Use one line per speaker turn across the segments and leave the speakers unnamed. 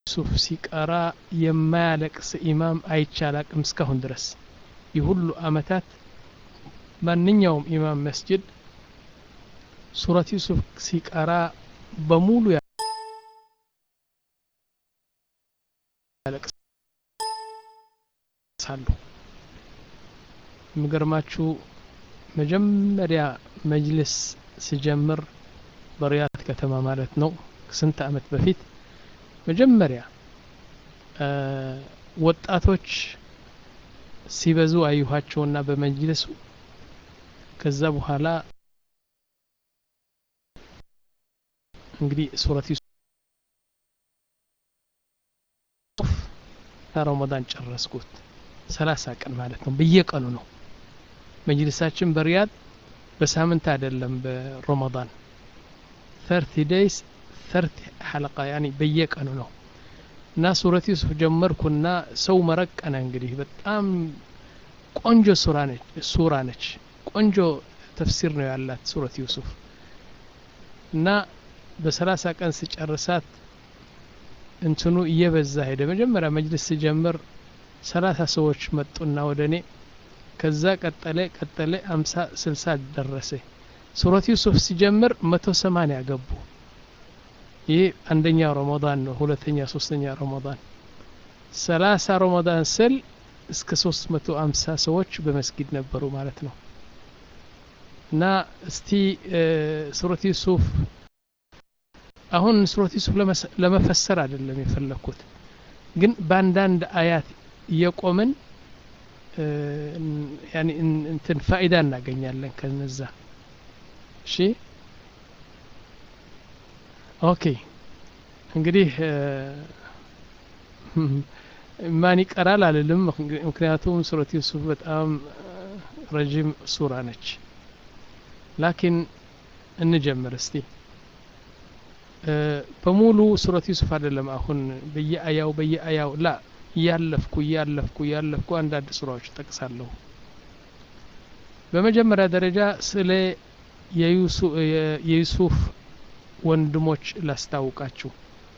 ዩሱፍ ሲቀራ የማያለቅስ ኢማም አይቻላቅም እስካሁን ድረስ ይህ ሁሉ አመታት ማንኛውም ኢማም መስጅድ ሱረት ዩሱፍ ሲቀራ በሙሉ ያለቅሳሉ የሚገርማችሁ መጀመሪያ መጅልስ ስጀምር በሪያድ ከተማ ማለት ነው ስንት አመት በፊት መጀመሪያ ወጣቶች ሲበዙ አየኋቸውና በመጅልሱ ከዛ በኋላ እንግዲህ ሱረት ዩሱፍ ረመዳን ጨረስኩት ሰላሳ ቀን ማለት ነው በየቀኑ ነው መጅልሳችን በሪያድ በሳምንት አይደለም በረመዳን ተርቲ ዴይስ ተርቲ ሐለቃ ያኒ በየቀኑ ነው እና ሱረት ዩሱፍ ጀመርኩና ሰው መረቀነ እንግዲህ በጣም ቆንጆ ሱራ ነች ሱራ ነች ቆንጆ ተፍሲር ነው ያላት ሱረት ዩሱፍ እና በሰላሳ ቀን ስጨርሳት እንትኑ እየበዛ ሄደ መጀመሪያ መጅልስ ስጀምር ሰላሳ ሰዎች መጡና ወደ እኔ ከዛ ቀጠለ ቀጠለ አምሳ ስልሳ ደረሰ ሱረት ዩሱፍ ሲጀምር መቶ ሰማንያ ገቡ ይህ አንደኛ ረመዳን ነው ሁለተኛ ሶስተኛ ረመዳን ሰላሳ ረመዳን ስል እስከ ሶስት መቶ አምሳ ሰዎች በመስጊድ ነበሩ ማለት ነው እና እስቲ ሱረት ዩሱፍ አሁን ሱረት ዩሱፍ ለመፈሰር አይደለም የፈለግኩት ግን በአንዳንድ አያት እየቆምን እንትን ፋይዳ እናገኛለን ከነዛ እሺ ኦኬ እንግዲህ ማን ይቀራል አልልም ምክንያቱም ሱረት ዩሱፍ በጣም ረጅም ሱራ ነች ላኪን እንጀምር እስቲ በሙሉ ሱረት ዩሱፍ አይደለም አሁን በየአያው በየአያው ላ እያለፍኩ እያለፍኩ እያለፍኩ አንዳንድ ሱራዎች ጠቅሳለሁ በመጀመሪያ ደረጃ ስለ የዩሱፍ ወንድሞች ላስታውቃችሁ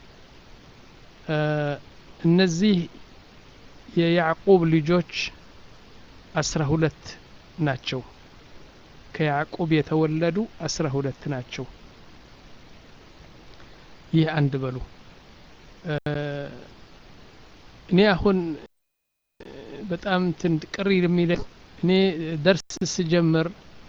እነዚህ የያዕቁብ ልጆች አስራ ሁለት ናቸው ከያዕቁብ የተወለዱ አስራ ሁለት ናቸው ይህ አንድ በሉ እኔ አሁን በጣም ቅር የሚለ እኔ ደርስ ስጀምር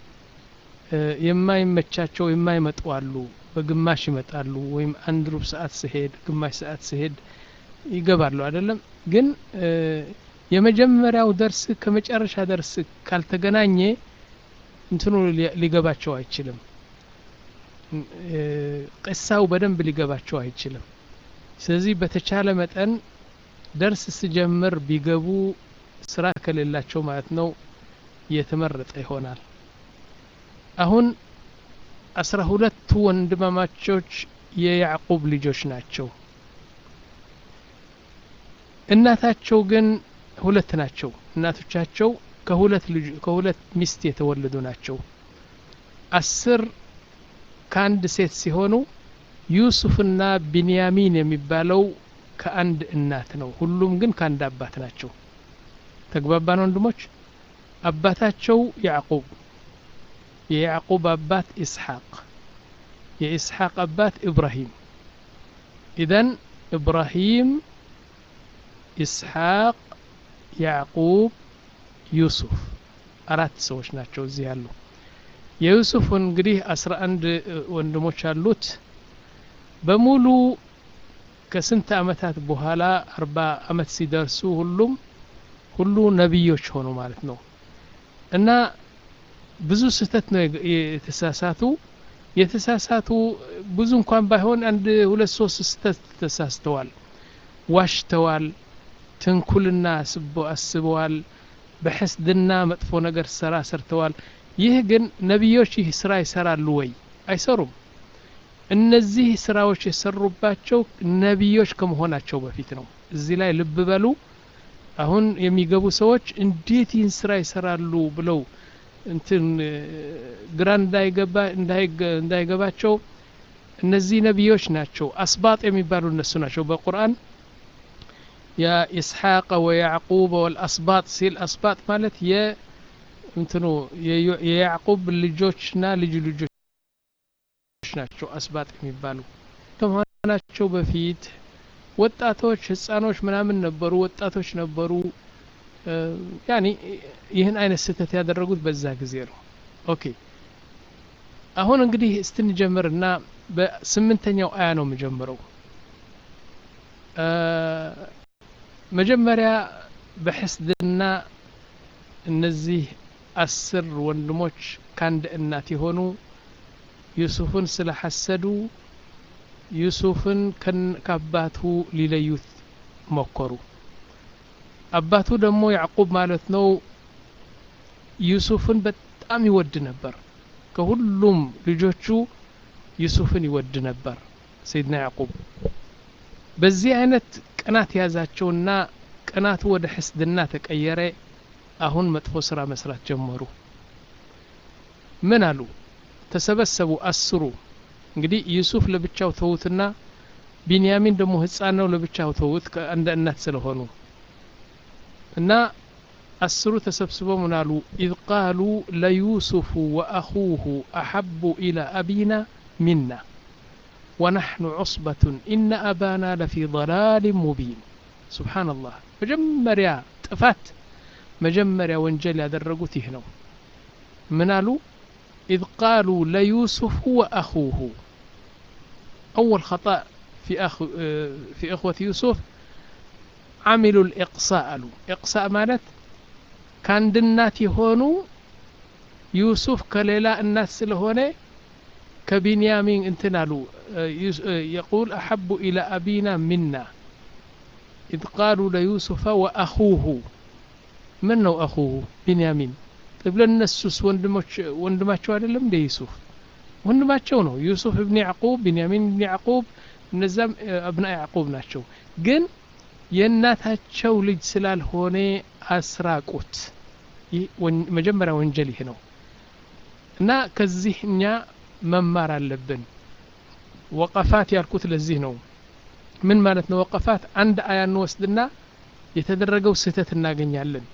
የማይመቻቸው የማይመጡ አሉ በግማሽ ይመጣሉ ወይም አንድ ሩብ ሰዓት ስሄድ ግማሽ ሰዓት ስሄድ ይገባሉ አይደለም ግን የመጀመሪያው ደርስ ከመጨረሻ ደርስ ካልተገናኘ እንትኑ ሊገባቸው አይችልም ቅሳው በደንብ ሊገባቸው አይችልም ስለዚህ በተቻለ መጠን ደርስ ስጀምር ቢገቡ ስራ ከሌላቸው ማለት ነው የተመረጠ ይሆናል አሁን አስራ ሁለቱ ወንድማማቾች የያዕቁብ ልጆች ናቸው እናታቸው ግን ሁለት ናቸው እናቶቻቸው ከሁለት ልጅ ከሁለት ሚስት የተወለዱ ናቸው አስር ከአንድ ሴት ሲሆኑ ዩሱፍና ቢንያሚን የሚባለው ከአንድ እናት ነው ሁሉም ግን ከአንድ አባት ናቸው ተግባባን ወንድሞች አባታቸው ያዕቁብ የያዕቁብ አባት ኢስሐቅ የኢስሐቅ አባት ኢብራሂም ኢዘን ኢብራሂም ኢስሐቅ ያዕቁብ ዩሱፍ አራት ሰዎች ናቸው እዚህ ያሉ የዩሱፍ እንግዲህ አስራ አንድ ወንድሞች አሉት በሙሉ ከስንት አመታት በኋላ አርባ አመት ሲደርሱ ሁሉም ሁሉ ነቢዮች ሆኑ ማለት ነው እና ብዙ ስህተት ነው የተሳሳቱ የተሳሳቱ ብዙ እንኳን ባይሆን አንድ ሁለት ሶስት ስህተት ተሳስተዋል ዋሽተዋል ትንኩልና አስበዋል በሕስድና መጥፎ ነገር ስራ ሰርተዋል ይህ ግን ነቢዮች ይህ ስራ ይሰራሉ ወይ አይሰሩም እነዚህ ስራዎች የሰሩባቸው ነቢዮች ከመሆናቸው በፊት ነው እዚህ ላይ ልብ በሉ አሁን የሚገቡ ሰዎች እንዴት ይህን ስራ ይሰራሉ ብለው እንትን ግራ እንዳይገባ እንዳይገባቸው እነዚህ ነቢዮች ናቸው አስባጥ የሚባሉ እነሱ ናቸው በቁርአን የኢስሐቅ ወያዕቁብ ወልአስባጥ ሲል አስባጥ ማለት የእንትኑ የያዕቁብ ልጆችና ልጅ ልጆች ናቸው አስባጥ የሚባሉ ከመሆናቸው በፊት ወጣቶች ህፃኖች ምናምን ነበሩ ወጣቶች ነበሩ ያኒ ይህን አይነት ስህተት ያደረጉት በዛ ጊዜ ነው ኦኬ አሁን እንግዲህ እስትንጀምርና በስምንተኛው አያ ነው የምጀምረው መጀመሪያ በሕስድና እነዚህ አስር ወንድሞች ከአንድ እናት የሆኑ ዩሱፍን ስለሐሰዱ ዩሱፍን ከአባቱ ሊለዩት ሞከሩ አባቱ ደግሞ ያዕቁብ ማለት ነው ዩሱፍን በጣም ይወድ ነበር ከሁሉም ልጆቹ ዩሱፍን ይወድ ነበር ሰይድና ያዕቁብ በዚህ አይነት ቅናት ያዛቸውና ቅናቱ ወደ ሕስድና ተቀየረ አሁን መጥፎ ስራ መስራት ጀመሩ ምን አሉ ተሰበሰቡ አስሩ እንግዲህ ዩሱፍ ለብቻው ተዉትና ቢንያሚን ደግሞ ህፃን ነው ለብቻው ተዉት እንደ እናት ስለሆኑ እና አስሩ ተሰብስበው ምን አሉ ኢዝ ቃሉ ለዩሱፉ ወአኹሁ አሐቡ ኢላ አቢና ሚና ወነሕኑ ዑስበቱን ኢነ አባና ለፊ ضላል ሙቢን ስብሓንላህ መጀመሪያ ጥፋት መጀመሪያ ወንጀል ያደረጉት ይህ ነው ምን አሉ ኢዝ ቃሉ ለዩሱፉ ወአኹሁ أول خطأ في أخ في إخوة يوسف عملوا الإقصاء له إقصاء مالت كان دنات هونو يوسف كليلا الناس سلهونه كبنيامين انتنالو يقول أحب إلى أبينا منا إذ قالوا ليوسف وأخوه من هو أخوه بنيامين طيب لنسوس وندماتشو አይደለም እንደ ዩሱፍ ወንድማቸው ነው ዩሱፍ እብን ያዕቁብ ቢንያሚን እብን ያዕቁብ እነዛም አብና ያዕቁብ ናቸው ግን የእናታቸው ልጅ ስላልሆነ አስራቁት መጀመሪያ ወንጀል ይህ ነው እና ከዚህ እኛ መማር አለብን ወቀፋት ያልኩት ለዚህ ነው ምን ማለት ነው ወቀፋት አንድ አያ እንወስድና የተደረገው ስህተት እናገኛለን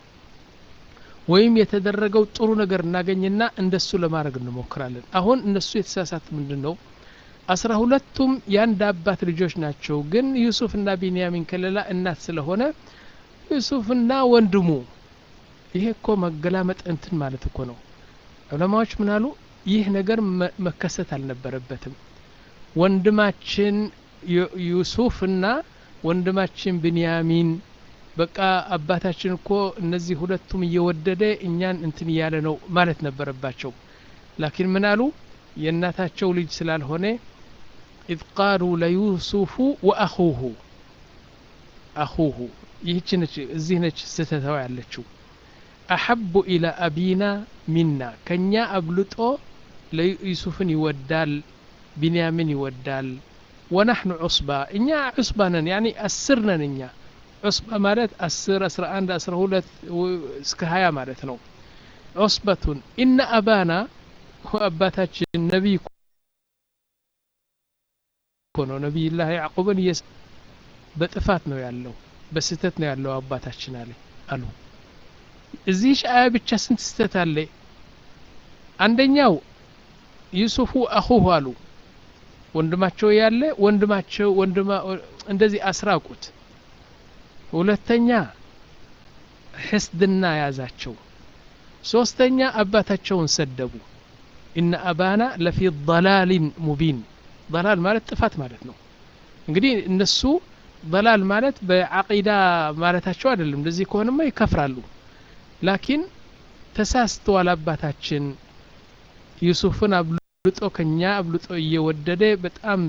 ወይም የተደረገው ጥሩ ነገር እናገኝና እንደሱ ለማድረግ እንሞክራለን አሁን እነሱ የተሳሳት ምንድን ነው አስራ ሁለቱም የአንድ አባት ልጆች ናቸው ግን ዩሱፍና ቢንያሚን ከሌላ እናት ስለሆነ ዩሱፍና ወንድሙ ይሄ እኮ መገላመጥ እንትን ማለት እኮ ነው ዑለማዎች ምን አሉ ይህ ነገር መከሰት አልነበረበትም ወንድማችን ዩሱፍና ወንድማችን ብንያሚን በቃ አባታችን እኮ እነዚህ ሁለቱም እየወደደ እኛን እንትን እያለ ነው ማለት ነበረባቸው ላኪን ምን አሉ የእናታቸው ልጅ ስላልሆነ ኢዝ ቃሉ ለዩሱፉ ወአኹሁ አኹሁ ይህች ነች እዚህ ነች ስተተዋ ያለችው አሐቡ ኢላ አቢና ሚና ከኛ አብልጦ ለዩሱፍን ይወዳል ቢንያሚን ይወዳል ወናሕኑ ዑስባ እኛ ዑስባ ነን ያኒ አስር ነን እኛ ዑስባ ማለት አስር አስራ አንድ አስራ ሁለት እስከ ሀያ ማለት ነው ዑስበቱን ኢነ አባና አባታችን ነቢይ እኮ ነው ነቢይላህ ያዕቁብን እየስ በጥፋት ነው ያለው በስህተት ነው ያለው አባታችን አለ አሉ እዚህ አያ ብቻ ስንት ስህተት አለ አንደኛው ዩሱፉ አኹሁ አሉ ወንድማቸው ያለ ወንድማቸው ወንድማ እንደዚህ አስራቁት ሁለተኛ ሕስድና ያዛቸው ሶስተኛ አባታቸውን ሰደቡ ኢነ አባና ለፊ ضላሊን ሙቢን ضላል ማለት ጥፋት ማለት ነው እንግዲህ እነሱ ضላል ማለት በዓቂዳ ማለታቸው አይደለም እንደዚህ ከሆነማ ይከፍራሉ ላኪን ተሳስተዋል አባታችን ዩሱፍን አብልጦ ከኛ አብልጦ እየወደደ በጣም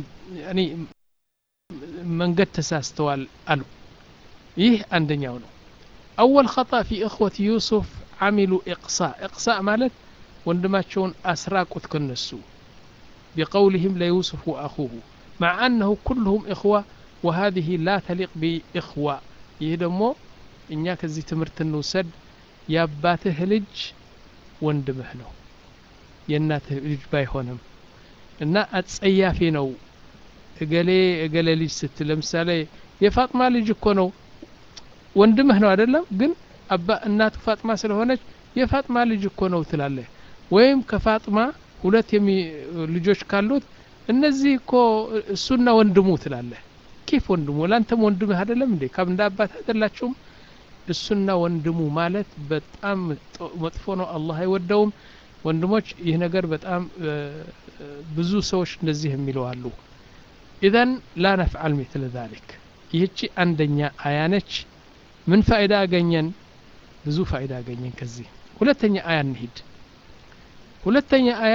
መንገድ ተሳስተዋል አሉ ይህ አንደኛው ነው አወል ኸጣ ፊ እኽወት ዩሱፍ አሚሉ ኢቅሳ ኢቅሳ ማለት ወንድማቸውን አስራቁት ከነሱ ቢቀውልህም ለዩሱፍ ወአኹሁ مع أنه كلهم إخوة وهذه لا تليق بإخوة ይህ ደግሞ እኛ ከዚህ ትምህርት እንውሰድ የአባትህ ልጅ ወንድምህ ነው የእናትህ ልጅ ባይሆንም እና አጸያፊ ነው እገሌ እገሌ ልጅ ስትል ለምሳሌ የፋጥማ ልጅ እኮ ነው ወንድምህ ነው አይደለም ግን አባ እናቱ ፋጥማ ስለሆነች የፋጥማ ልጅ እኮ ነው ትላለህ ወይም ከፋጥማ ሁለት የሚ ልጆች ካሉት እነዚህ እኮ እሱና ወንድሙ ትላለህ ኬፍ ወንድሙ ለአንተም ወንድምህ አይደለም እንዴ ካብ እንደ አባት አይደላችሁም እሱና ወንድሙ ማለት በጣም መጥፎ ነው አላህ አይወደውም ወንድሞች ይህ ነገር በጣም ብዙ ሰዎች እንደዚህ የሚለው አሉ ኢዘን ላ ነፍዓል ሚትል ዛሊክ ይህቺ አንደኛ አያ ነች ምን ፋይዳ አገኘን ብዙ ፋይዳ አገኘን ከዚህ ሁለተኛ አያ እንሂድ ሁለተኛ አያ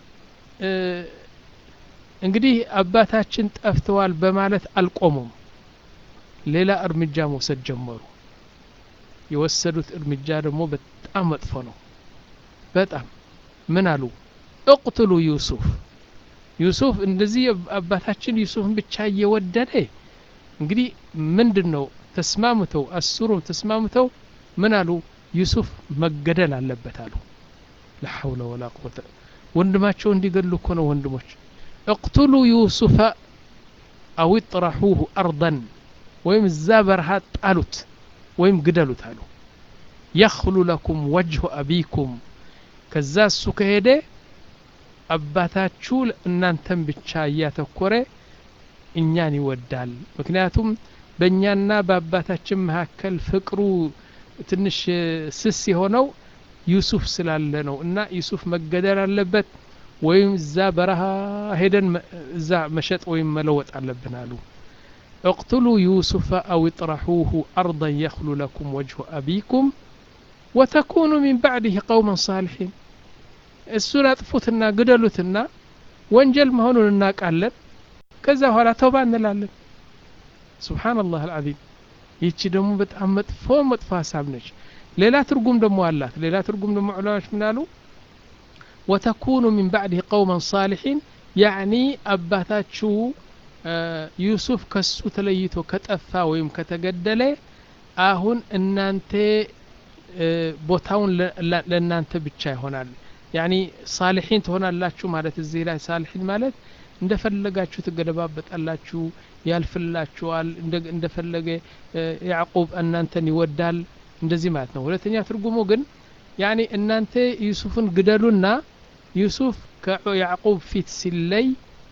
እንግዲህ አባታችን ጠፍተዋል በማለት አልቆሙም ሌላ እርምጃ መውሰድ ጀመሩ የወሰዱት እርምጃ ደግሞ በጣም መጥፎ ነው በጣም ምን አሉ እቅትሉ ዩሱፍ ዩሱፍ እንደዚህ አባታችን ዩሱፍን ብቻ እየወደደ እንግዲህ ምንድን ነው ተስማምተው አስሩም ተስማምተው ምን አሉ ዩሱፍ መገደል አለበት አሉ ላሐውለ ወላ ቁወተ ወንድማቸው እንዲገሉ እኮ ነው ወንድሞች እቅቱሉ ዩሱፈ አው ጥራሑሁ አርضን ወይም እዛ በረሃ ጣሉት ወይም ግደሉት አሉ የኽሉ ለኩም ወጅሁ አቢኩም ከዛ እሱ ከሄደ አባታችሁ እናንተን ብቻ እያተኮረ እኛን ይወዳል ምክንያቱም በእኛና በአባታችን መካከል ፍቅሩ ትንሽ ስስ የሆነው ዩሱፍ ስላለ ነው እና ዩሱፍ መገደል አለበት ወይም እዛ በረሃ ሄደን እዛ መሸጥ ወይም መለወጥ አለብን አሉ اقتلوا يوسف أو اطرحوه أرضا يخل لكم وجه أبيكم وتكونوا من بعده قوما صالحين እሱን አጥፉትና ግደሉትና ወንጀል መሆኑን እናውቃለን ከዛ በኋላ ተውባ እንላለን ስብሓንላህ አልዓዚም ይቺ ደግሞ በጣም መጥፎ መጥፎ ሀሳብ ነች ሌላ ትርጉም ደግሞ አላት ሌላ ትርጉም ደግሞ ዑለማዎች ምን አሉ ወተኩኑ ሚን ባዕድህ ቀውመን ሳሊሒን ያዕኒ አባታችሁ ዩሱፍ ከሱ ተለይቶ ከጠፋ ወይም ከተገደለ አሁን እናንተ ቦታውን ለእናንተ ብቻ ይሆናል ያኒ ሳሊሒን ትሆናላችሁ ማለት እዚህ ላይ ሳሊሒን ማለት እንደፈለጋችሁ ትገለባበጣላችሁ ያልፍላችኋል እንደፈለገ ያዕቁብ እናንተን ይወዳል እንደዚህ ማለት ነው ሁለተኛ ትርጉሙ ግን ያኒ እናንተ ዩሱፍን ግደሉና ዩሱፍ ከያዕቁብ ፊት ሲለይ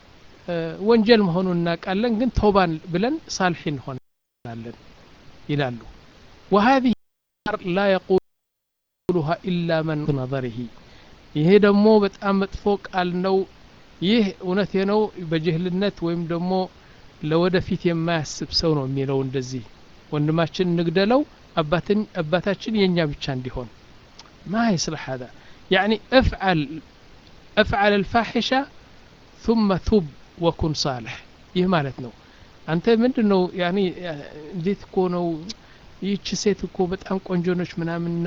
ወንጀል መሆኑን እናውቃለን ግን ተውባን ብለን ሳልሒን እንሆናለን ይላሉ وهذه لا يقولها إلا من نظره ይሄ ደግሞ በጣም መጥፎ ቃል ነው ይህ እውነቴ ነው በጅህልነት ወይም ደግሞ ለወደፊት የማያስብ ሰው ነው የሚለው እንደዚህ ወንድማችን እንግደለው አባታችን የእኛ ብቻ እንዲሆን ما يصلح هذا يعني افعل افعل الفاحشة ثم ቱብ ወኩን ሳልሕ ይህ ማለት ነው አንተ ምንድን ነው ያኒ እንዴት እኮ ነው ይህች ሴት እኮ በጣም ቆንጆ ነች ምናምንና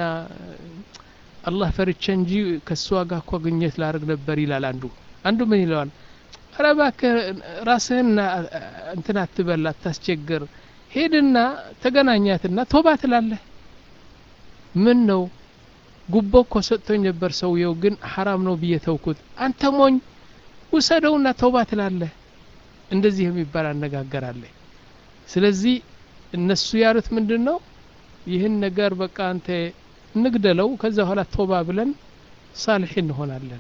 አላህ ፈርቼ እንጂ ከእሷ ጋር እኮ ግኘት ላደርግ ነበር ይላል አንዱ አንዱ ምን ይለዋል ኧረ እባክህ ራስህና እንትን አትበል አታስቸግር ሄድና ተገናኛትና ቶባ ትላለህ ምን ነው ጉቦ እኮ ሰጥቶኝ ነበር ሰውየው ግን ሐራም ነው ብዬ ተውኩት አንተ ሞኝ ውሰደውና ተውባ ትላለህ እንደዚህ የሚባል አነጋገር አለ ስለዚህ እነሱ ያሉት ምንድን ነው ይህን ነገር በቃ አንተ እንግደለው ከዛ በኋላ ቶባ ብለን ሳልሒ እንሆናለን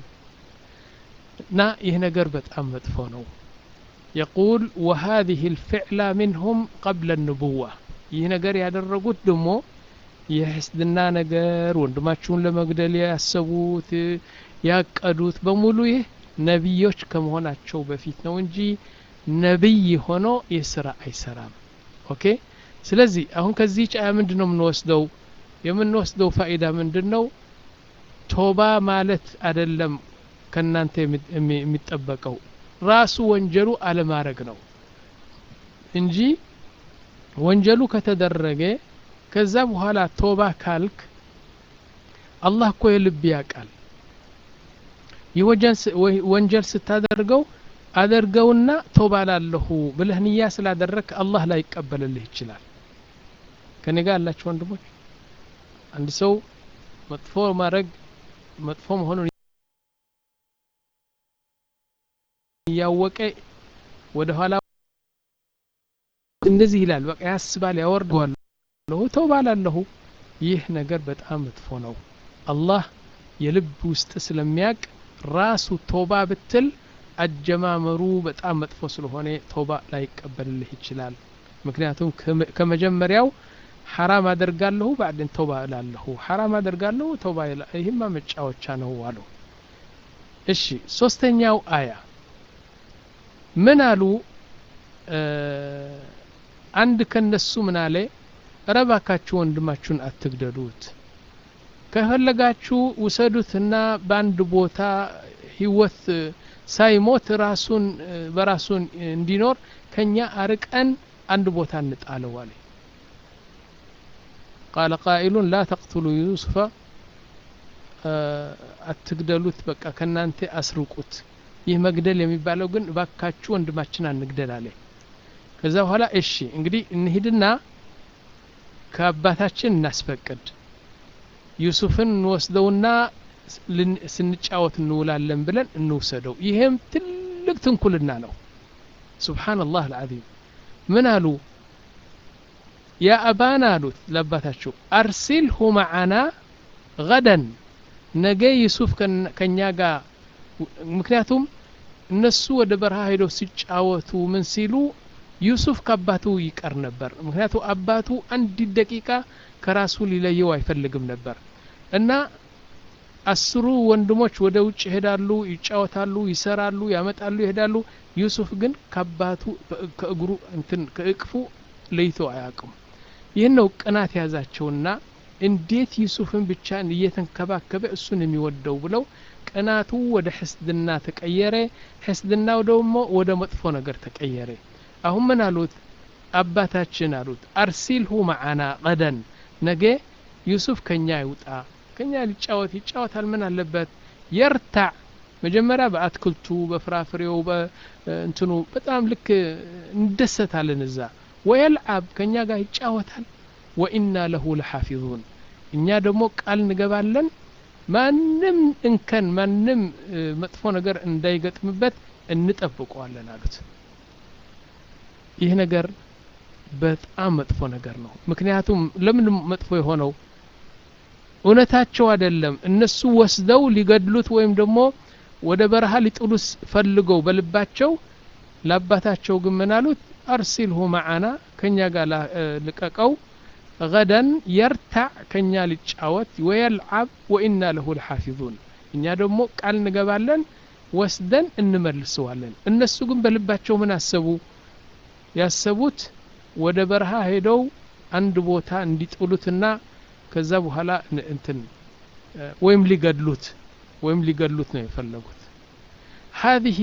እና ይህ ነገር በጣም መጥፎ ነው يقول وهذه الفعلة منهم قبل النبوة ይህ ነገር ያደረጉት ደግሞ የሕስድና ነገር ወንድማችሁን ለመግደል ያሰቡት ያቀዱት በሙሉ ይህ ነቢዮች ከመሆናቸው በፊት ነው እንጂ ነቢይ ሆኖ ይህ ስራ አይሰራም ኦኬ ስለዚህ አሁን ከዚህ ጫያ ምንድን ነው የምንወስደው የምንወስደው ፋኢዳ ምንድን ነው ቶባ ማለት አይደለም ከእናንተ የሚጠበቀው ራሱ ወንጀሉ አለማድረግ ነው እንጂ ወንጀሉ ከተደረገ ከዛ በኋላ ቶባ ካልክ አላህ እኮ የልብ ያውቃል ወንጀል ስታደርገው አደርገውና ቶባ ላለሁ ብለህ ንያ ስላደረግ አላህ ላይ ይቀበልልህ ይችላል ከኔ ጋር ያላችሁ ወንድሞች አንድ ሰው መጥፎ ማድረግ መጥፎ መሆኑን እያወቀ ወደ ኋላ እንደዚህ ይላል በቃ ያስባል ያወርደዋል አደርጋለሁ ተውባ ላለሁ ይህ ነገር በጣም መጥፎ ነው አላህ የልብ ውስጥ ስለሚያቅ ራሱ ቶባ ብትል አጀማመሩ በጣም መጥፎ ስለሆነ ቶባ ላይቀበልልህ ይችላል ምክንያቱም ከመጀመሪያው ሐራም አደርጋለሁ ባዕድን ተውባ እላለሁ ሐራም አደርጋለሁ ተውባ ይህማ መጫወቻ ነው አሉ እሺ ሶስተኛው አያ ምን አሉ አንድ ከነሱ ምን አለ እረባካችሁ ወንድማችሁን አትግደሉት ከፈለጋችሁ ውሰዱትና በአንድ ቦታ ህይወት ሳይሞት ራሱን በራሱን እንዲኖር ከኛ አርቀን አንድ ቦታ እንጣለው አለ ቃለ ቃኢሉን ላ ተቅትሉ ዩሱፈ አትግደሉት በቃ ከእናንተ አስርቁት ይህ መግደል የሚባለው ግን ባካችሁ ወንድማችን አንግደል አለ ከዛ በኋላ እሺ እንግዲህ እንሂድና ከአባታችን እናስፈቅድ ዩሱፍን እንወስደውና ስንጫወት እንውላለን ብለን እንውሰደው ይህም ትልቅ ትንኩልና ነው ስብሓንላህ አልዓዚም ምን አሉ ያ አባና አሉት ለአባታቸው አርሲልሁ መዓና ገደን ነገ ዩሱፍ ከኛ ጋር ምክንያቱም እነሱ ወደ በረሃ ሄደው ሲጫወቱ ምን ሲሉ ዩሱፍ ከአባቱ ይቀር ነበር ምክንያቱ አባቱ አንድ ደቂቃ ከራሱ ሊለየው አይፈልግም ነበር እና አስሩ ወንድሞች ወደ ውጭ ይሄዳሉ ይጫወታሉ ይሰራሉ ያመጣሉ ይሄዳሉ ዩሱፍ ግን ከአባቱ ከእግሩ እንትን ከእቅፉ ለይቶ አያውቅም ይህን ነው ቅናት ያዛቸውና እንዴት ዩሱፍን ብቻ እየተንከባከበ እሱን የሚወደው ብለው ቅናቱ ወደ ሕስድና ተቀየረ ሕስድናው ደግሞ ወደ መጥፎ ነገር ተቀየረ አሁን ምን አሉት አባታችን አሉት አርሲልሁ መዓና ቀደን ነገ ዩሱፍ ከኛ ይውጣ ከኛ ሊጫወት ይጫወታል ምን አለበት የርታዕ መጀመሪያ በአትክልቱ በፍራፍሬው በእንትኑ በጣም ልክ እንደሰታለን እዛ ወየልዓብ ከኛ ጋር ይጫወታል ወኢና ለሁ ለሓፊዙን እኛ ደግሞ ቃል እንገባለን ማንም እንከን ማንም መጥፎ ነገር እንዳይገጥምበት እንጠብቀዋለን አሉት ይህ ነገር በጣም መጥፎ ነገር ነው ምክንያቱም ለምን መጥፎ የሆነው እውነታቸው አይደለም እነሱ ወስደው ሊገድሉት ወይም ደግሞ ወደ በረሃ ሊጥሉስ ፈልገው በልባቸው ለአባታቸው ግን ምን አሉት አርሲልሁ መዓና ከኛ ጋር ልቀቀው ገደን የርታዕ ከኛ ሊጫወት ወየልዓብ ወኢና ለሁ ልሓፊዙን እኛ ደግሞ ቃል እንገባለን ወስደን እንመልሰዋለን እነሱ ግን በልባቸው ምን አሰቡ ያሰቡት ወደ በረሃ ሄደው አንድ ቦታ እንዲጥሉትና ከዛ በኋላ እንትን ወይም ሊገድሉት ወይም ሊገድሉት ነው የፈለጉት هذه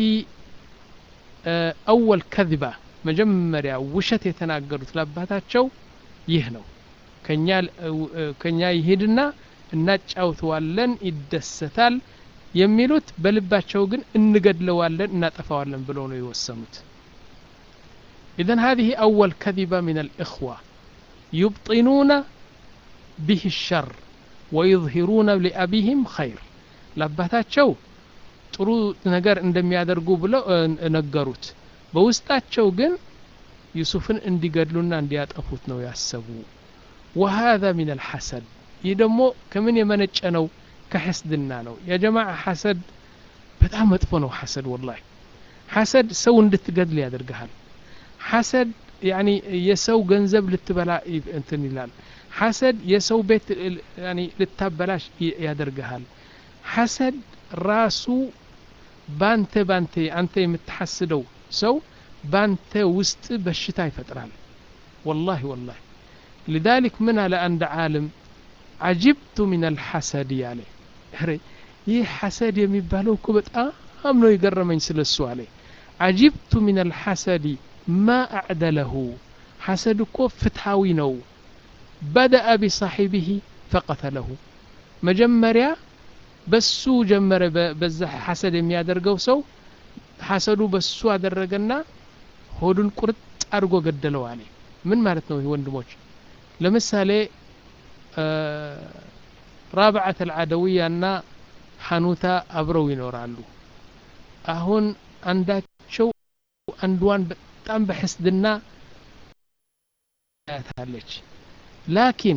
أول كذبة መጀመሪያ ውሸት የተናገሩት ለአባታቸው ይህ ነው ከኛ ይሄድና እናጫውተዋለን ይደሰታል የሚሉት በልባቸው ግን እንገድለዋለን እናጠፋዋለን ብለው ነው የወሰኑት إذن هذه أول كذبة من الإخوة يبطنون به الشر ويظهرون لأبيهم خير لابتاتشو ጥሩ ነገር እንደሚያደርጉ ብለው ነገሩት በውስጣቸው ግን ዩሱፍን እንዲገድሉና እንዲያጠፉት ነው ያሰቡ وهذا من الحسد ይህ ደግሞ ከምን የመነጨ ነው ከሐስድና ነው የጀማዓ ሐሰድ በጣም መጥፎ ነው ሐሰድ ወላሂ ሐሰድ ሰው እንድትገድል ያደርግሃል ሐሰድ ያኒ የሰው ገንዘብ ልትበላ እንትን ይላል ሐሰድ የሰው ቤት ያኒ ልታበላሽ ያደርግሃል ሐሰድ ራሱ ባንተ ባንተ አንተ የምትሐስደው ሰው ባንተ ውስጥ በሽታ ይፈጥራል ወላሂ ወላሂ لذلك من على عند عالم عجبت من الحسد ያለ ይህ ሐሰድ የሚባለው እኮ በጣም ነው የገረመኝ ስለሱ አለ عجبت من الحسد ما أعدله حسد እኮ ፍትሃዊ ነው بدأ بصاحبه فقتله መጀመሪያ በሱ ጀመረ በዛ ሐሰድ የሚያደርገው ሰው ሐሰዱ በሱ አደረገና ሆዱን ቁርጥ አድርጎ ገደለው አለ ምን ማለት ነው ወንድሞች ለምሳሌ ራብዓት አልዓደውያ እና ሐኑታ አብረው ይኖራሉ አሁን አንዳቸው አንዷን በጣም በሕስድና ያታለች ላኪን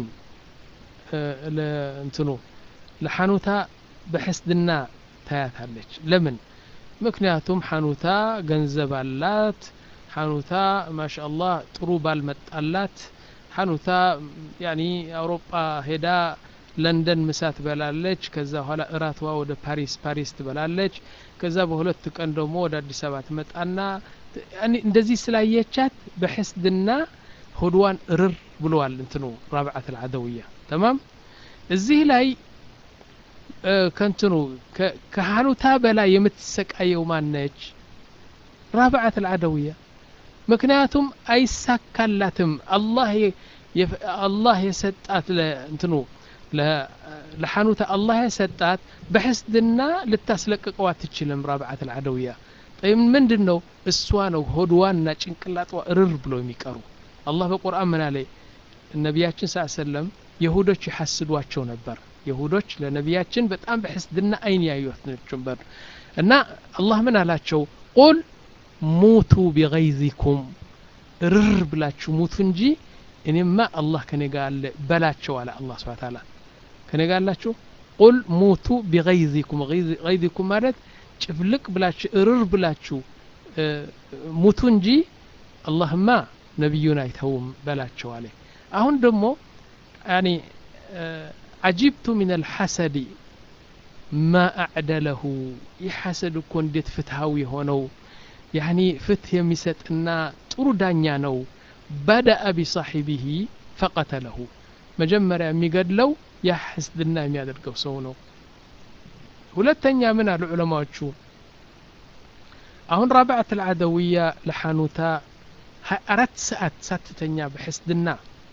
እንትኑ ለሐኑታ በሕስድና ታያታለች ለምን ምክንያቱም ሐኑታ ገንዘብ አላት ሐኑታ ማሻአላህ ጥሩ ባልመጣላት ሐኑታ ያኒ አውሮፓ ሄዳ ለንደን ምሳ ትበላለች ከዛ በኋላ እራትዋ ወደ ፓሪስ ፓሪስ ትበላለች ከዛ በሁለት ቀን ደግሞ ወደ አዲስ አበባ ትመጣና እንደዚህ ስላየቻት በሕስድና ሆድዋን እርር ብለዋል እንትኑ ራብዓት አልዓደውያ ተማም እዚህ ላይ ከንትኑ ከሐኑታ በላይ የምትሰቃየው ማነች ራብዓት አልዓደውያ ምክንያቱም አይሳካላትም አላህ አላህ የሰጣት እንትኑ ለሐኑታ አላህ የሰጣት በሕስድና ልታስለቅቀው አትችልም ራብዓት አልዓደውያ ጠይም ምንድን ነው እሷ ነው ሆድዋና ጭንቅላጥዋ እርር ብሎ የሚቀሩ አላህ በቁርአን ምን አለ ነቢያችን ስ ሰለም የሁዶች ይሐስዷቸው ነበር የሁዶች ለነቢያችን በጣም በሕስድና አይን ያዩት ነበር እና አላህ ምን አላቸው ቁል ሙቱ ቢገይዚኩም እርር ብላችሁ ሙቱ እንጂ እኔማ አላህ ከኔ ጋር አለ በላቸው አለ አላህ ስብሐ ተዓላ ከኔ ጋር አላችሁ ቁል ሙቱ ቢገይዚኩም ገይዚኩም ማለት ጭፍልቅ ብላችሁ እርር ብላችሁ ሙቱ እንጂ አላህማ ነቢዩን አይተውም በላቸው አለ አሁን ደግሞ ያኒ አጂብቱ ምን አልሐሰዲ ማ አዕደለሁ ይህ ሐሰድ እኮ እንዴት ፍትሃዊ የሆነው ያኒ ፍትህ የሚሰጥና ጥሩ ዳኛ ነው በደአ ቢሳሒቢሂ ፈቀተለሁ መጀመሪያ የሚገድለው ያ ሕስድና የሚያደርገው ሰው ነው ሁለተኛ ምን አሉ ዑለማዎቹ አሁን ራብዓት አልዓደውያ ለሐኑታ አራት ሰዓት ሳትተኛ በሕስድና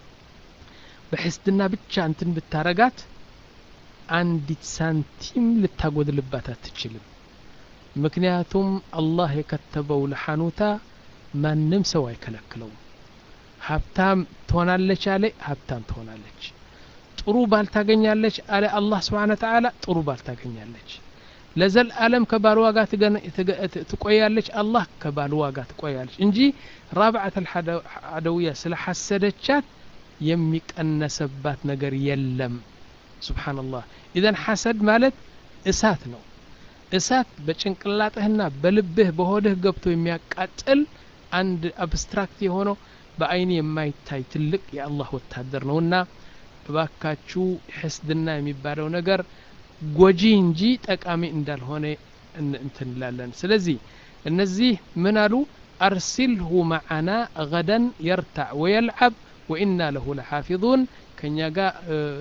በሕስድና ብቻ እንትን ብታረጋት አንዲት ሳንቲም ልታጎድልባት አትችልም ምክንያቱም አላህ የከተበው ለሐኑታ ማንም ሰው አይከለክለውም ሀብታም ትሆናለች አለ ሀብታም ትሆናለች ጥሩ ባል ታገኛለች አለ አላህ ስብሓን ተዓላ ጥሩ ባል ታገኛለች ለዘልዓለም ከባልዋ ጋር ትቆያለች አላህ ከባልዋ ጋር ትቆያለች እንጂ ራብዓት አልዓደውያ ስለ ሐሰደቻት የሚቀነሰባት ነገር የለም ስብሓንላህ ኢዘን ሐሰድ ማለት እሳት ነው እሳት በጭንቅላጥህና በልብህ በሆድህ ገብቶ የሚያቃጥል አንድ አብስትራክት የሆነው በአይን የማይታይ ትልቅ የአላህ ወታደር ነውና እባካችሁ ሕስድና የሚባለው ነገር ጎጂ እንጂ ጠቃሚ እንዳልሆነ እንትንላለን ስለዚህ እነዚህ ምን አሉ አርሲልሁ መዓና ገደን የርታዕ ወየልዓብ ወኢና ለሁ ለሓፊظን ከእኛ ጋር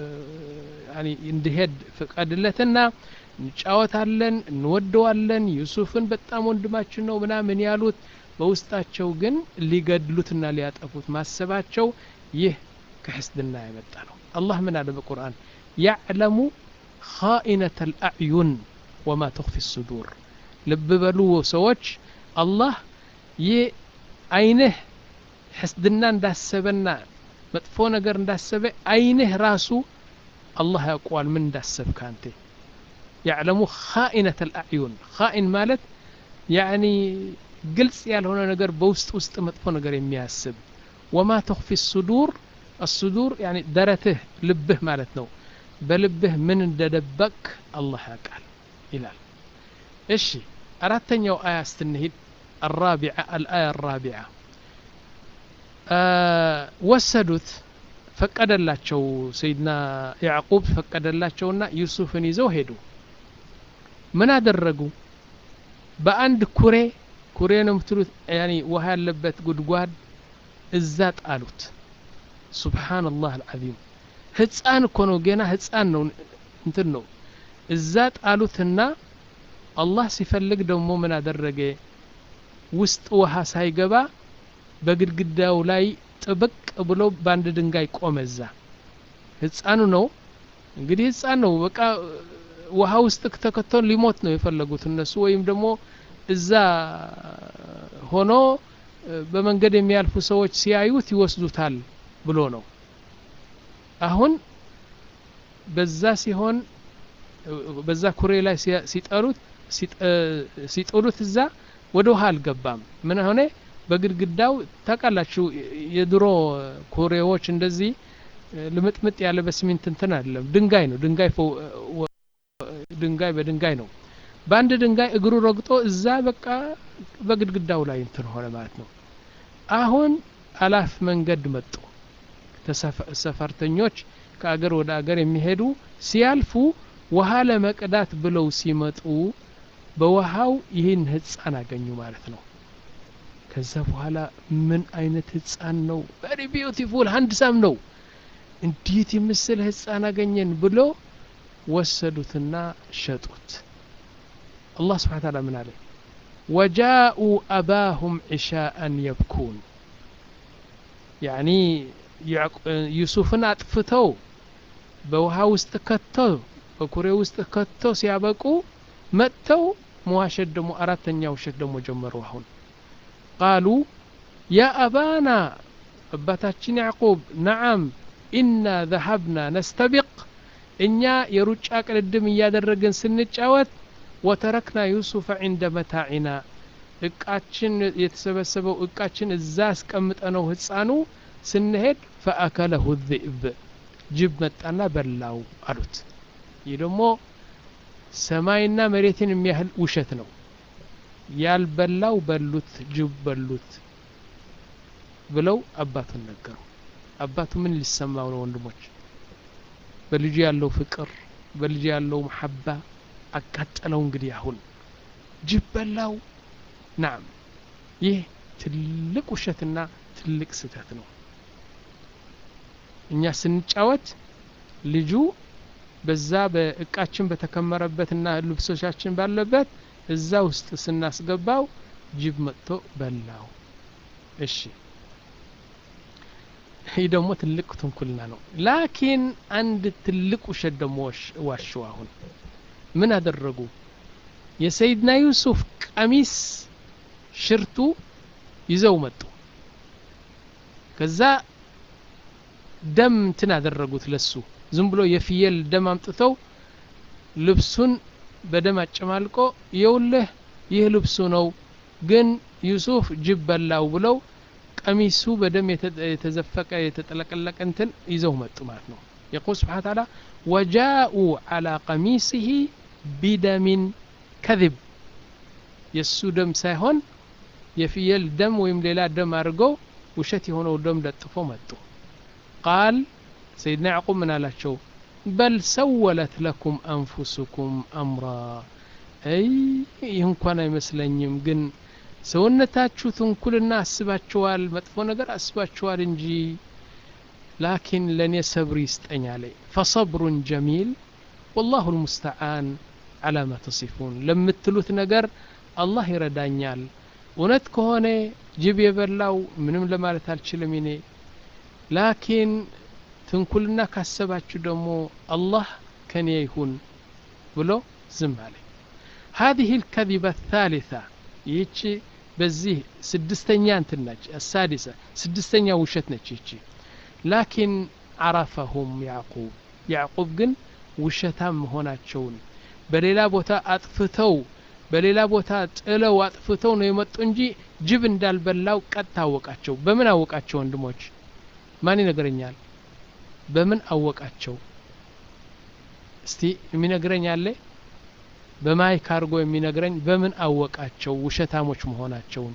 እንዲሄድ ፍቀድለትና እንጫወታለን እንወደዋለን ዩሱፍን በጣም ወንድማችን ነው ምናምን ያሉት በውስጣቸው ግን ሊገድሉትና ሊያጠፉት ማሰባቸው ይህ ከሕስድና የመጣ ነው አላህ ምን አለ በቁርአን ያዕለሙ خائنة الأعين وما تخفي الصدور ልብ በሉ ሰዎች አላህ ይህ አይንህ ሕስድና እንዳሰበና መጥፎ ነገር እንዳሰበ አይንህ ራሱ አላህ ያውቀዋል ምን እንዳሰብክ አንተ ያዕለሙ ኻኢነት አልአዕዩን ኻኢን ማለት ያኒ ግልጽ ያልሆነ ነገር በውስጥ ውስጥ መጥፎ ነገር የሚያስብ ወማ ተኽፊ ሱዱር አሱዱር ያኒ ደረትህ ልብህ ማለት ነው በልብህ ምን እንደደበቅ አላህ ያውቃል ይላል እሺ አራተኛው አያ ስትንሂድ الرابعة الآية الرابعة ወሰዱት ፈቀደላቸው ሰይድና ያዕቁብ ፈቀደላቸውና ዩሱፍን ይዘው ሄዱ ምን አደረጉ በአንድ ኩሬ ኩሬ ነው የምትሉት ያኒ ውሃ ያለበት ጉድጓድ እዛ ጣሉት ሱብሓንላህ አልዓዚም ህፃን እኮ ነው ገና ህፃን ነው እንትን ነው እዛ ጣሉትና አላህ ሲፈልግ ደግሞ ምን አደረገ ውስጥ ውሃ ሳይገባ በግድግዳው ላይ ጥብቅ ብሎ በአንድ ድንጋይ ቆመ እዛ ህፃኑ ነው እንግዲህ ህፃን ነው በቃ ውሃ ውስጥ ተከቶን ሊሞት ነው የፈለጉት እነሱ ወይም ደግሞ እዛ ሆኖ በመንገድ የሚያልፉ ሰዎች ሲያዩት ይወስዱታል ብሎ ነው አሁን በዛ ሲሆን በዛ ኩሬ ላይ ሲጠሩት ሲጥሉት እዛ ወደ ውሃ አልገባም ምን ሆነ በግድግዳው ታውቃላችሁ የድሮ ኩሬዎች እንደዚህ ልምጥምጥ ያለ በሲሚንት እንትን አይደለም ድንጋይ ነው ድንጋይ ድንጋይ በድንጋይ ነው በአንድ ድንጋይ እግሩ ረግጦ እዛ በቃ በግድግዳው ላይ እንትን ሆነ ማለት ነው አሁን አላፍ መንገድ መጡ ሰፈርተኞች ከአገር ወደ አገር የሚሄዱ ሲያልፉ ውሃ ለመቅዳት ብለው ሲመጡ በውሃው ይህን ህፃን አገኙ ማለት ነው ከዛ በኋላ ምን አይነት ህፃን ነው ቨሪ ቢዩቲፉል ሀንድሳም ነው እንዴት የምስል ህፃን አገኘን ብሎ ወሰዱትና ሸጡት አላህ ስብሓን ታላ ምን አለ ወጃኡ አባሁም ዒሻአን የብኩን ያኒ ዩሱፍን አጥፍተው በውሃ ውስጥ ከተው በኩሬ ውስጥ ከተው ሲያበቁ መጥተው መዋሸት ደግሞ አራተኛ ውሸት ደግሞ ጀመሩ አሁን ቃሉ ያ አባና አባታችን ያዕቁብ ነዓም ኢና ዘሀብና ነስተቢቅ እኛ የሩጫ ቅልድም እያደረግን ስንጫወት ወተረክና ዩሱፈ ዕንደ መታዒና እቃችን የተሰበሰበው እቃችን እዛ አስቀምጠነው ህፃኑ ስንሄድ ፈአከለሁ ذئብ ጅብ መጣና በላው አሉት ይህ ደግሞ ሰማይና መሬትን የሚያህል ውሸት ነው ያልበላው በሉት ጅብ በሉት ብለው አባቱን ነገሩ አባቱ ምን ሊሰማው ነው ወንድሞች በልጁ ያለው ፍቅር በልጁ ያለው መሐባ አቃጠለው እንግዲህ አሁን ጅብ በላው ናም ይህ ትልቅ ውሸትና ትልቅ ስህተት ነው እኛ ስንጫወት ልጁ በዛ በእቃችን በተከመረበትና ልብሶቻችን ባለበት እዛ ውስጥ ስናስገባው ጅብ መጥቶ በላው እሺ ይህ ደግሞ ትልቅ ትንኩልና ነው ላኪን አንድ ትልቅ ውሸት ደግሞ ዋሹ አሁን ምን አደረጉ የሰይድና ዩሱፍ ቀሚስ ሽርቱ ይዘው መጡ ከዛ ደም እንትን አደረጉት ለሱ ዝም ብሎ የፍየል ደም አምጥተው ልብሱን በደም አጨማልቆ የውልህ ይህ ልብሱ ነው ግን ዩሱፍ ጅብ በላው ብለው ቀሚሱ በደም የተዘፈቀ የተጠለቀለቀ እንትን ይዘው መጡ ማለት ነው የቁል ስብሓን ታላ ወጃኡ አላ ቀሚሲህ ቢደሚን ከذብ የእሱ ደም ሳይሆን የፍየል ደም ወይም ሌላ ደም አድርገው ውሸት የሆነው ደም ለጥፎ መጡ ቃል ሰይድና ያዕቁብ ምን አላቸው በል ሰወለት ለኩም አንፉሱኩም አምራ አይ ይህ እንኳን አይመስለኝም ግን ሰውነታችሁ ትንኩልና አስባችኋል መጥፎ ነገር አስባችኋል እንጂ ላኪን ለእኔ ሰብር ይስጠኝ አለ ፈሰብሩን ጀሚል ወላሁ ልሙስተዓን አላ ማ ተሲፉን ለምትሉት ነገር አላህ ይረዳኛል እውነት ከሆነ ጅብ የበላው ምንም ለማለት አልችልም እኔ ላኪን ትንኩልና ካሰባችሁ ደግሞ አላህ ከኔ ይሁን ብሎ ዝም አለ هذه الكذبة الثالثة ይህቺ በዚህ ስድስተኛ እንትን ነች السادسة ስድስተኛ ውሸት ነች ይቺ ላኪን አረፈሁም ያዕቁብ ያዕቁብ ግን ውሸታም መሆናቸውን በሌላ ቦታ አጥፍተው በሌላ ቦታ ጥለው አጥፍተው ነው የመጡ እንጂ ጅብ እንዳልበላው ቀጥታ አወቃቸው በምን አወቃቸው ወንድሞች ማን ይነግረኛል በምን አወቃቸው እስቲ የሚነግረኝ አለ በማይክ አድርጎ የሚነግረኝ በምን አወቃቸው ውሸታሞች መሆናቸውን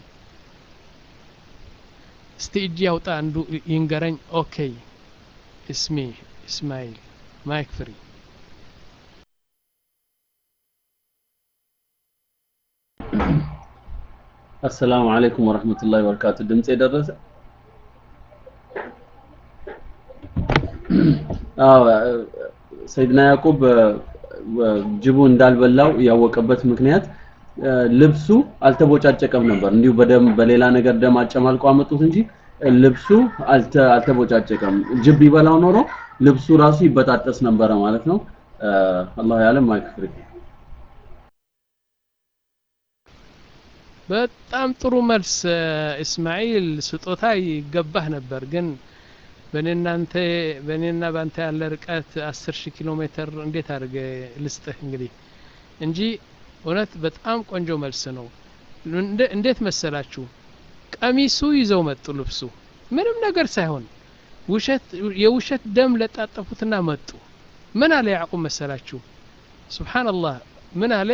እስቲ እጅ ያውጣ አንዱ ይንገረኝ ኦኬ እስሜ እስማኤል ማይክ ፍሪ
አሰላሙ አለይኩም ወረህመቱላሂ ወበረካቱ ድምፅ የደረሰ ሰይድና ያዕቁብ ጅቡ እንዳልበላው ያወቀበት ምክንያት ልብሱ አልተቦጫጨቀም ነበር እንዲሁ በደም በሌላ ነገር ደም አጨማልቆ አመጡት እንጂ ልብሱ አልተቦጫጨቀም ጅብ ይበላው ኖሮ ልብሱ ራሱ ይበጣጠስ ነበረ ማለት ነው አላሁ ያለም ማይክፍሪ
በጣም ጥሩ መልስ እስማኤል ስጦታ ይገባህ ነበር ግን በእኔናንተ በእኔና ባንተ ያለ ርቀት አስር ሺህ ኪሎ ሜትር እንዴት አድርገ ልስጥህ እንግዲህ እንጂ እውነት በጣም ቆንጆ መልስ ነው እንዴት መሰላችሁ ቀሚሱ ይዘው መጡ ልብሱ ምንም ነገር ሳይሆን ውሸት የውሸት ደም ለጣጠፉትና መጡ ምን አለ ያዕቁብ መሰላችሁ ስብሓንላህ ምን አለ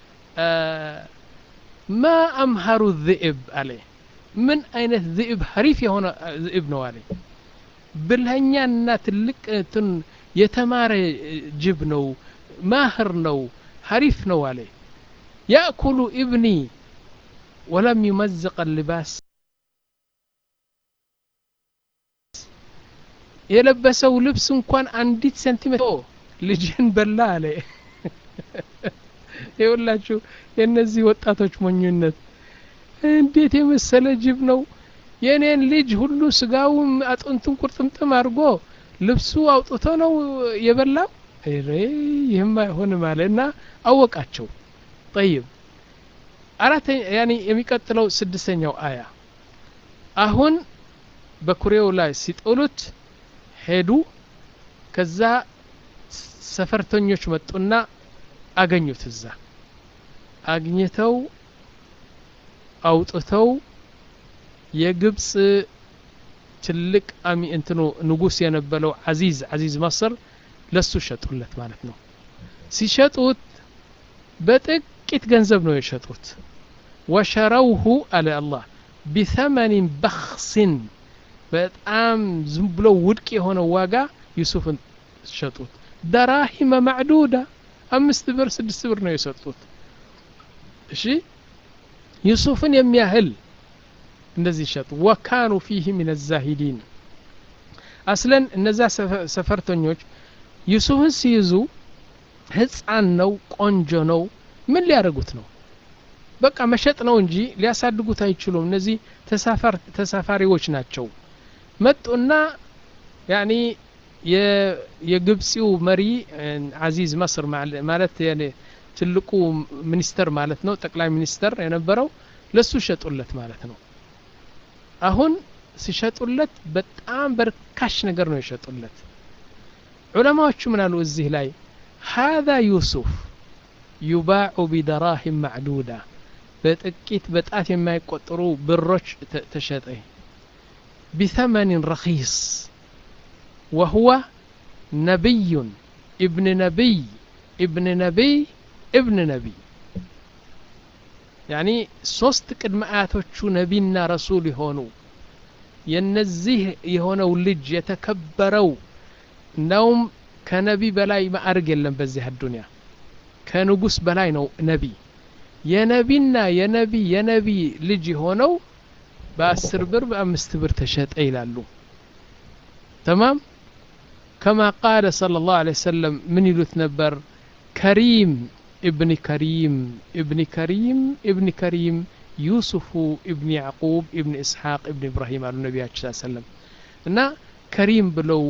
ማ አምሃሩ ذئብ አለ ምን አይነት ذئብ ሀሪፍ የሆነ ذئብ ነው አለ ብልኸኛና ትልቅ እንትን የተማረ ጅብ ነው ማህር ነው ሀሪፍ ነው አለ ያእኩሉ ኢብኒ ወለም ዩመዝቅ ልባስ የለበሰው ልብስ እንኳን አንዲት ሴንቲሜትር ልጅን በላ አለ የሁላችሁ የእነዚህ ወጣቶች ሞኙነት እንዴት የመሰለ ጅብ ነው የእኔን ልጅ ሁሉ ስጋውም አጥንቱን ቁርጥምጥም አድርጎ ልብሱ አውጥቶ ነው የበላው ይህም አይሆንም አለ እና አወቃቸው ጠይብ አራተኛ ያኒ የሚቀጥለው ስድስተኛው አያ አሁን በኩሬው ላይ ሲጥሉት ሄዱ ከዛ ሰፈርተኞች መጡና አገኙት እዛ አግኝተው አውጥተው የግብፅ ትልቅ አሚ እንትኑ ንጉስ የነበረው አዚዝ አዚዝ መስር ለሱ ሸጡለት ማለት ነው ሲሸጡት በጥቂት ገንዘብ ነው የሸጡት ወሸረውሁ አለ አላህ ቢተመኒን በክሲን በጣም ዝም ብሎ ውድቅ የሆነ ዋጋ ዩሱፍን ሸጡት ደራሂመ ማዕዱዳ አምስት ብር ስድስት ብር ነው የሰጡት እሺ ዩሱፍን የሚያህል እንደዚህ ሸጡ ወካኑ ፊህ ምን ዛሂዲን አስለን እነዛ ሰፈርተኞች ዩሱፍን ሲይዙ ህፃን ነው ቆንጆ ነው ምን ሊያደርጉት ነው በቃ መሸጥ ነው እንጂ ሊያሳድጉት አይችሉም እነዚህ ተሳፋሪዎች ናቸው መጡና ያኒ የግብፂው መሪ አዚዝ መስር ማለት ትልቁ ሚኒስተር ማለት ነው ጠቅላይ ሚኒስተር የነበረው ለሱ ሸጡለት ማለት ነው አሁን ሲሸጡለት በጣም በርካሽ ነገር ነው የሸጡለት ዑለማዎቹ ምን አሉ እዚህ ላይ هذا ዩሱፍ ዩባዑ ቢደራሂም ማዕዱዳ በጥቂት በጣት የማይቆጠሩ ብሮች ተሸጠ ቢተመንን ረኺስ وهو نبي ابن نبي ابن نبي ابن نبي يعني ሶስት ቅድመ አያቶቹ ነቢና ረሱል የሆኑ የነዚህ የሆነው ልጅ የተከበረው እንዳውም ከነቢ በላይ ማዕርግ የለም በዚህ አዱንያ ከንጉስ በላይ ነው ነቢ የነቢና የነቢ የነቢ ልጅ የሆነው በአስር ብር በአምስት ብር ተሸጠ ይላሉ ተማም كما قال صلى الله عليه وسلم من يلوت نبر كريم ابن كريم ابن كريم ابن كريم يوسف ابن يعقوب ابن إسحاق ابن إبراهيم على النبي صلى الله عليه وسلم እና ከሪም ብለው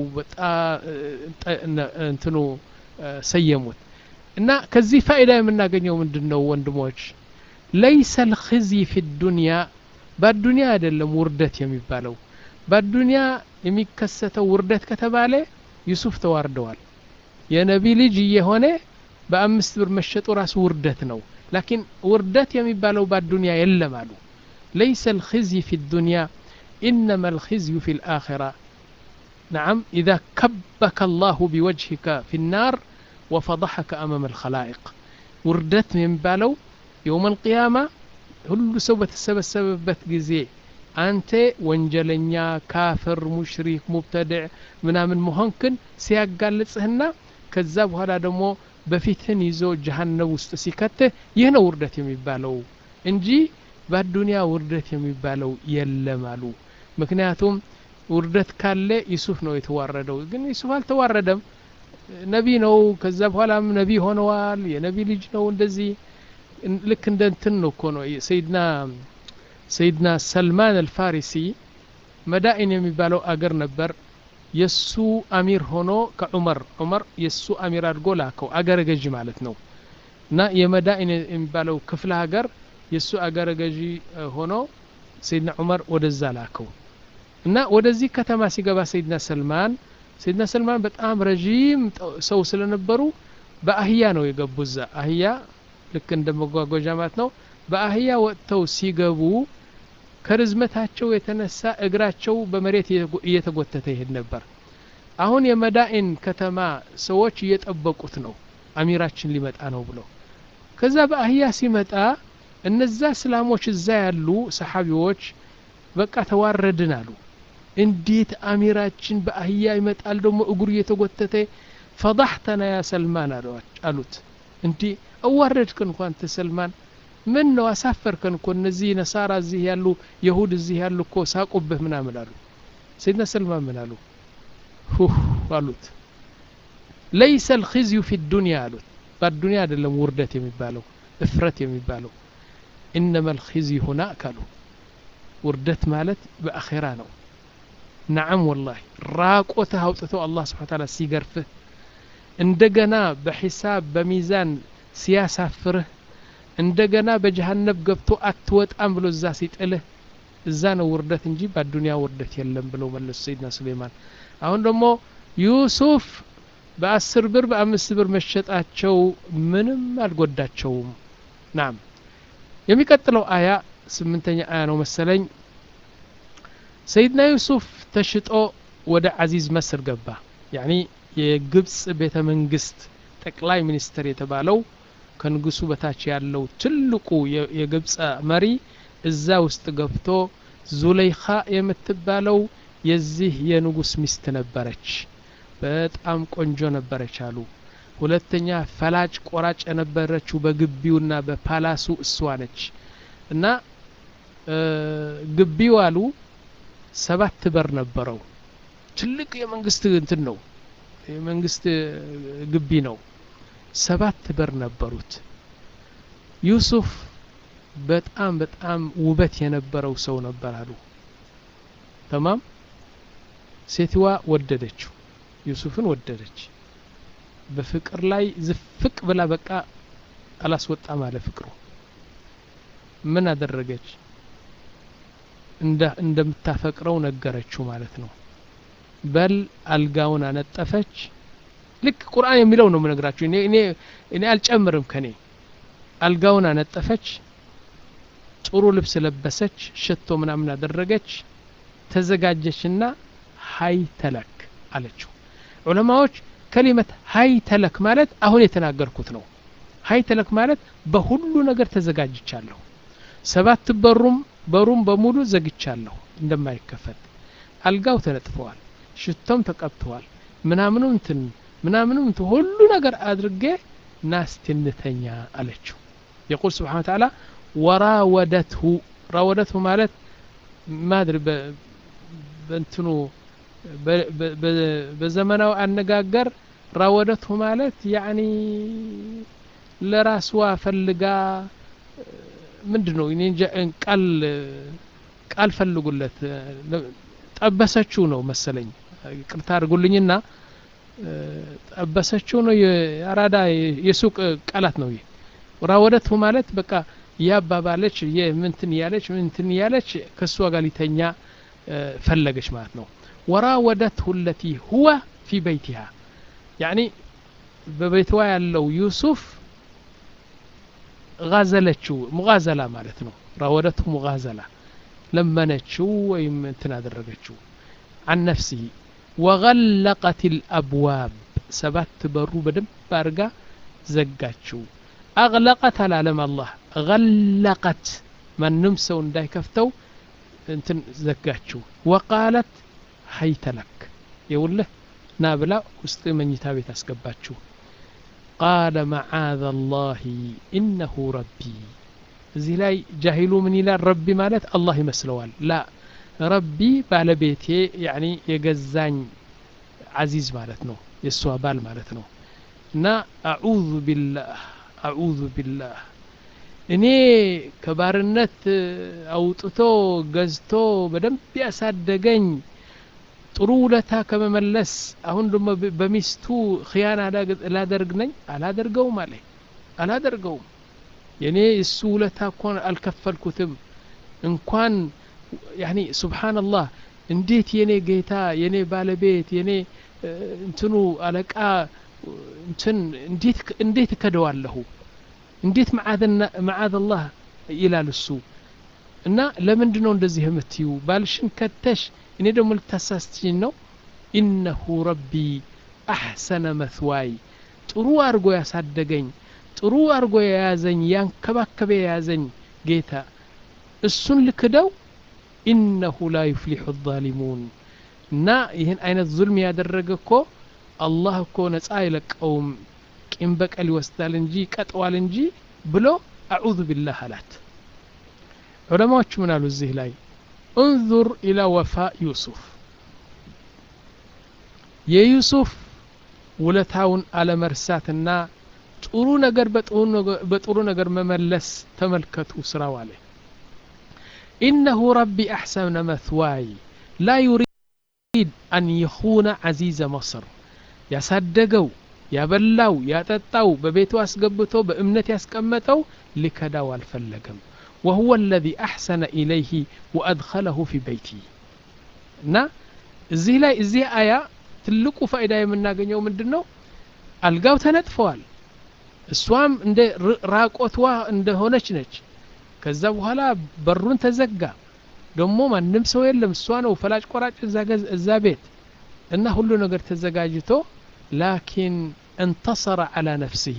እንትኑ ሰየሙት እና ከዚህ ፋይዳ የምናገኘው ምንድን ነው ወንድሞች ለይሰ ልክዝይ ፊ ዱንያ በአዱንያ አይደለም ውርደት የሚባለው በአዱንያ የሚከሰተው ውርደት ከተባለ ዩሱፍ ተዋርደዋል የነቢ ልጅ እየሆነ በአምስት ብር መሸጡ ራሱ ውርደት ነው ላኪን ውርደት የሚባለው በአዱንያ የለም አሉ ለይሰ ልክዝይ ፊ ዱንያ إنما الخزي في الآخرة نعم إذا كبك الله بوجهك في النار وفضحك أمام الخلائق وردت من بالو يوم القيامة ሁሉ ሰው በተሰበሰበበት ጊዜ አንተ ወንጀለኛ ካፍር ሙሽሪክ ሙብተድዕ ምናምን መሆንክን ሲያጋልጽህና ከዛ በኋላ ደግሞ በፊትህን ይዞ ጀሃነብ ውስጥ ሲከትህ ይህ ነው ውርደት የሚባለው እንጂ በአዱንያ ውርደት የሚባለው የለም አሉ ምክንያቱም ውርደት ካለ ዩሱፍ ነው የተዋረደው ግን ዩሱፍ አልተዋረደም ነቢ ነው ከዛ በኋላም ነቢ ሆነዋል የነቢ ልጅ ነው እንደዚህ ልክ እንደ እንትን ነው እኮ ነው ሰይድና ሰይድና ሰልማን አልፋሪሲ መዳኢን የሚባለው አገር ነበር የሱ አሚር ሆኖ ከዑመር ዑመር የሱ አሚር አድርጎ ላከው አገረ ገዢ ማለት ነው እና የመዳኢን የሚባለው ክፍለ ሀገር የሱ አገረ ገዢ ሆኖ ሰይድና ዑመር ወደዛ ላከው እና ወደዚህ ከተማ ሲገባ ሰይድና ሰልማን ሰይድና ሰልማን በጣም ረዥም ሰው ስለነበሩ በአህያ ነው የገቡ እዛ አህያ ልክ እንደ መጓጓዣ ማለት ነው በአህያ ወጥተው ሲገቡ ከርዝመታቸው የተነሳ እግራቸው በመሬት እየተጎተተ ይሄድ ነበር አሁን የመዳኢን ከተማ ሰዎች እየጠበቁት ነው አሚራችን ሊመጣ ነው ብለው ከዛ በአህያ ሲመጣ እነዛ እስላሞች እዛ ያሉ ሰሓቢዎች በቃ ተዋረድን አሉ እንዴት አሚራችን በአህያ ይመጣል ደግሞ እግሩ እየተጎተተ ፈضحተና ያ ሰልማን አሉት እንዲህ አዋረድክን እንኳ አንተ ሰልማን ምን ነው አሳፈርከን እኮ እነዚህ ነሳራ እዚህ ያሉ የሁድ እዚህ ያሉ እኮ ሳቁብህ ምናምን አሉ ሰይድና ሰልማን ምን አሉ ሁህ አሉት ለይሰ ልክዝዩ ፊ ዱንያ አሉት በአዱንያ አይደለም ውርደት የሚባለው እፍረት የሚባለው ኢነማ ልክዝዩ ሁናክ አሉ ውርደት ማለት በአኼራ ነው ነዓም ወላሂ ራቆትህ አውጥተው አላህ ስብሓን ታላ ሲገርፍህ እንደገና በሒሳብ በሚዛን ሲያሳፍርህ እንደገና በጀሃነብ ገብቶ አትወጣም ብሎ እዛ ሲጥልህ እዛ ነው ውርደት እንጂ በአዱንያ ውርደት የለም ብለው መለሱ ሰይድና ሱሌይማን አሁን ደግሞ ዩሱፍ በአስር ብር በአምስት ብር መሸጣቸው ምንም አልጎዳቸውም ናም የሚቀጥለው አያ ስምንተኛ አያ ነው መሰለኝ ሰይድና ዩሱፍ ተሽጦ ወደ አዚዝ መስር ገባ ያኒ የግብፅ ቤተ መንግስት ጠቅላይ ሚኒስትር የተባለው ከንጉሱ በታች ያለው ትልቁ የግብፅ መሪ እዛ ውስጥ ገብቶ ዙለይኻ የምትባለው የዚህ የንጉስ ሚስት ነበረች በጣም ቆንጆ ነበረች አሉ ሁለተኛ ፈላጭ ቆራጭ የነበረችው በግቢውና በፓላሱ እሷ ነች እና ግቢው አሉ ሰባት በር ነበረው ትልቅ የመንግስት እንትን ነው የመንግስት ግቢ ነው ሰባት በር ነበሩት ዩሱፍ በጣም በጣም ውበት የነበረው ሰው ነበር አሉ ተማም ሴትዋ ወደደችው ዩሱፍን ወደደች በፍቅር ላይ ዝፍቅ ብላ በቃ አላስወጣም አለ ፍቅሩ ምን አደረገች እንደምታፈቅረው ነገረችው ማለት ነው በል አልጋውን አነጠፈች ልክ ቁርአን የሚለው ነው ምነግራችሁ እኔ እኔ እኔ አልጨምርም ከኔ አልጋውን አነጠፈች ጥሩ ልብስ ለበሰች ሽቶ ምናምን አደረገች ተዘጋጀችና ሀይ ተለክ አለችው ዑለማዎች ከሊመት ሀይ ተለክ ማለት አሁን የተናገርኩት ነው ሀይ ተለክ ማለት በሁሉ ነገር ተዘጋጅቻለሁ ሰባት በሩም በሩም በሙሉ ዘግቻለሁ እንደማይከፈት አልጋው ተነጥፈዋል ሽቶም ተቀብተዋል ምናምኑ እንትን ምናምኑ እንትን ሁሉ ነገር አድርጌ ናስትንተኛ አለችው የቁል ስብሓን ተዓላ ወራወደትሁ ራወደትሁ ማለት ማድሪ በእንትኑ በዘመናዊ አነጋገር ራወደትሁ ማለት ያኒ ለራስዋ ፈልጋ ምንድን ነው ቃል ቃል ፈልጉለት ጠበሰችው ነው መሰለኝ ቅርታ አድርጉልኝና ጠበሰችው ነው የአራዳ የሱቅ ቃላት ነው ይህ ራወደትሁ ማለት በቃ እያባባለች ምንትን እያለች ምንትን እያለች ከእሷ ጋር ሊተኛ ፈለገች ማለት ነው ወራወደትሁ ለቲ ሁወ ፊ በይቲሃ ያኒ በቤትዋ ያለው ዩሱፍ ጋዘለችው ሙጋዘላ ማለት ነው ራወደትሁ ሙጋዘላ ለመነችው ወይም እንትን አደረገችው አን ነፍሲህ ወገለቀት ልአብዋብ ሰባት በሩ በደንብ አድርጋ ዘጋችው አግለቀት አላለም አላህ ገለቀት ማንም ሰው እንዳይከፍተው እንትን ዘጋችው ወቃለት ሀይተለክ የውልህ ና ብላ ውስጥ መኝታ ቤት አስገባችው ቃለ መዓዘ ላህ ኢነሁ ረቢ እዚህ ላይ ጃሂሉ ምን ይላል ረቢ ማለት አላህ ይመስለዋል ላ ረቢ ባለቤቴ ያኒ የገዛኝ አዚዝ ማለት ነው የእሷ ባል ማለት ነው እና አዑዙ ቢላህ አዑዙ ቢላህ እኔ ከባርነት አውጥቶ ገዝቶ በደንብ ያሳደገኝ ጥሩ ውለታ ከመመለስ አሁን ደግሞ በሚስቱ ክያና ላደርግ ነኝ አላደርገውም አለ አላደርገውም የኔ እሱ ውለታ እኮን አልከፈልኩትም እንኳን ያኒ ሱብሓንላህ እንዴት የኔ ጌታ የኔ ባለቤት የኔ እንትኑ አለቃ እንትን እንዴት እከደዋለሁ እንዴት መዓዝ አላህ ይላል እሱ እና ለምንድን ነው እንደዚህ የምትዩ ባልሽን ከተሽ እኔ ደግሞ ልታሳስትኝ ነው ኢነሁ ረቢ አሕሰነ መትዋይ ጥሩ አድርጎ ያሳደገኝ ጥሩ አድርጎ የያዘኝ ያንከባከበ የያዘኝ ጌታ እሱን ልክደው ኢነሁ ላ ዩፍሊሑ ዛሊሙን እና ይህን አይነት ዙልም ያደረገ እኮ አላህ እኮ ነጻ አይለቀውም ቂም በቀል ይወስዳል እንጂ ይቀጠዋል እንጂ ብሎ አዑዙ ቢላህ አላት ዑለማዎቹ ምን አሉ እዚህ ላይ እንዙር ኢላ ወፋ ዩሱፍ የዩሱፍ ውለታውን አለመርሳትና ጥሩ ነገር በጥሩ ነገር መመለስ ተመልከቱ ስራው አለ ኢነሁ ረቢ አሕሰነ መትዋይ ላ ዩሪድ አን የኹነ ዐዚዘ መصር ያሳደገው ያበላው ያጠጣው በቤቱ አስገብቶ በእምነት ያስቀመጠው ሊከዳው አልፈለገም وهو الذي أحسن إليه وأدخله في بيته እና እዚህ ላይ እዚህ አያ ትልቁ ፋይዳ የምናገኘው ምንድን ነው አልጋው ተነጥፈዋል እሷም እንደ ራቆትዋ እንደሆነች ነች ከዛ በኋላ በሩን ተዘጋ ደግሞ ማንም ሰው የለም እሷ ነው ፈላጭ ቆራጭ እዛ ቤት እና ሁሉ ነገር ተዘጋጅቶ ላኪን እንተሰረ አላ ነፍስህ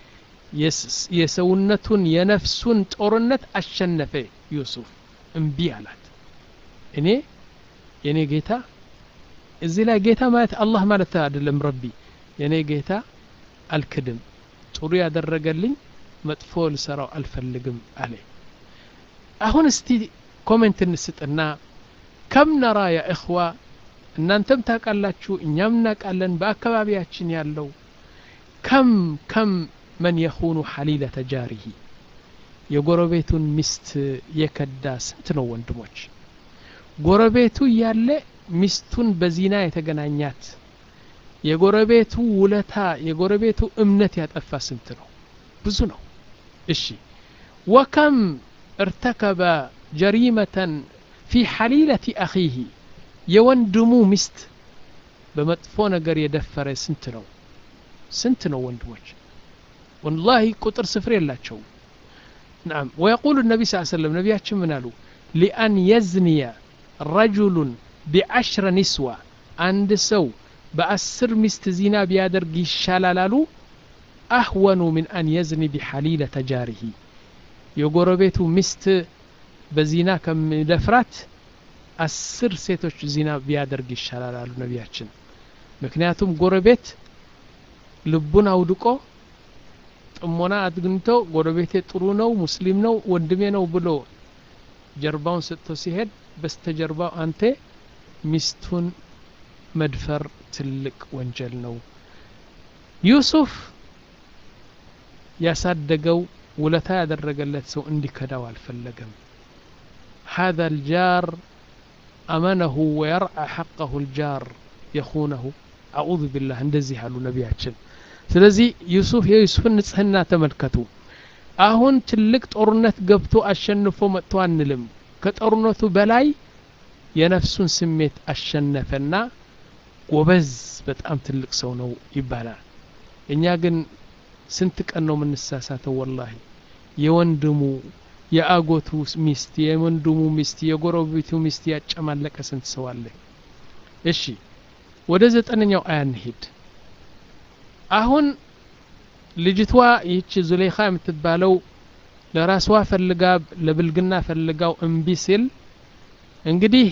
የሰውነቱን የነፍሱን ጦርነት አሸነፈ ዩሱፍ እምቢ አላት እኔ የኔ ጌታ እዚህ ላይ ጌታ ማለት አላህ ማለት አይደለም ረቢ የኔ ጌታ አልክድም ጥሩ ያደረገልኝ መጥፎ ልሰራው አልፈልግም አለ አሁን እስቲ ኮሜንት እንስጥና ከም ነራ ያ እኽዋ እናንተም ታውቃላችሁ እኛም እናውቃለን በአካባቢያችን ያለው ከም ከም መን የኹኑ ሐሊለተ ጃሪሂ የጎረቤቱን ሚስት የከዳ ስንት ነው ወንድሞች ጎረቤቱ እያለ ሚስቱን በዚና የተገናኛት የጎረቤቱ ውለታ የጎረቤቱ እምነት ያጠፋ ስንት ነው ብዙ ነው እሺ ወከም ارتكب جريمة في حليلة أخيه የወንድሙ ሚስት በመጥፎ ነገር የደፈረ ስንት ነው ስንት ነው ወንድሞች ወላሂ ቁጥር ስፍር የላቸውም ናም ወየቁሉ ነቢ ስ ሰለም ነቢያችን ምን አሉ ሊአን የዝንየ ረጁሉን ቢዐሽረ ኒስዋ አንድ ሰው በአስር ሚስት ዚና ቢያደርግ ይሻላል አሉ አህወኑ ምን አን የዝኒ ቢሐሊለ ተጃሪሂ የጎረቤቱ ሚስት በዚና ከሚደፍራት አስር ሴቶች ዚና ቢያደርግ ይሻላል አሉ ነቢያችን ምክንያቱም ጎረቤት ልቡን አውድቆ ጥሞና አግኝቶ ጎረቤቴ ጥሩ ነው ሙስሊም ነው ወንድሜ ነው ብሎ ጀርባውን ሰጥቶ ሲሄድ በስተጀርባው አንተ ሚስቱን መድፈር ትልቅ ወንጀል ነው ዩሱፍ ያሳደገው ውለታ ያደረገለት ሰው እንዲከዳው አልፈለገም هذا الجار أمنه ويرعى حقه الجار يخونه أعوذ بالله እንደዚህ አሉ ነቢያችን ስለዚህ ዩሱፍ የዩሱፍን ንጽህና ተመልከቱ አሁን ትልቅ ጦርነት ገብቶ አሸንፎ መጥቶ አንልም ከጦርነቱ በላይ የነፍሱን ስሜት አሸነፈና ጎበዝ በጣም ትልቅ ሰው ነው ይባላል እኛ ግን ስንት ቀን ነው የምንሳሳተው ወላሂ የወንድሙ የአጎቱ ሚስት የወንድሙ ሚስት የጎረቤቱ ሚስት ያጨማለቀ ስንት ሰው አለ እሺ ወደ ዘጠነኛው አያ እንሂድ አሁን ልጅቷ ይህች ዙሌኻ የምትባለው ለራስዋ ፈልጋ ለብልግና ፈልጋው እምቢ ሲል እንግዲህ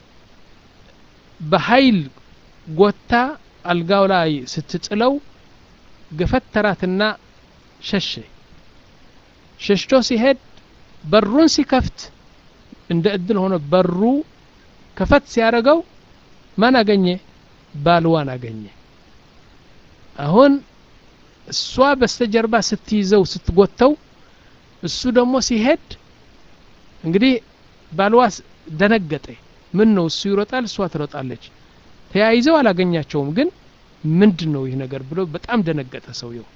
በኃይል ጎታ አልጋው ላይ ስትጥለው ገፈተራትና ሸሸ ሸሽቶ ሲሄድ በሩን ሲከፍት እንደ እድል ሆነ በሩ ከፈት ሲያደርገው ማን አገኘ ባልዋን አገኘ አሁን እሷ በስተጀርባ ስትይዘው ስትጎተው እሱ ደግሞ ሲሄድ እንግዲህ ባልዋ ደነገጠ ምን ነው እሱ ይሮጣል እሷ ትሮጣለች ተያይዘው አላገኛቸውም ግን ምንድን ነው ይህ ነገር ብሎ በጣም ደነገጠ ሰውየው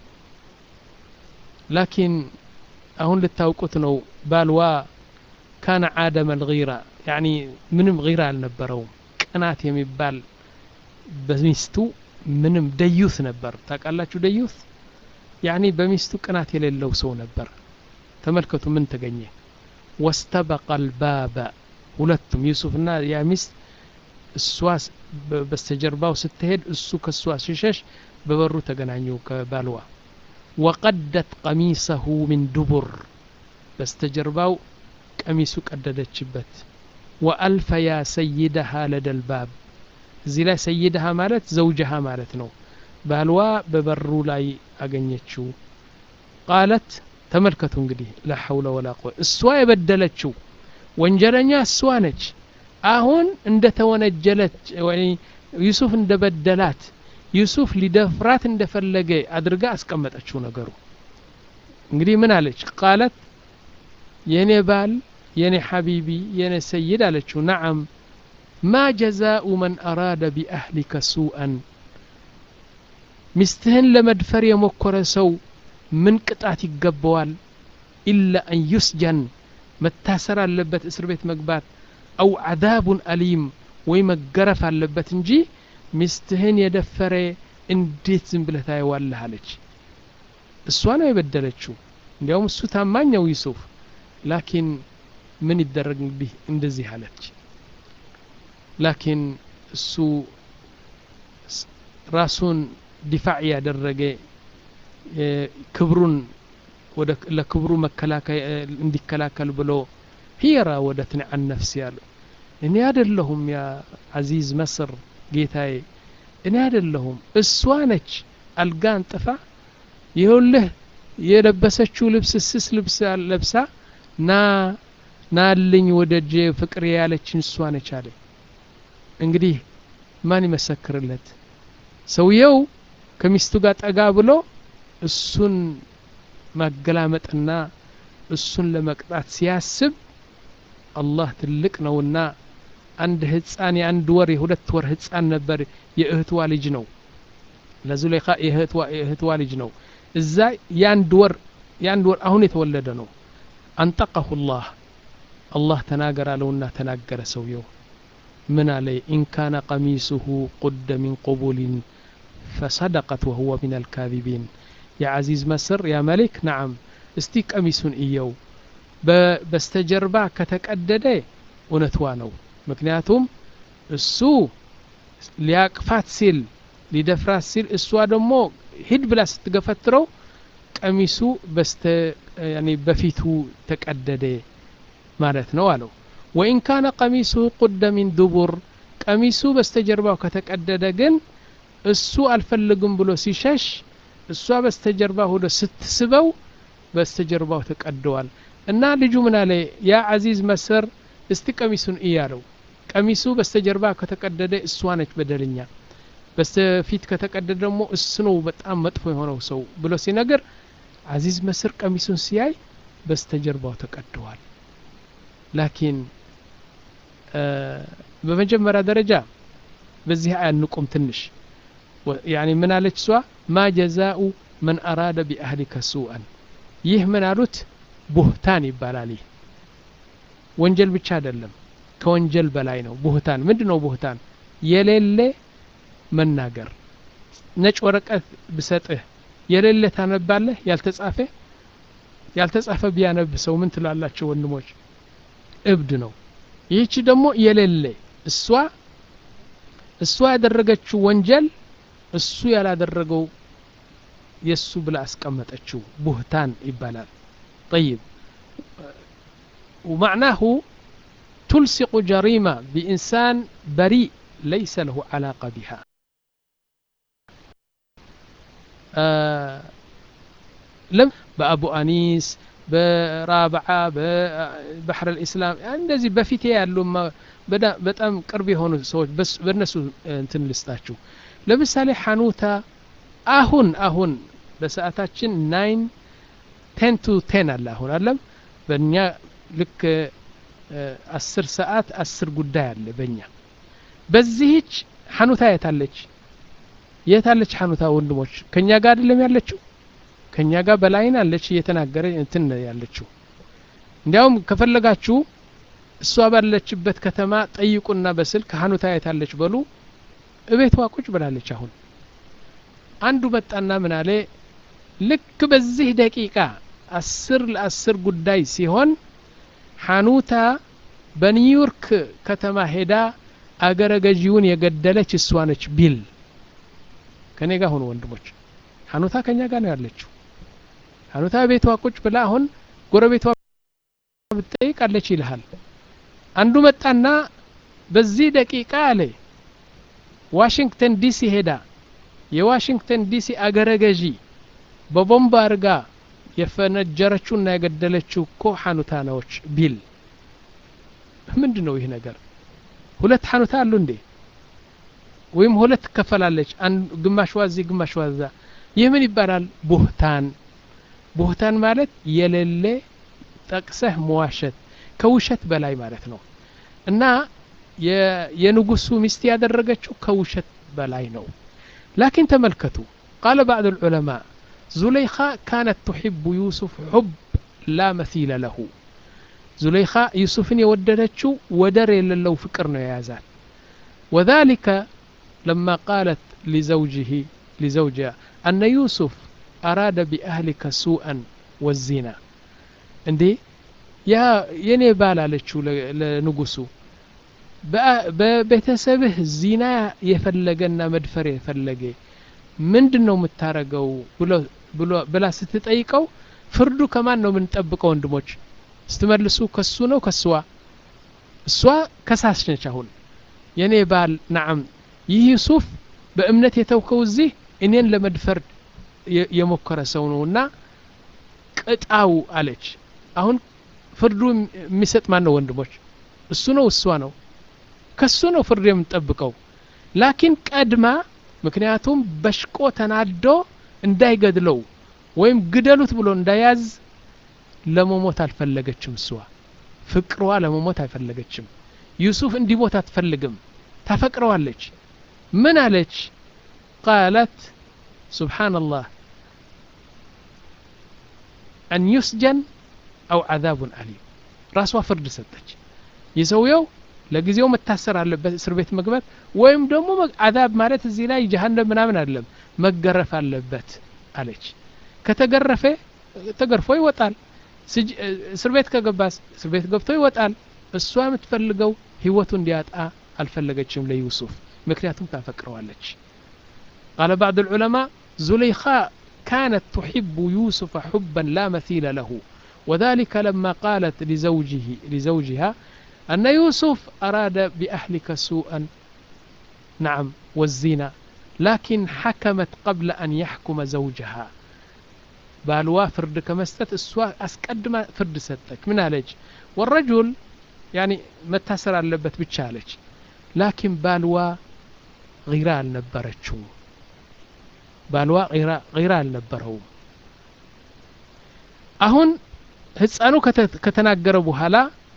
ላኪን አሁን ልታውቁት ነው ባልዋ ካነ አደመ ልጊራ ያኒ ምንም ጊራ አልነበረውም ቅናት የሚባል በሚስቱ ምንም ደዩት ነበር ታውቃላችሁ ደዩት ያኒ በሚስቱ ቅናት የሌለው ሰው ነበር ተመልከቱ ምን ተገኘ ወስተበቀ አልባበ ሁለቱም ዩሱፍና ያ ሚስት እሷ በስተጀርባው ስትሄድ እሱ ከእሷ ሲሸሽ በበሩ ተገናኙ ከባልዋ ወቀደት ቀሚሰሁ ሚን ዱቡር በስተጀርባው ቀሚሱ ቀደደችበት ወአልፈያ ሰይደሃ ለደልባብ እዚህ ላይ ሰይድሃ ማለት ዘውጀሃ ማለት ነው ባልዋ በበሩ ላይ አገኘችው ቃለት ተመልከቱ እንግዲህ ላ ሐውለ ወላ ቁወ እሷ የበደለችው ወንጀለኛ እሷ ነች አሁን እንደ ተወነጀለች ወይ ዩሱፍ እንደ በደላት ዩሱፍ ሊደፍራት እንደፈለገ አድርጋ አስቀመጠችው ነገሩ እንግዲህ ምን አለች ቃለት የኔ ባል የኔ ሐቢቢ የኔ ሰይድ አለችው ነዓም ማ ጀዛኡ መን አራደ ቢአህሊከ ሱአን ሚስትህን ለመድፈር የሞከረ ሰው ምን ቅጣት ይገባዋል ኢላ አን ዩስጀን መታሰር አለበት እስር ቤት መግባት አው ዓዛቡን አሊም ወይ መገረፍ አለበት እንጂ ሚስትህን የደፈረ እንዴት ዝም ብለህ ታየዋለህ አለች እሷ ነው የበደለችው እንዲያውም እሱ ታማኝ ነው ዩሱፍ ላኪን ምን ይደረግ እንግዲህ እንደዚህ አለች ላኪን እሱ ራሱን ዲፋዕ ያደረገ ክብሩን ለክብሩ እንዲከላከል ብሎ ሂራ ወደትኒ አን ነፍሲ ያሉ እኔ አደለሁም ያ አዚዝ መስር ጌታዬ እኔ አደለሁም እሷ ነች አልጋ አንጥፋ ይኸውልህ የለበሰችው ልብስ ስስ ልብስ ለብሳ ና ናልኝ ወደ እጄ ፍቅር ያለችን እሷ ነች አለ እንግዲህ ማን ይመሰክርለት ሰውየው ከሚስቱ ጋር ጠጋ ብሎ እሱን ማገላመጥና እሱን ለመቅጣት ሲያስብ አላህ ትልቅ ነውና አንድ ህፃን የአንድ ወር የሁለት ወር ህፃን ነበር የእህትዋ ልጅ ነው ለዙሌኻ የእህትዋ ልጅ ነው እዛ የአንድ ወር የአንድ ወር አሁን የተወለደ ነው አንጠቀሁ ላህ አላህ ተናገር አለውና ተናገረ ሰውየው ምን አለ ኢን ካነ ቀሚሱሁ ቁደ ሚን ቁቡሊን ፈሰደቀት ወሁወ ሚን አልካዚቢን የዓዚዝ መስር ያ መሊክ ነዓም እስቲ ቀሚሱን እየው በስተጀርባ ከተቀደደ እውነትዋ ነው ምክንያቱም እሱ ሊያቅፋት ሲል ሊደፍራት ሲል እሷ ደግሞ ሂድ ብላ ስትገፈትረው ቀሚሱ በስተ በፊቱ ተቀደደ ማለት ነው አለው ወኢን ካነ ቀሚሱ ቁደ ሚን ዱቡር ቀሚሱ በስተጀርባው ከተቀደደ ግን እሱ አልፈልግም ብሎ ሲሸሽ እሷ በስተጀርባ ሆዶ ስትስበው በስተጀርባው ተቀደዋል እና ልጁ ምን አለ ያ አዚዝ መስር እስቲ ቀሚሱን እያለው ቀሚሱ በስተጀርባ ከተቀደደ እሷ ነች በደለኛ በስተፊት ከተቀደደ ደግሞ እሱ ነው በጣም መጥፎ የሆነው ሰው ብሎ ሲነገር አዚዝ መስር ቀሚሱን ሲያይ በስተጀርባው ተቀደዋል ላኪን በመጀመሪያ ደረጃ በዚህ አንቁም ትንሽ ያኒ ምን አለች እሷ ማ ጀዛኡ መን አራደ ቢአህሊከ ሱአን ይህ ምን አሉት ቡህታን ይባላል ይህ ወንጀል ብቻ አይደለም ከወንጀል በላይ ነው ቡህታን ምንድ ነው ቡህታን የሌለ መናገር ነጭ ወረቀት ብሰጥህ የሌለ ታነባለህ ያልተጻፈ ያልተጻፈ ቢያነብ ሰው ምን ትላላቸው ወንድሞች እብድ ነው ይህች ደግሞ የሌለ እሷ እሷ ያደረገችው ወንጀል እሱ ያላደረገው የእሱ ብላ አስቀመጠችው ቡህታን ይባላል طيب ومعناه تلصق جريمة بإنسان بريء ليس له علاقة بها آه لم بأبو أنيس برابعة ببحر الإسلام እንደዚህ በፊቴ ያሉ በጣም ቅርብ የሆኑ ሰዎች በእነሱ እንትን ልስጣችሁ ለምሳሌ ሐኑታ አሁን አሁን በሰዓታችን ናይን ቴን ቱ ቴን አለ አሁን አለም በእኛ ልክ አስር ሰዓት አስር ጉዳይ አለ በእኛ በዚህች ሐኑታ የታለች የታለች ሐኑታ ወንድሞች ከእኛ ጋር አይደለም ያለችው ከእኛ ጋር በላይን አለች እየተናገረ እንትን ያለችው እንዲያውም ከፈለጋችሁ እሷ ባለችበት ከተማ ጠይቁና በስልክ ሐኑታ የታለች በሉ እቤቷ ቁጭ ብላለች አሁን አንዱ መጣና ምን አለ ልክ በዚህ ደቂቃ አስር ለአስር ጉዳይ ሲሆን ሐኑታ በኒውዮርክ ከተማ ሄዳ አገረ ገዢውን የገደለች እሷ ነች ቢል ከኔ ጋር ሆኑ ወንድሞች ሐኑታ ከኛ ጋር ነው ያለችው ሐኑታ ቤቷ ቁጭ ብላ አሁን ጎረቤቷ ብትጠይቃለች ይልሃል አንዱ መጣና በዚህ ደቂቃ አለ ዋሽንግተን ዲሲ ሄዳ የዋሽንግተን ዲሲ አገረ ገዢ በቦምብ አርጋ የፈነጀረችውና የገደለችው እኮ ሐኑታ ነዎች ቢል ምንድን ነው ይህ ነገር ሁለት ሐኑታ አሉ እንዴ ወይም ሁለት ትከፈላለች ግማሽ ዋዚ ግማሽ ዋዛ ይህ ምን ይባላል ቡህታን ቡህታን ማለት የሌለ ጠቅሰህ መዋሸት ከውሸት በላይ ማለት ነው እና የንጉሱ ሚስት ያደረገችው ከውሸት በላይ ነው ላኪን ተመልከቱ ቃለ ባዕድ ልዑለማ ዙለይኻ ካነት ትሕቡ ዩሱፍ ሑብ ላ መሲለ ለሁ ዙለይኻ ዩሱፍን የወደደችው ወደር የሌለው ፍቅር ነው የያዛት ወذلك لما قالت لزوجه لزوجها أن يوسف أراد بأهلك سوءا والزنا እንዴ ያ የኔ ባል አለችው ለንጉሱ በቤተሰብህ ዚና የፈለገና መድፈር የፈለገ ምንድን ነው የምታረገው ብላ ስትጠይቀው ፍርዱ ከማን ነው የምንጠብቀው ወንድሞች ስትመልሱ ከሱ ነው ከስዋ እሷ ከሳሽ ነች አሁን የኔ ባል ናዓም ይህ ዩሱፍ በእምነት የተውከው እዚህ እኔን ለመድፈር የሞከረ ሰው ነው እና ቅጣው አለች አሁን ፍርዱ የሚሰጥ ማን ነው ወንድሞች እሱ ነው እሷ ነው ከሱ ነው ፍርድ የምንጠብቀው ላኪን ቀድማ ምክንያቱም በሽቆ ተናዶ እንዳይገድለው ወይም ግደሉት ብሎ እንዳያዝ ለመሞት አልፈለገችም እሷ ፍቅሯ ለመሞት አይፈለገችም ዩሱፍ እንዲሞት አትፈልግም ታፈቅረዋለች ምን አለች ቃለት ስብሓንላህ አን ዩስጀን አው ዓዛቡን አሊም ራሷ ፍርድ ሰጠች የሰውየው ለጊዜው መታሰር አለበት እስር ቤት መግባት ወይም ደግሞ አዛብ ማለት እዚህ ላይ ጀሀነም ምናምን አይደለም መገረፍ አለበት አለች ከተገረፈ ተገርፎ ይወጣል እስር ቤት ከገባስ እስር ቤት ገብቶ ይወጣል እሷ የምትፈልገው ህይወቱ እንዲያጣ አልፈለገችም ለዩሱፍ ምክንያቱም ታፈቅረዋለች قال بعض العلماء زليخاء كانت تحب يوسف حبا لا مثيل له وذلك لما قالت لزوجه لزوجها أن يوسف أراد بأهلك سوءا نعم والزنا لكن حكمت قبل أن يحكم زوجها بالوا فرد كمستت السوا أسقدم فرد ستك من هلج والرجل يعني متاسر አለበት ብቻ አለች ላኪን ባልዋ ጊራ አልነበረችው ባልዋ ጊራ አልነበረውም አሁን ህፃኑ ከተናገረ በኋላ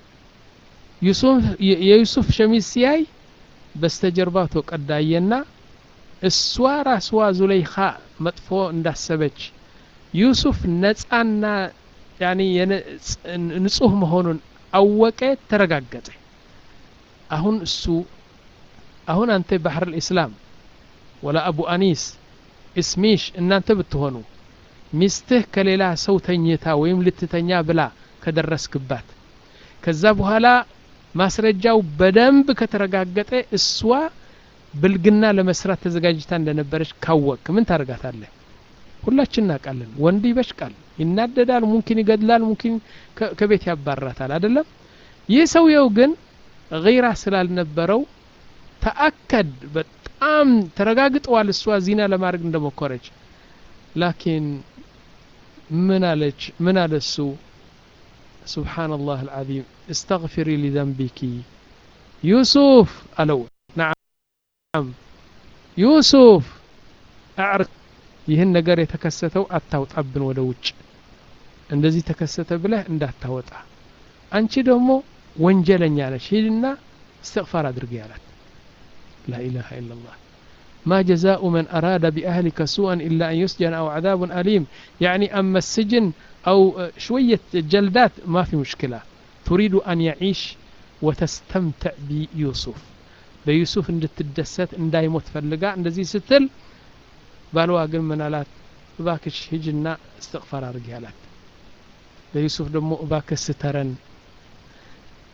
የዩሱፍ ሸሚዝ ሲያይ በስተጀርባው ተቀዳየና እሷ ራስዋ ዙለይኻ መጥፎ እንዳሰበች ዩሱፍ ነፃና ያኒ ንጹህ መሆኑን አወቀ ተረጋገጠ አሁን እሱ አሁን አንተ ባህር ልእስላም ወላ አቡ አኒስ እስሚሽ እናንተ ብትሆኑ ሚስትህ ከሌላ ሰው ተኝታ ወይም ልትተኛ ብላ ከደረስክባት ከዛ በኋላ ማስረጃው በደንብ ከተረጋገጠ እሷ ብልግና ለመስራት ተዘጋጅታ እንደነበረች ካወቅ ምን ታደርጋታለህ ሁላችን እናውቃለን ወንድ ይበሽቃል ይናደዳል ሙምኪን ይገድላል ሙምኪን ከቤት ያባራታል አይደለም ይህ ሰውየው ግን ጊራ ስላልነበረው ተአከድ በጣም ተረጋግጠዋል እሷ ዚና ለማድረግ እንደሞከረች ላኪን ምን አለች ምን አለ እሱ سبحان الله العظيم استغفري لذنبك يوسف ألو نعم يوسف أعرف ይህን ነገር የተከሰተው አታውጣብን ወደ ውጭ እንደዚህ ተከሰተ ብለህ እንዳታወጣ አንቺ ደግሞ ወንጀለኛ ነሽ ሂድና እስትግፋር አድርጊ ያላት ላኢላሃ ኢላላህ ما جزاء من أراد بأهلك سوءا إلا أن يسجن أو عذاب أليم يعني أما السجن أو شوية جلدات ما في مشكلة تريد أن يعيش وتستمتع بيوسف بيوسف عند تدست عند يموت فلقا عند زي ستل ባልዋ ግን ምን አላት እባክሽ ሂጅና እስትቅፋር አድርጊ አላት ለዩሱፍ ደግሞ እባክህ ስተረን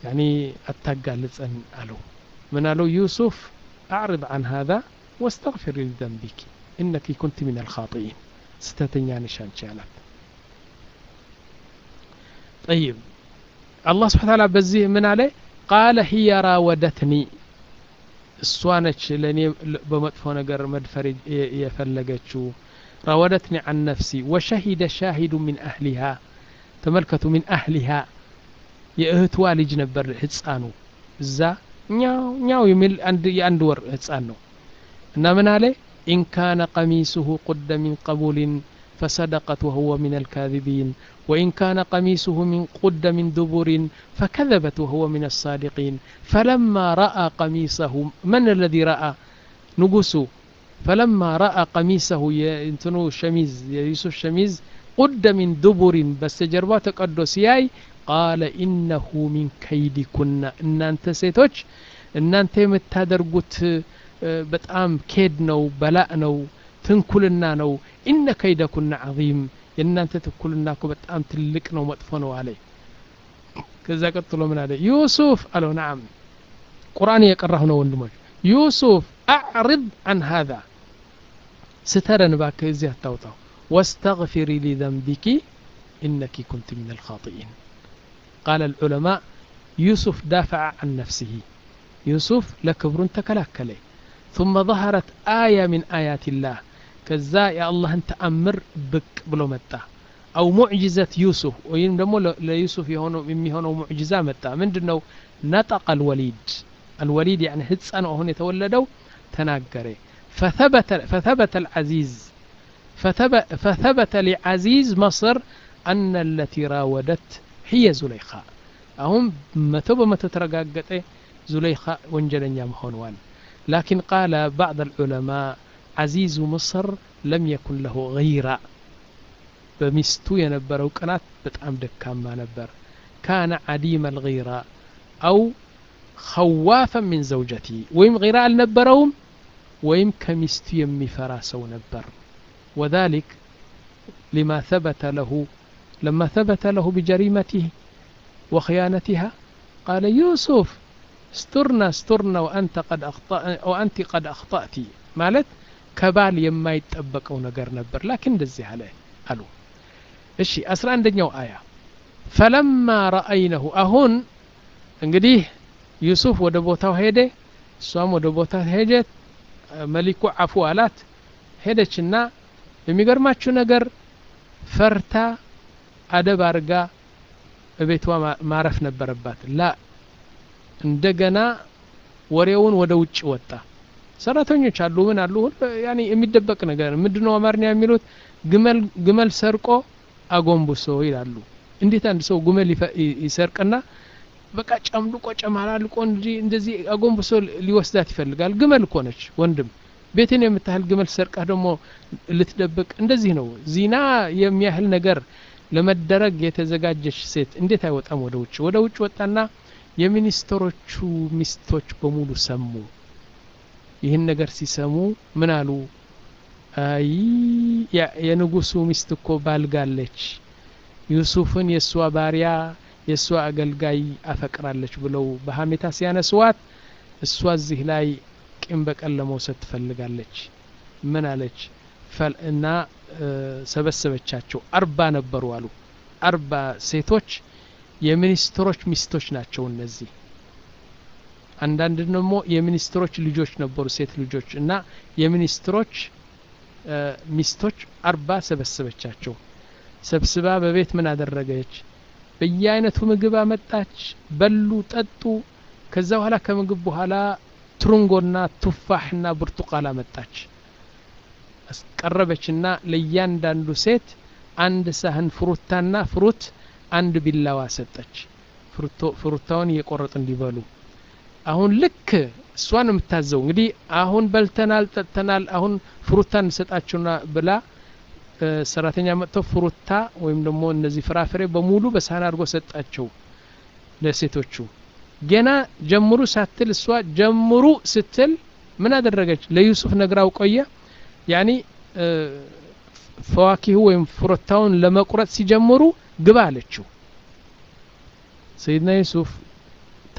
ያኒ አታጋልጸን አለው ምን አለው ዩሱፍ አዕርض عن هذا واستغفر لذنبك إنك كنت من الخاطئين ስተተኛ ነሽ አንቺ አላት طيب አላህ ስብሓ ታላ በዚህ ምን አለ ቃለ ህየ ራወደትኒ እሷ ነች ለእኔ በመጥፎ ነገር መድፈር የፈለገችው ራወደትኒ አን ነፍሲ ወሸሂደ ሻሂዱ ሚን አህሊሃ ተመልከቱ ሚን አህሊሃ የእህትዋ ልጅ ነበር ህፃኑ እዛ ኛው ኛው የሚል የአንድ ወር ህፃን ነው እና ምን አለ ኢን ካነ ቀሚሱሁ ቁደ ሚን ቀቡልን فصدقت وهو من الكاذبين وإن كان قميصه من قد من دبر فكذبت وهو من الصادقين فلما رأى قميصه من الذي رأى نقصه فلما رأى قميصه ينتنو شميز يوسف شميز قد من دبر بس جربات قدس ياي قال إنه من كيدكن إن أنت سيتوش إن أنت متادرقت በጣም ኬድ ነው በላእ ነው ትንኩልና ነው ኢነ ከይደኩና ዓዚም የእናንተ ትኩልና እኮ በጣም ትልቅ ነው መጥፎ ነው አለ ከዛ ቀጥሎ ምን አለ ዩሱፍ አለው ናም ቁርአን እየቀራሁ ነው ወንድሞች ዩሱፍ አዕርድ አን ሃذا ስተረን ባክህ እዚህ አታውጣው واستغفري لذنبك إنك كنت من الخاطئين قال العلماء يوسف دافع عن نفسه يوسف لكبر تكلاكله ثم ظهرت آية من آيات الله كذا يا الله أنت أمر بك بلو متى أو معجزة يوسف وين دمو ليوسف يهونو ممي هونو معجزة متى من دنو نطق الوليد الوليد يعني هتسان وهون يتولدوا تناقري فثبت فثبت العزيز فثبت, فثبت لعزيز مصر أن التي راودت هي زليخاء أهم متو بمتو ترقاقت زليخاء وانجلن مخونوان لكن قال بعض العلماء عزيز مصر لم يكن له غيرة بمستو ينبرو قنات بتعم دكاما نبر كان عديم الغيرة أو خوافا من زوجته ويم غيرة النبروم ويم كمستو يمي فراسو نبر وذلك لما ثبت له لما ثبت له بجريمته وخيانتها قال يوسف استرنا استرنا وأنت قد أخطأ وأنت قد أخطأت مالت ከባል የማይጠበቀው ነገር ነበር ላኪን እንደዚህ አለ አሉ እሺ አስራ አንደኛው አያ ፈለማ ረአይነሁ አሁን እንግዲህ ዩሱፍ ወደ ቦታው ሄደ እሷም ወደ ቦታ ሄደት መሊኩ አፉ አላት ሄደችና የሚገርማችሁ ነገር ፈርታ አደብ አርጋ እቤቷ ማረፍ ነበረባት ላ እንደገና ወሬውን ወደ ውጭ ወጣ ሰራተኞች አሉ ምን አሉ ያኔ የሚደበቅ ነገር ምንድነው አማርኛ የሚሉት ግመል ግመል ሰርቆ አጎንብሶ ይላሉ እንዴት አንድ ሰው ግመል ይሰርቅና በቃ ጨምልቆ ጨማላልቆ እንጂ እንደዚህ አጎንብሶ ሊወስዳት ይፈልጋል ግመል እኮ ነች ወንድም ቤትን የምታህል ግመል ሰርቃህ ደግሞ ልትደብቅ እንደዚህ ነው ዚና የሚያህል ነገር ለመደረግ የተዘጋጀች ሴት እንዴት አይወጣም ወደ ውጭ ወደ ውጭ ወጣና የሚኒስትሮቹ ሚስቶች በሙሉ ሰሙ ይህን ነገር ሲሰሙ ምን አሉ አይ የንጉሱ ሚስት እኮ ባልጋለች ዩሱፍን የእሷ ባሪያ የእሷ አገልጋይ አፈቅራለች ብለው በሀሜታ ሲያነስዋት እሷ እዚህ ላይ ቂም በቀል ለመውሰድ ትፈልጋለች ምን አለች እና ሰበሰበቻቸው አርባ ነበሩ አሉ አርባ ሴቶች የሚኒስትሮች ሚስቶች ናቸው እነዚህ አንዳንድ ደግሞ የሚኒስትሮች ልጆች ነበሩ ሴት ልጆች እና የሚኒስትሮች ሚስቶች አርባ ሰበሰበቻቸው ሰብስባ በቤት ምን አደረገች በየአይነቱ ምግብ አመጣች በሉ ጠጡ ከዛ በኋላ ከምግብ በኋላ ትሩንጎና ቱፋሕና ብርቱቃል አመጣች ቀረበችና ለእያንዳንዱ ሴት አንድ ሳህን ፍሩታና ፍሩት አንድ ቢላዋ ሰጠች ፍሩታውን እየቆረጥ እንዲበሉ አሁን ልክ እሷን የምታዘው እንግዲህ አሁን በልተናል ጠጥተናል አሁን ፍሩታ እንሰጣችሁና ብላ ሰራተኛ መጥተው ፍሩታ ወይም ደግሞ እነዚህ ፍራፍሬ በሙሉ በሳህን አድርጎ ሰጣቸው ለሴቶቹ ገና ጀምሩ ሳትል እሷ ጀምሩ ስትል ምን አደረገች ለዩሱፍ ነግራው ቆየ ያኒ ፈዋኪሁ ወይም ፍሩታውን ለመቁረጥ ሲጀምሩ ግባ አለችው ሰይድና ዩሱፍ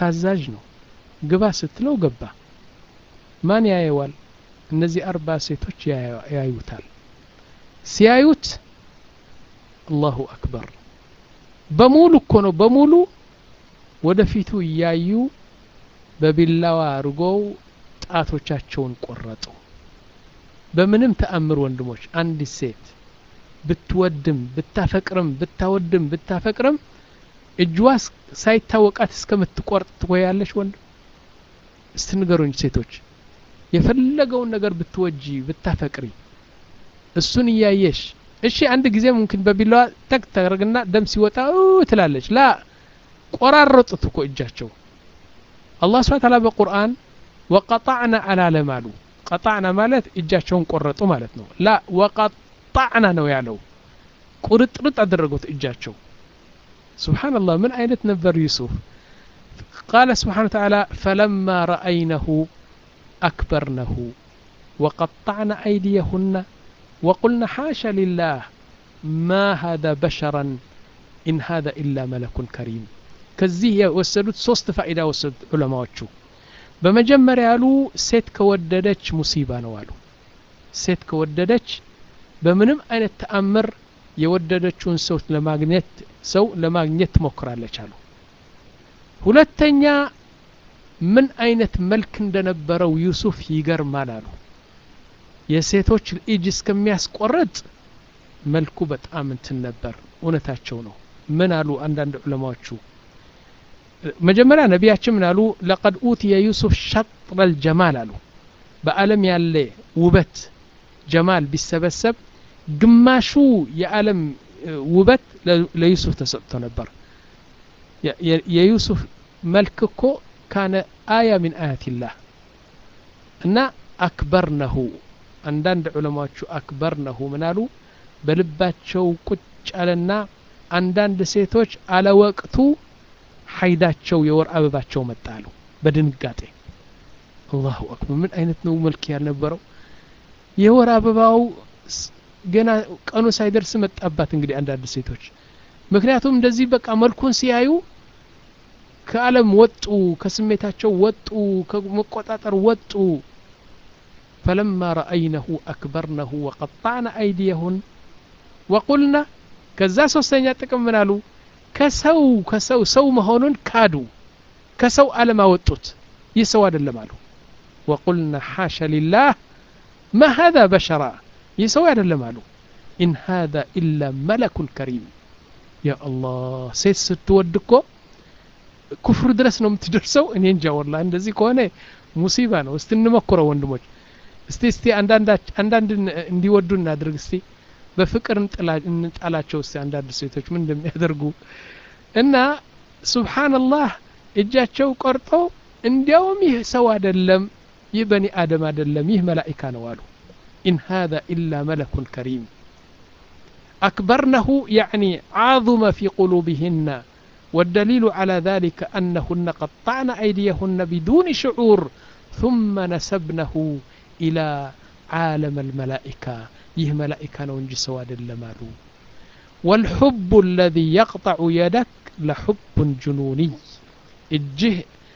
ታዛዥ ነው ግባ ስትለው ገባ ማን ያየዋል እነዚህ አርባ ሴቶች ያዩታል ሲያዩት አላሁ አክበር በሙሉ እኮ ነው በሙሉ ወደፊቱ እያዩ በቢላዋ አድርገው ጣቶቻቸውን ቆረጡ በምንም ተአምር ወንድሞች አንዲት ሴት ብትወድም ብታፈቅርም ብታወድም ብታፈቅርም እጅዋ ሳይታወቃት እስከምትቆርጥ ትቆያለች ወንድም እስቲ ንገሩኝ ሴቶች የፈለገውን ነገር ብትወጂ ብታፈቅሪ እሱን እያየሽ እሺ አንድ ጊዜ ሙምኪን በቢላዋ ተክ ታደርግና ደም ሲወጣ ትላለች ላ ቆራረጡት እኮ እጃቸው አላህ ስብሐ ተዓላ በቁርአን ወቀጣዕና አላለም አሉ ቀጣዕና ማለት እጃቸውን ቆረጡ ማለት ነው ላ ወቀጣዕና ነው ያለው ቁርጥርጥ አደረጉት እጃቸው ስብሓንላህ ምን አይነት ነበር ዩሱፍ ቃለ ስብሓን ተዓላ ፈለማ ረአይነሁ አክበርነሁ ወቀጣዕና አይዲየሁና وقلنا حاشا لله ما هذا بشرا إن هذا إلا ملك كريم كزيه የወሰዱት ሶስት ፋኢዳ ወሰዱት ዑለማዎቹ በመጀመሪያ ያሉ ሴት ከወደደች ሙሲባ ነው አሉ ሴት ከወደደች በምንም አይነት ተአምር የወደደችውን ሰው ለማግኘት ሰው ለማግኘት ትሞክራለች አሉ ሁለተኛ ምን አይነት መልክ እንደነበረው ዩሱፍ ይገርማል አሉ የሴቶች እጅ እስከሚያስቆርጥ መልኩ በጣም እንትን ነበር እውነታቸው ነው ምን አሉ አንዳንድ ዑለማዎቹ መጀመሪያ ነቢያችን ምን አሉ ለቀድ ኡትየ ዩሱፍ ሸጥረ ልጀማል አሉ በአለም ያለ ውበት ጀማል ቢሰበሰብ ግማሹ የዓለም ውበት ለዩሱፍ ተሰጥቶ ነበር የዩሱፍ መልክ እኮ ካነ አያ ሚን አያትላህ እና አክበርነሁ አንዳንድ ዑለማዎቹ አክበርነሁ ምናሉ በልባቸው ቁጭ አለና አንዳንድ ሴቶች አለወቅቱ ሀይዳቸው የወር አበባቸው መጣሉ በድንጋጤ አላሁ አክበር ምን አይነት ነው መልክ ያልነበረው የወር አበባው ገና ቀኑ ሳይደርስ መጣባት እንግዲህ አንዳንድ ሴቶች ምክንያቱም እንደዚህ በቃ መልኩን ሲያዩ ከአለም ወጡ ከስሜታቸው ወጡ ከመቆጣጠር ወጡ فلما رأينه أكبرنه وقطعن أيديهن وقلنا ከዛ ሶስተኛ ጥቅም ምን አሉ ከሰው ከሰው ሰው መሆኑን ካዱ ከሰው አለም አወጡት ይህ ሰው አይደለም አሉ ወቁልና ሓሸ ሊላህ ማ ሃذا በሸራ ይህ ሰው አይደለም አሉ ኢን ሃذا ኢላ መለኩን ከሪም ያ አላህ ሴት ስትወድ እኮ ኩፍር ድረስ ነው የምትደርሰው እኔ እንጃ ወላ እንደዚህ ከሆነ ሙሲባ ነው እስቲ እንሞክረው ወንድሞች እስቲ እስቲ አንዳንድ እንዲወዱ እናድርግ እስቲ በፍቅር እንጣላቸው እስቲ አንዳንድ ሴቶች ምን እንደሚያደርጉ እና ሱብሓንላህ እጃቸው ቆርጦ እንዲያውም ይህ ሰው አይደለም ይህ በኒ አደም አይደለም ይህ መላኢካ ነው አሉ ኢን ሃذا ኢላ መለኩን ከሪም أكبرنه يعني عظم في قلوبهن والدليل على ذلك أنهن قطعن أيديهن بدون شعور ثم نسبنه إلى عالم الملائكة يه ملائكة نونجي سواد اللمالو والحب الذي يقطع يدك لحب جنوني እጅህ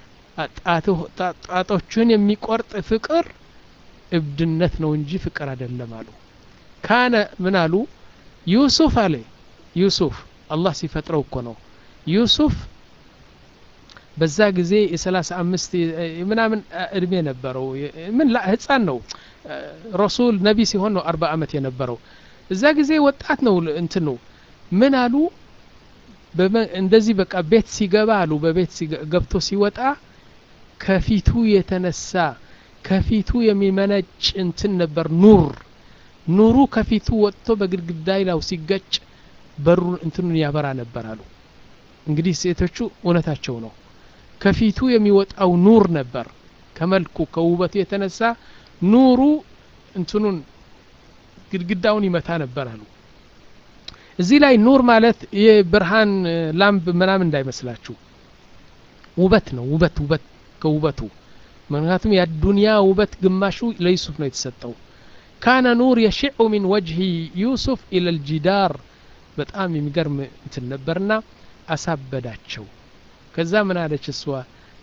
ጣቶችን የሚቆርጥ ፍቅር እብድነት ነው እንጂ ፍቅር አይደለም አሉ ካነ ምን አሉ ዩሱፍ አለ ዩሱፍ አላህ ሲፈጥረው እኮ ነው ዩሱፍ በዛ ጊዜ የሰላሳ አምስት ምናምን እድሜ ነበረው ምን ህፃን ነው ረሱል ነቢ ሲሆን ነው አርባ አመት የነበረው እዛ ጊዜ ወጣት ነው እንትን ነው ምን አሉ እንደዚህ በቃ ቤት ሲገባ አሉ በቤት ገብቶ ሲወጣ ከፊቱ የተነሳ ከፊቱ የሚመነጭ እንትን ነበር ኑር ኑሩ ከፊቱ ወጥቶ በግድግዳ ላው ሲገጭ በሩን እንትኑን ያበራ ነበር አሉ እንግዲህ ሴቶቹ እውነታቸው ነው ከፊቱ የሚወጣው ኑር ነበር ከመልኩ ከውበቱ የተነሳ ኑሩ እንትኑን ግድግዳውን ይመታ ነበር አሉ እዚህ ላይ ኑር ማለት የብርሃን ላምብ ምናምን እንዳይመስላችሁ ውበት ነው ውበት ውበት ከውበቱ ምክንያቱም የዱንያ ውበት ግማሹ ለዩሱፍ ነው የተሰጠው ካነ ኑር የሽዑ ሚን ወጅሂ ዩሱፍ ኢለ ልጂዳር በጣም የሚገርም እንትን ነበርና አሳበዳቸው ከዛ ምን አለች እሷ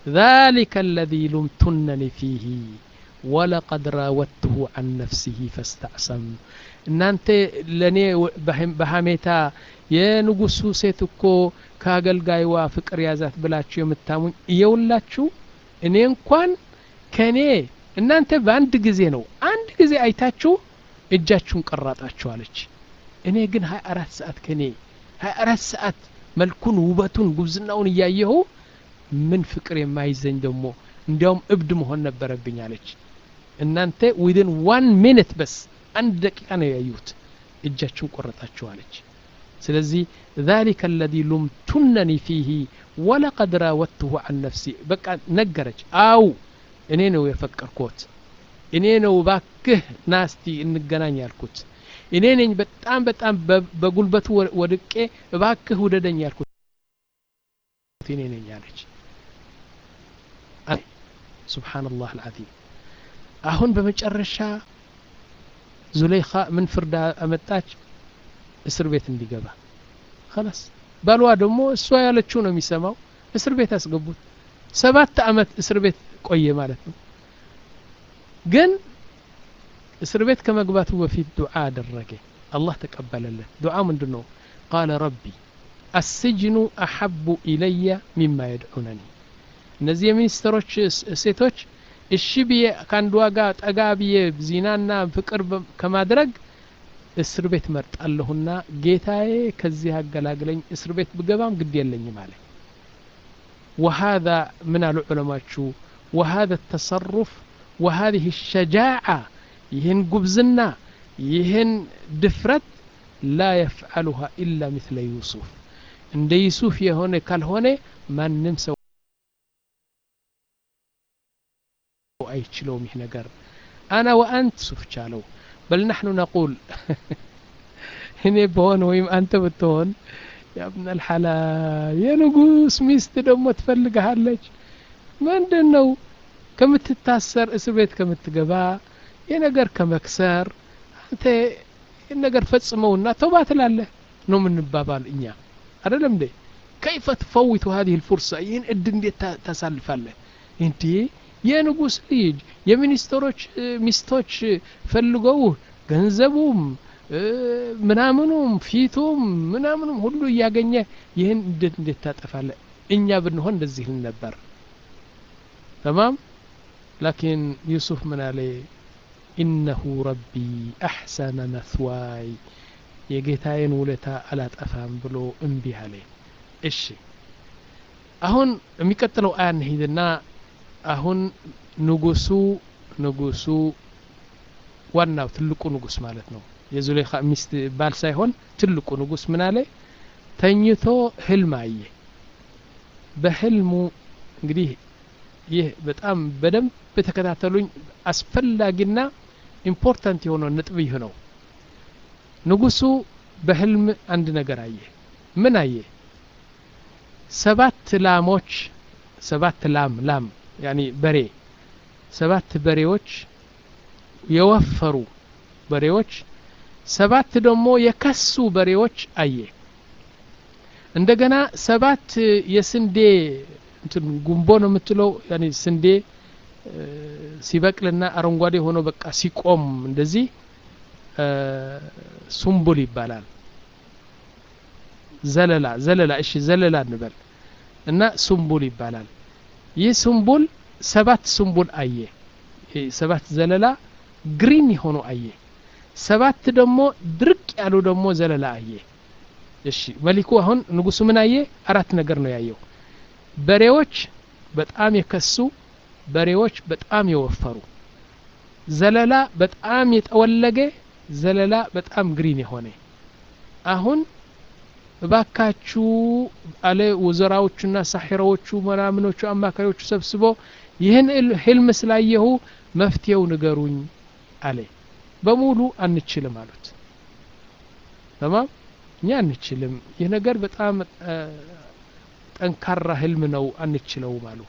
ذلك الذي لمتنني فيه ولقد راودته عن نفسه فاستعصم እናንተ ለእኔ በሀሜታ የንጉሱ ሴት እኮ ከአገልጋይዋ ፍቅር ያዛት ብላችሁ የምታሙኝ እየውላችሁ እኔ እንኳን ከእኔ እናንተ በአንድ ጊዜ ነው አንድ ጊዜ አይታችሁ እጃችሁን ቀራጣችኋለች እኔ ግን ሀያ አራት ሰዓት ከኔ ሀያ አራት ሰዓት መልኩን ውበቱን ጉብዝናውን እያየሁ ምን ፍቅር የማይዘኝ ደግሞ እንዲያውም እብድ መሆን ነበረብኝ አለች እናንተ ዊድን ዋን ሚኒት በስ አንድ ደቂቃ ነው ያዩት እጃችሁን ቆረጣችኋለች ስለዚህ ذلك الذي لمتنني فيه ولقد راودته عن نفسي በቃ ነገረች አው እኔ ነው የፈቀርኩት እኔ ነው ባክህ ናስቲ እንገናኝ ያልኩት እኔ ነኝ በጣም በጣም በጉልበቱ ወድቄ እባክህ ውደደኝ ያልኩት እኔ ነኝ አለች ሱብሓነላህ አልዓዚም አሁን በመጨረሻ ዙለይኻ ምን ፍርድ አመጣች እስር ቤት እንዲገባ خلاص ባልዋ ደግሞ እሷ ያለችው ነው የሚሰማው እስር ቤት አስገቡት ሰባት አመት እስር ቤት ቆየ ማለት ነው ግን እስር ቤት ከመግባቱ በፊት ዱዓ አደረገ አላህ ተቀበለለት ዱዓ ምንድን ነው ቃለ ረቢ አስጅኑ አሐቡ ኢለየ ሚማ የድዑነኒ እነዚህ የሚኒስትሮች ሴቶች እሺ ብዬ ከአንዷ ጋር ጠጋ ብዬ ዚናና ፍቅር ከማድረግ እስር ቤት መርጣለሁና ጌታዬ ከዚህ አገላግለኝ እስር ቤት ብገባም ግድ የለኝም አለ وهذا من العلماء وهذا التصرف وهذه الشجاعة يهن قبزنا يهن دفرت لا يفعلها إلا مثل يوسف عند يوسف يهون كالهون ما نمسى አይችለውም ይህ ነገር አና ወአንት ሱፍ ቻለው በል ናሕኑ ነቁል እኔ በሆን ወይም አንተ ብትሆን ያብነ ልሐላል የንጉስ ሚስት ደግሞ ትፈልግሃለች ምንድን ነው ከምትታሰር እስር ቤት ከምትገባ የነገር ከመክሰር አንተ ነገር ፈጽመውና ተውባ ትላለህ ነው የምንባባል እኛ አደለም እንዴ ከይፈ ትፈዊቱ ሀዚህ ልፉርሳ ይህን እድ እንዴት ታሳልፋለህ እንዴ የንጉስ ልጅ የሚኒስትሮች ሚስቶች ፈልገው ገንዘቡም ምናምኑም ፊቱም ምናምኑም ሁሉ እያገኘ ይህን እንዴት እንዴት ታጠፋለ እኛ ብንሆን እንደዚህ ልን ነበር ተማም ላኪን ዩሱፍ ምን አለ ኢነሁ ረቢ አሕሰነ መስዋይ የጌታዬን ውለታ አላጠፋም ብሎ እምቢ አለ እሺ አሁን የሚቀጥለው አያ እንሂድና አሁን ንጉሱ ንጉሱ ዋናው ትልቁ ንጉስ ማለት ነው የዙሌኻ ሚስት ባል ሳይሆን ትልቁ ንጉስ ምን አለ ተኝቶ ህልም አየ በህልሙ እንግዲህ ይህ በጣም በደንብ በተከታተሉኝ አስፈላጊና ኢምፖርታንት የሆነው ነጥብ ይህ ነው ንጉሱ በህልም አንድ ነገር አየ ምን አየ ሰባት ላሞች ሰባት ላም ላም ያኒ በሬ ሰባት በሬዎች የወፈሩ በሬዎች ሰባት ደግሞ የከሱ በሬዎች አየ እንደገና ሰባት የስንዴ እንትን ጉንቦ ነው የምትለው ያኒ ስንዴ ሲበቅልና አረንጓዴ ሆኖ በቃ ሲቆም እንደዚህ ሱምቡል ይባላል ዘለላ ዘለላ እሺ ዘለላ እንበል እና ሱምቡል ይባላል ይህ ሱምቡል ሰባት ሱምቡል አየ ሰባት ዘለላ ግሪን የሆኑ አየ ሰባት ደግሞ ድርቅ ያሉ ደግሞ ዘለላ አየ እሺ መሊኩ አሁን ንጉሱ ምን አየ አራት ነገር ነው ያየው በሬዎች በጣም የከሱ በሬዎች በጣም የወፈሩ ዘለላ በጣም የጠወለገ ዘለላ በጣም ግሪን የሆነ አሁን እባካችሁ አለ ወዘራዎቹና ሳሒራዎቹ ምናምኖቹ አማካሪዎቹ ሰብስቦ ይህን ህልም ስላየሁ መፍትሄው ንገሩኝ አለ በሙሉ አንችልም አሉት ተማም እኛ አንችልም ይህ ነገር በጣም ጠንካራ ህልም ነው አንችለውም አሉ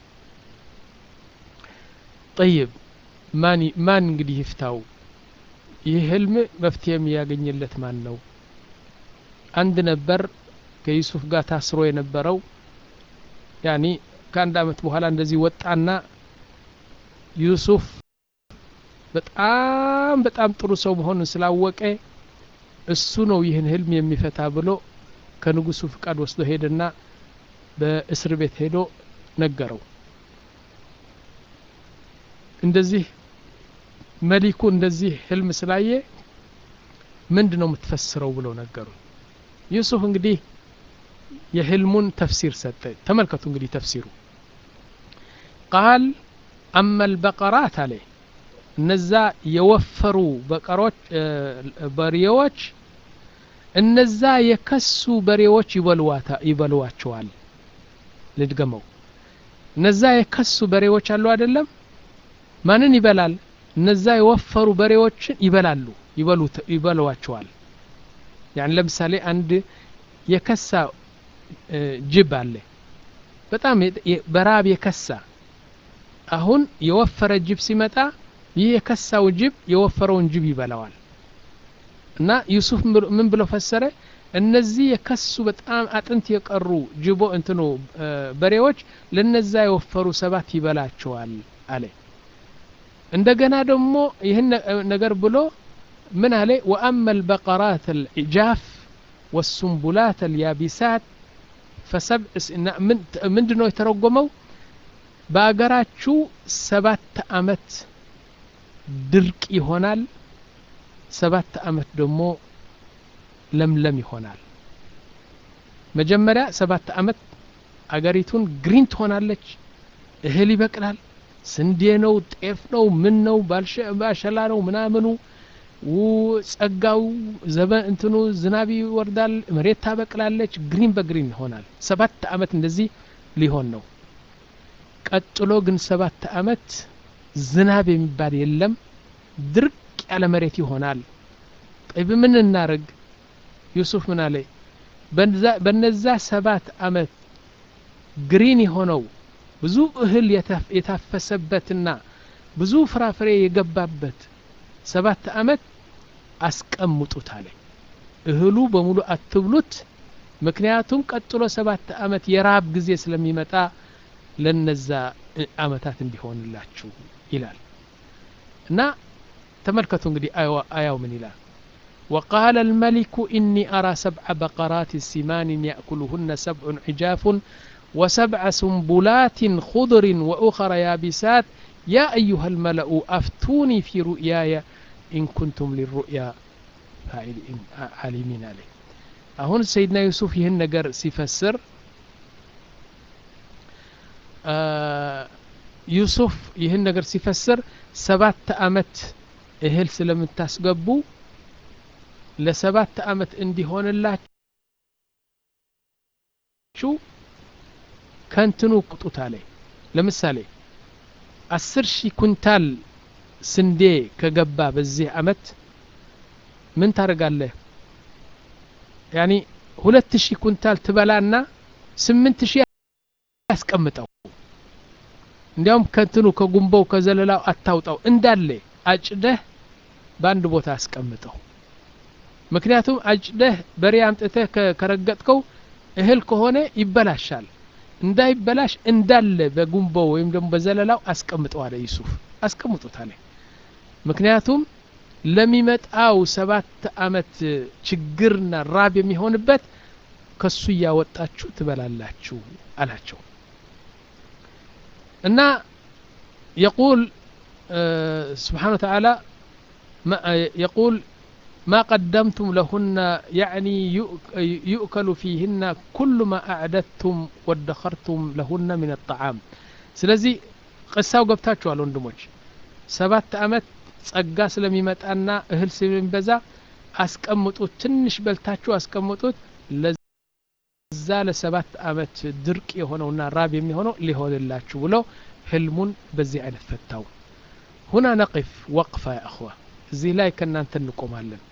ጠይብ ማን ማን እንግዲህ ይፍታው ይህ ህልም መፍትሄ የሚያገኝለት ማን ነው አንድ ነበር ከዩሱፍ ጋር ታስሮ የነበረው ያኒ ከአንድ አመት በኋላ እንደዚህ ወጣና ዩሱፍ በጣም በጣም ጥሩ ሰው መሆኑን ስላወቀ እሱ ነው ይህን ህልም የሚፈታ ብሎ ከንጉሱ ፍቃድ ወስዶ ሄደና በእስር ቤት ሄዶ ነገረው እንደዚህ መሊኩ እንደዚህ ህልም ስላየ ምንድ ነው የምትፈስረው ብለው ነገሩ ዩሱፍ እንግዲህ የህልሙን ተፍሲር ሰጠ ተመልከቱ እንግዲህ ተፍሲሩ ቃል አመ ልበቀራት አለ እነዛ የወፈሩ በቀሮች በሬዎች እነዛ የከሱ በሬዎች ይበሉዋቸዋል ልድገመው እነዛ የከሱ በሬዎች አሉ አይደለም ማንን ይበላል እነዛ የወፈሩ በሬዎችን ይበላሉ ይበሉዋቸዋል ያን ለምሳሌ አንድ የከሳ ጅብ አለ በጣም በራብ የከሳ አሁን የወፈረ ጅብ ሲመጣ ይህ የከሳው ጅብ የወፈረውን ጅብ ይበላዋል እና ዩሱፍ ምን ብሎ ፈሰረ እነዚህ የከሱ በጣም አጥንት የቀሩ ጅቦ እንትኑ በሬዎች ለነዛ የወፈሩ ሰባት ይበላቸዋል አለ እንደገና ደግሞ ይህን ነገር ብሎ ምን አለ ወአመ البقرات العجاف والسنبلات اليابسات فسبع ምንድን ነው የተረጎመው በአገራችሁ ሰባት አመት ድርቅ ይሆናል ሰባት አመት ደግሞ ለምለም ይሆናል መጀመሪያ ሰባት አመት አገሪቱን ግሪን ትሆናለች እህል ይበቅላል ስንዴ ነው ጤፍ ነው ምን ነው ባሸላ ነው ምናምኑ ጸጋው ዘበን እንትኑ ዝናብ ይወርዳል መሬት ታበቅላለች ግሪን በግሪን ይሆናል ሰባት አመት እንደዚህ ሊሆን ነው ቀጥሎ ግን ሰባት አመት ዝናብ የሚባል የለም ድርቅ ያለ መሬት ይሆናል ጠይብ ምን እናርግ ዩሱፍ ምን አለ በነዛ ሰባት አመት ግሪን የሆነው ብዙ እህል የታፈሰበትና ብዙ ፍራፍሬ የገባበት ሰባት አመት አስቀምጡት አለ እህሉ በሙሉ አትብሉት ምክንያቱም ቀጥሎ ሰባት አመት የራብ ጊዜ ስለሚመጣ ለነዛ አመታት እንዲሆንላችሁ ይላል እና ተመልከቱ እንግዲህ አያው ምን ይላል وقال الملك إني أرى سبع بقرات سمان يأكلهن سبع عجاف وسبع سنبلات خضر وأخر يابسات يا أيها الملأ أفتوني في رؤياي إن كنتم للرؤيا عالمين عليه أهون سيدنا يوسف يهن نجر سيفسر آه يوسف يهن نجر سيفسر سبات أمت እህል ስለምታስገቡ ለሰባት አመት እንዲሆንላችሁ ከንትኑ ቁጡት አለ ለምሳሌ አስር ሺህ ኩንታል ስንዴ ከገባ በዚህ አመት ምን ታደርጋለህ ያኒ ሁለት ሺህ ኩንታል ትበላና ስምንት ሺህ ያስቀምጠው እንዲያውም ከንትኑ ከጉንበው ከዘለላው አታውጣው እንዳለ አጭደህ በአንድ ቦታ አስቀምጠው ምክንያቱም አጭደህ በሬ አምጥተህ ከረገጥከው እህል ከሆነ ይበላሻል እንዳይበላሽ እንዳለ በጉንቦው ወይም ደግሞ በዘለላው አስቀምጠው አለ ዩሱፍ አስቀምጡት አለ ምክንያቱም ለሚመጣው ሰባት አመት ችግርና ራብ የሚሆንበት ከሱ እያወጣችሁ ትበላላችሁ አላቸው እና የቁል سبحانه وتعالى ما يقول ما قدمتم لهن يعني يؤكل فيهن كل ما أعددتم وادخرتم لهن من الطعام ስለዚህ ቅሳው ገብታችኋል ወንድሞች ሰባት አመት ጸጋ ስለሚመጣና እህል ስለሚበዛ አስቀምጡት ትንሽ በልታችሁ አስቀምጡት ለዛ ለሰባት አመት ድርቅ የሆነውና ራብ የሚሆነው ሊሆንላችሁ ብሎ ህልሙን በዚህ አይነት ፈታው ሁና ነቅፍ ወቅፋ ያ እኽዋ እዚህ ላይ ከእናንተ እንቆማለን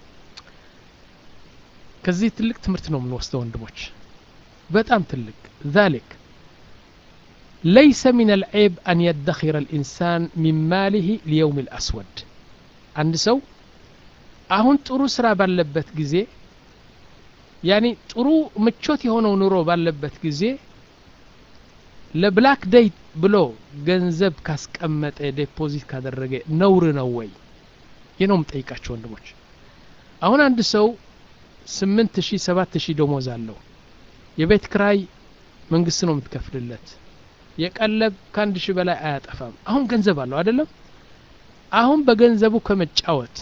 ከዚህ ትልቅ ትምህርት ነው የምንወስደው ወንድሞች በጣም ትልቅ ذلك ليس من العيب أن يدخر الإنسان من ماله ليوم الأسود عند سو አሁን ጥሩ ስራ ባለበት ጊዜ ያኒ ጥሩ ምቾት የሆነው ኑሮ ባለበት ጊዜ ለብላክ ዴይ ብሎ ገንዘብ ካስቀመጠ ዴፖዚት ካደረገ ነውር ነው ወይ? ይህ ነው የምጠይቃቸው ወንድሞች። አሁን አንድ ሰው ስምንት ሺህ ሰባት ሺህ ደሞዝ አለው። የቤት ክራይ መንግስት ነው የምትከፍልለት። የቀለብ ከአንድ ሺህ በላይ አያጠፋም። አሁን ገንዘብ አለው አይደለም? አሁን በገንዘቡ ከመጫወት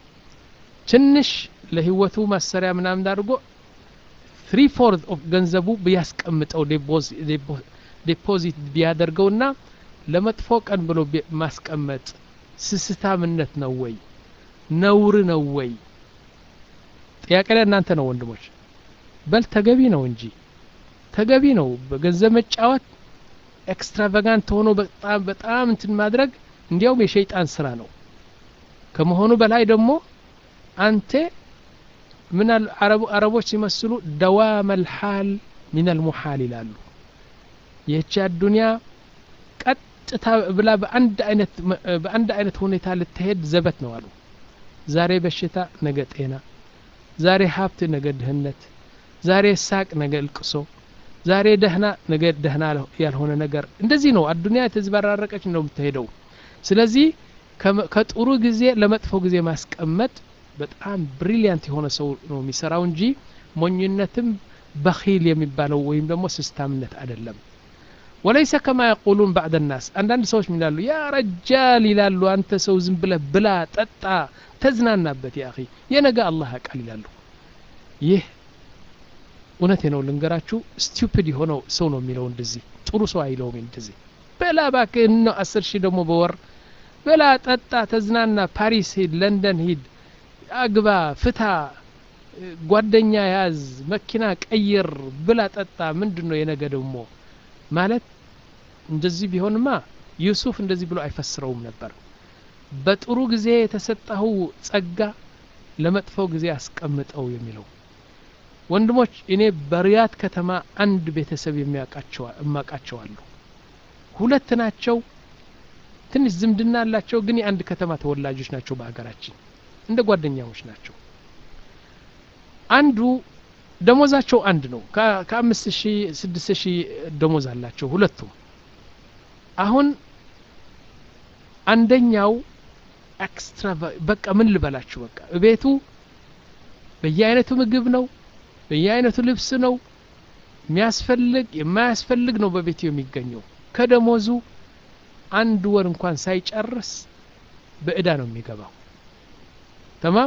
ትንሽ ለህይወቱ ማሰሪያ ምናምን አድርጎ ትሪ ፎርት ኦፍ ገንዘቡ ቢያስቀምጠው ዴፖዚት ቢያደርገውና ለመጥፎ ቀን ብሎ ማስቀመጥ ስስታምነት ነው ወይ ነውር ነው ወይ? ጥያቄ ላይ እናንተ ነው ወንድሞች። በል ተገቢ ነው እንጂ ተገቢ ነው። በገንዘብ መጫወት ኤክስትራቫጋንት ሆኖ በጣም በጣም እንትን ማድረግ እንዲያውም የሸይጣን ስራ ነው ከመሆኑ በላይ ደግሞ አንተ ምን አረቦች ሲመስሉ ደዋመል ሐል ሚነል ሙሐል ይላሉ። ይህቺ አዱንያ ቀጥታ ብላ በአንድ አይነት በአንድ አይነት ሁኔታ ልትሄድ ዘበት ነው አሉ። ዛሬ በሽታ፣ ነገ ጤና፣ ዛሬ ሀብት፣ ነገ ድህነት፣ ዛሬ ሳቅ፣ ነገ እልቅሶ፣ ዛሬ ደህና፣ ነገ ደህና ያልሆነ ነገር። እንደዚህ ነው አዱንያ የተዘበራረቀች ነው የምትሄደው። ስለዚህ ከጥሩ ጊዜ ለመጥፎ ጊዜ ማስቀመጥ በጣም ብሪሊያንት የሆነ ሰው ነው የሚሰራው እንጂ ሞኝነትም በኺል የሚባለው ወይም ደግሞ ስስታምነት አይደለም። ወለይሰ ከማ የቁሉን ባዕድ ናስ አንዳንድ ሰዎች ምን ይላሉ? ያ ረጃል ይላሉ። አንተ ሰው ዝም ብለህ ብላ፣ ጠጣ፣ ተዝናናበት ያ አኺ የነገ አላህ ያውቃል ይላሉ። ይህ እውነቴ ነው ልንገራችሁ፣ ስቲፒድ የሆነው ሰው ነው የሚለው እንደዚህ። ጥሩ ሰው አይለውም እንደዚህ። በላ እባክህ ነው አስር ሺህ ደግሞ በወር በላ፣ ጠጣ፣ ተዝናና፣ ፓሪስ ሂድ፣ ለንደን ሂድ አግባ፣ ፍታ፣ ጓደኛ ያዝ፣ መኪና ቀይር፣ ብላ፣ ጠጣ። ምንድን ነው የነገ ደግሞ ማለት? እንደዚህ ቢሆንማ ዩሱፍ እንደዚህ ብሎ አይፈስረውም ነበር። በጥሩ ጊዜ የተሰጠኸው ጸጋ ለመጥፎው ጊዜ አስቀምጠው የሚለው ወንድሞች፣ እኔ በሪያድ ከተማ አንድ ቤተሰብ የማውቃቸው አሉ። ሁለት ናቸው። ትንሽ ዝምድና አላቸው፣ ግን የአንድ ከተማ ተወላጆች ናቸው በሀገራችን እንደ ጓደኛሞች ናቸው። አንዱ ደሞዛቸው አንድ ነው። ከአምስት ሺህ ስድስት ሺህ ደሞዝ አላቸው ሁለቱም። አሁን አንደኛው ኤክስትራ በቃ ምን ልበላችሁ፣ በቃ ቤቱ በየአይነቱ ምግብ ነው፣ በየአይነቱ ልብስ ነው፣ የሚያስፈልግ የማያስፈልግ ነው በቤቱ የሚገኘው። ከደሞዙ አንድ ወር እንኳን ሳይጨርስ በእዳ ነው የሚገባው። ተማም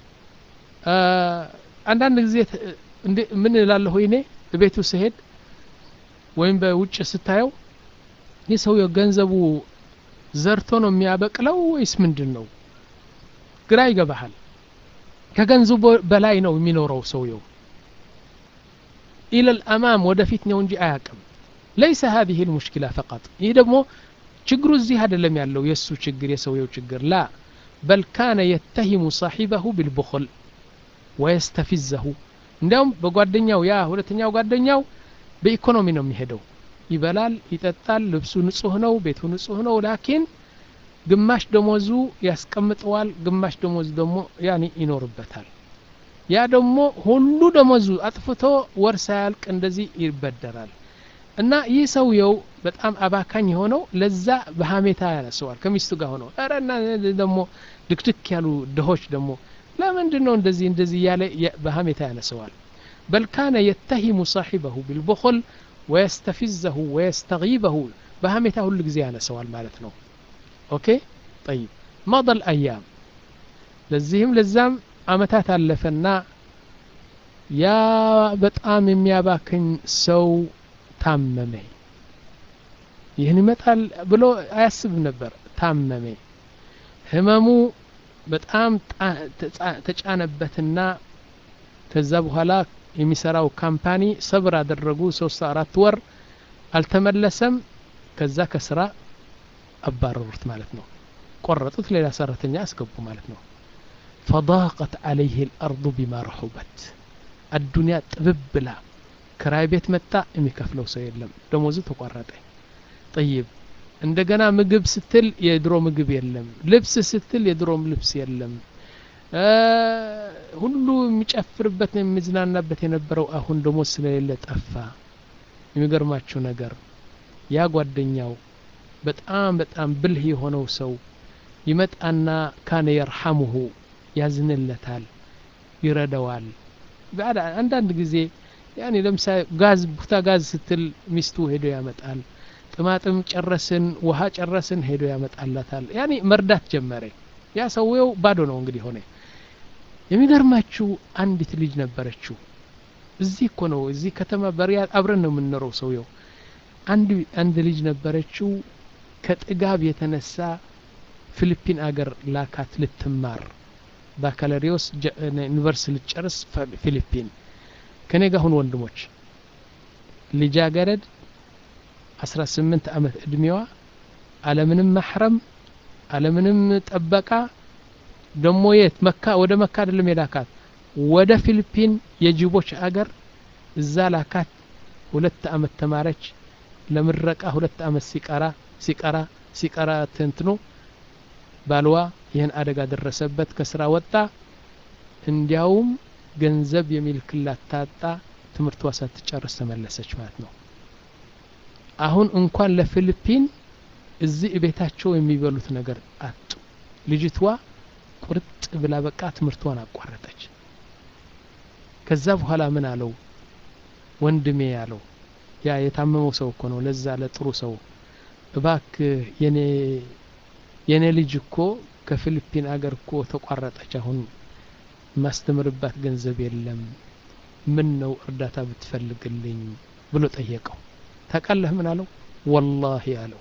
አንዳንድ ጊዜ ምን እላለሁ እኔ ቤቱ ስሄድ ወይም በውጭ ስታየው ይህ ሰውየው ገንዘቡ ዘርቶ ነው የሚያበቅለው ወይስ ምንድን ነው? ግራ ይገባሃል። ከገንዘቡ በላይ ነው የሚኖረው ሰውየው። ኢለል አማም ወደፊት ነው እንጂ አያቅም። ለይሰ ሀዚህ ልሙሽኪላ ፈቀጥ። ይህ ደግሞ ችግሩ እዚህ አይደለም ያለው የእሱ ችግር የሰውየው ችግር ላ በል ካነ የተሂሙ ሳሒበሁ ቢልቡኽል ወየስተፊዘሁ እንዲያውም በጓደኛው ያ ሁለተኛው ጓደኛው በኢኮኖሚ ነው የሚሄደው። ይበላል፣ ይጠጣል፣ ልብሱ ንጹህ ነው፣ ቤቱ ንጹህ ነው። ላኪን ግማሽ ደሞዙ ያስቀምጠዋል፣ ግማሽ ደሞዙ ደግሞ ያኔ ይኖርበታል። ያ ደግሞ ሁሉ ደሞዙ አጥፍቶ ወር ሳያልቅ እንደዚህ ይበደራል። እና ይህ ሰውየው በጣም አባካኝ የሆነው ለዛ በሀሜታ ያነሰዋል ከሚስቱ ጋር ሆነው ኧረ እና ደግሞ ድክድክ ያሉ ድሆች ደግሞ ለምንድን ነው እንደዚህ እንደዚህ እያለ በሀሜታ ያነሰዋል በል ካነ የተሂሙ ሳሒበሁ ቢልቡኽል ወየስተፊዘሁ ወየስተጊበሁ በሀሜታ ሁሉ ጊዜ ያነሰዋል ማለት ነው ኦኬ ጠይብ መضል አያም ለዚህም ለዛም አመታት አለፈና ያ በጣም የሚያባክኝ ሰው ታመመ ይህን ይመጣል ብሎ አያስብም ነበር ታመመ ህመሙ በጣም ተጫነበትና ከዛ በኋላ የሚሰራው ካምፓኒ ሰብር አደረጉ ሶስት አራት ወር አልተመለሰም ከዛ ከስራ አባረሩት ማለት ነው ቆረጡት ሌላ ሰራተኛ አስገቡ ማለት ነው ፈضاقت عليه الأرض بما رحبت الدنيا ጥብብ ብላ ክራይ ቤት መጣ የሚከፍለው ሰው የለም ደሞዙ ተቋረጠ ጠይብ እንደገና ምግብ ስትል የድሮ ምግብ የለም ልብስ ስትል የድሮም ልብስ የለም ሁሉ የሚጨፍርበት የሚዝናናበት የነበረው አሁን ደግሞ ስለሌለ ጠፋ የሚገርማችሁ ነገር ያ ጓደኛው በጣም በጣም ብልህ የሆነው ሰው ይመጣና ካነ የርሐሙሁ ያዝንለታል ይረዳዋል አንዳንድ ጊዜ ያኔ ለምሳሌ ጋዝ ቡታ ጋዝ ስትል ሚስቱ ሄዶ ያመጣል ጥማጥም ጨረስን ውሃ ጨረስን ሄዶ ያመጣላታል ያኔ መርዳት ጀመረ ያ ሰውየው ባዶ ነው እንግዲህ ሆነ የሚገርማችሁ አንዲት ልጅ ነበረችው እዚህ እኮ ነው እዚህ ከተማ በሪያድ አብረን ነው የምንኖረው ሰውየው አንድ አንድ ልጅ ነበረችው ከጥጋብ የተነሳ ፊሊፒን አገር ላካት ልትማር ባካለሪዮስ ዩኒቨርሲቲ ልትጨርስ ፊሊፒን ከኔ ጋር ሁን ወንድሞች ልጃገረድ 18 ዓመት እድሜዋ አለምንም ማሕረም አለምንም ጠበቃ ደሞ የት መካ ወደ መካ አይደለም የላካት ወደ ፊሊፒን የጅቦች አገር እዛ ላካት ሁለት አመት ተማረች ለምረቃ ሁለት አመት ሲቀራ ሲቀራ ሲቀራ ትንትኖ ባልዋ ይህን አደጋ ደረሰበት ከስራ ወጣ እንዲያውም ገንዘብ የሚልክላት ታጣ ትምህርቷ ሳትጨርስ ተመለሰች ማለት ነው አሁን እንኳን ለፊሊፒን እዚህ ቤታቸው የሚበሉት ነገር አጡ ልጅቷ ቁርጥ ብላ በቃ ትምህርቷን አቋረጠች ከዛ በኋላ ምን አለው ወንድሜ ያለው ያ የታመመው ሰው እኮ ነው ለዛ ለጥሩ ሰው እባክ የኔ የኔ ልጅ እኮ ከፊሊፒን አገር እኮ ተቋረጠች አሁን ማስተምርባት ገንዘብ የለም ምን ነው እርዳታ ብትፈልግልኝ ብሎ ጠየቀው ታቃለህ ምን አለው ወላሂ አለው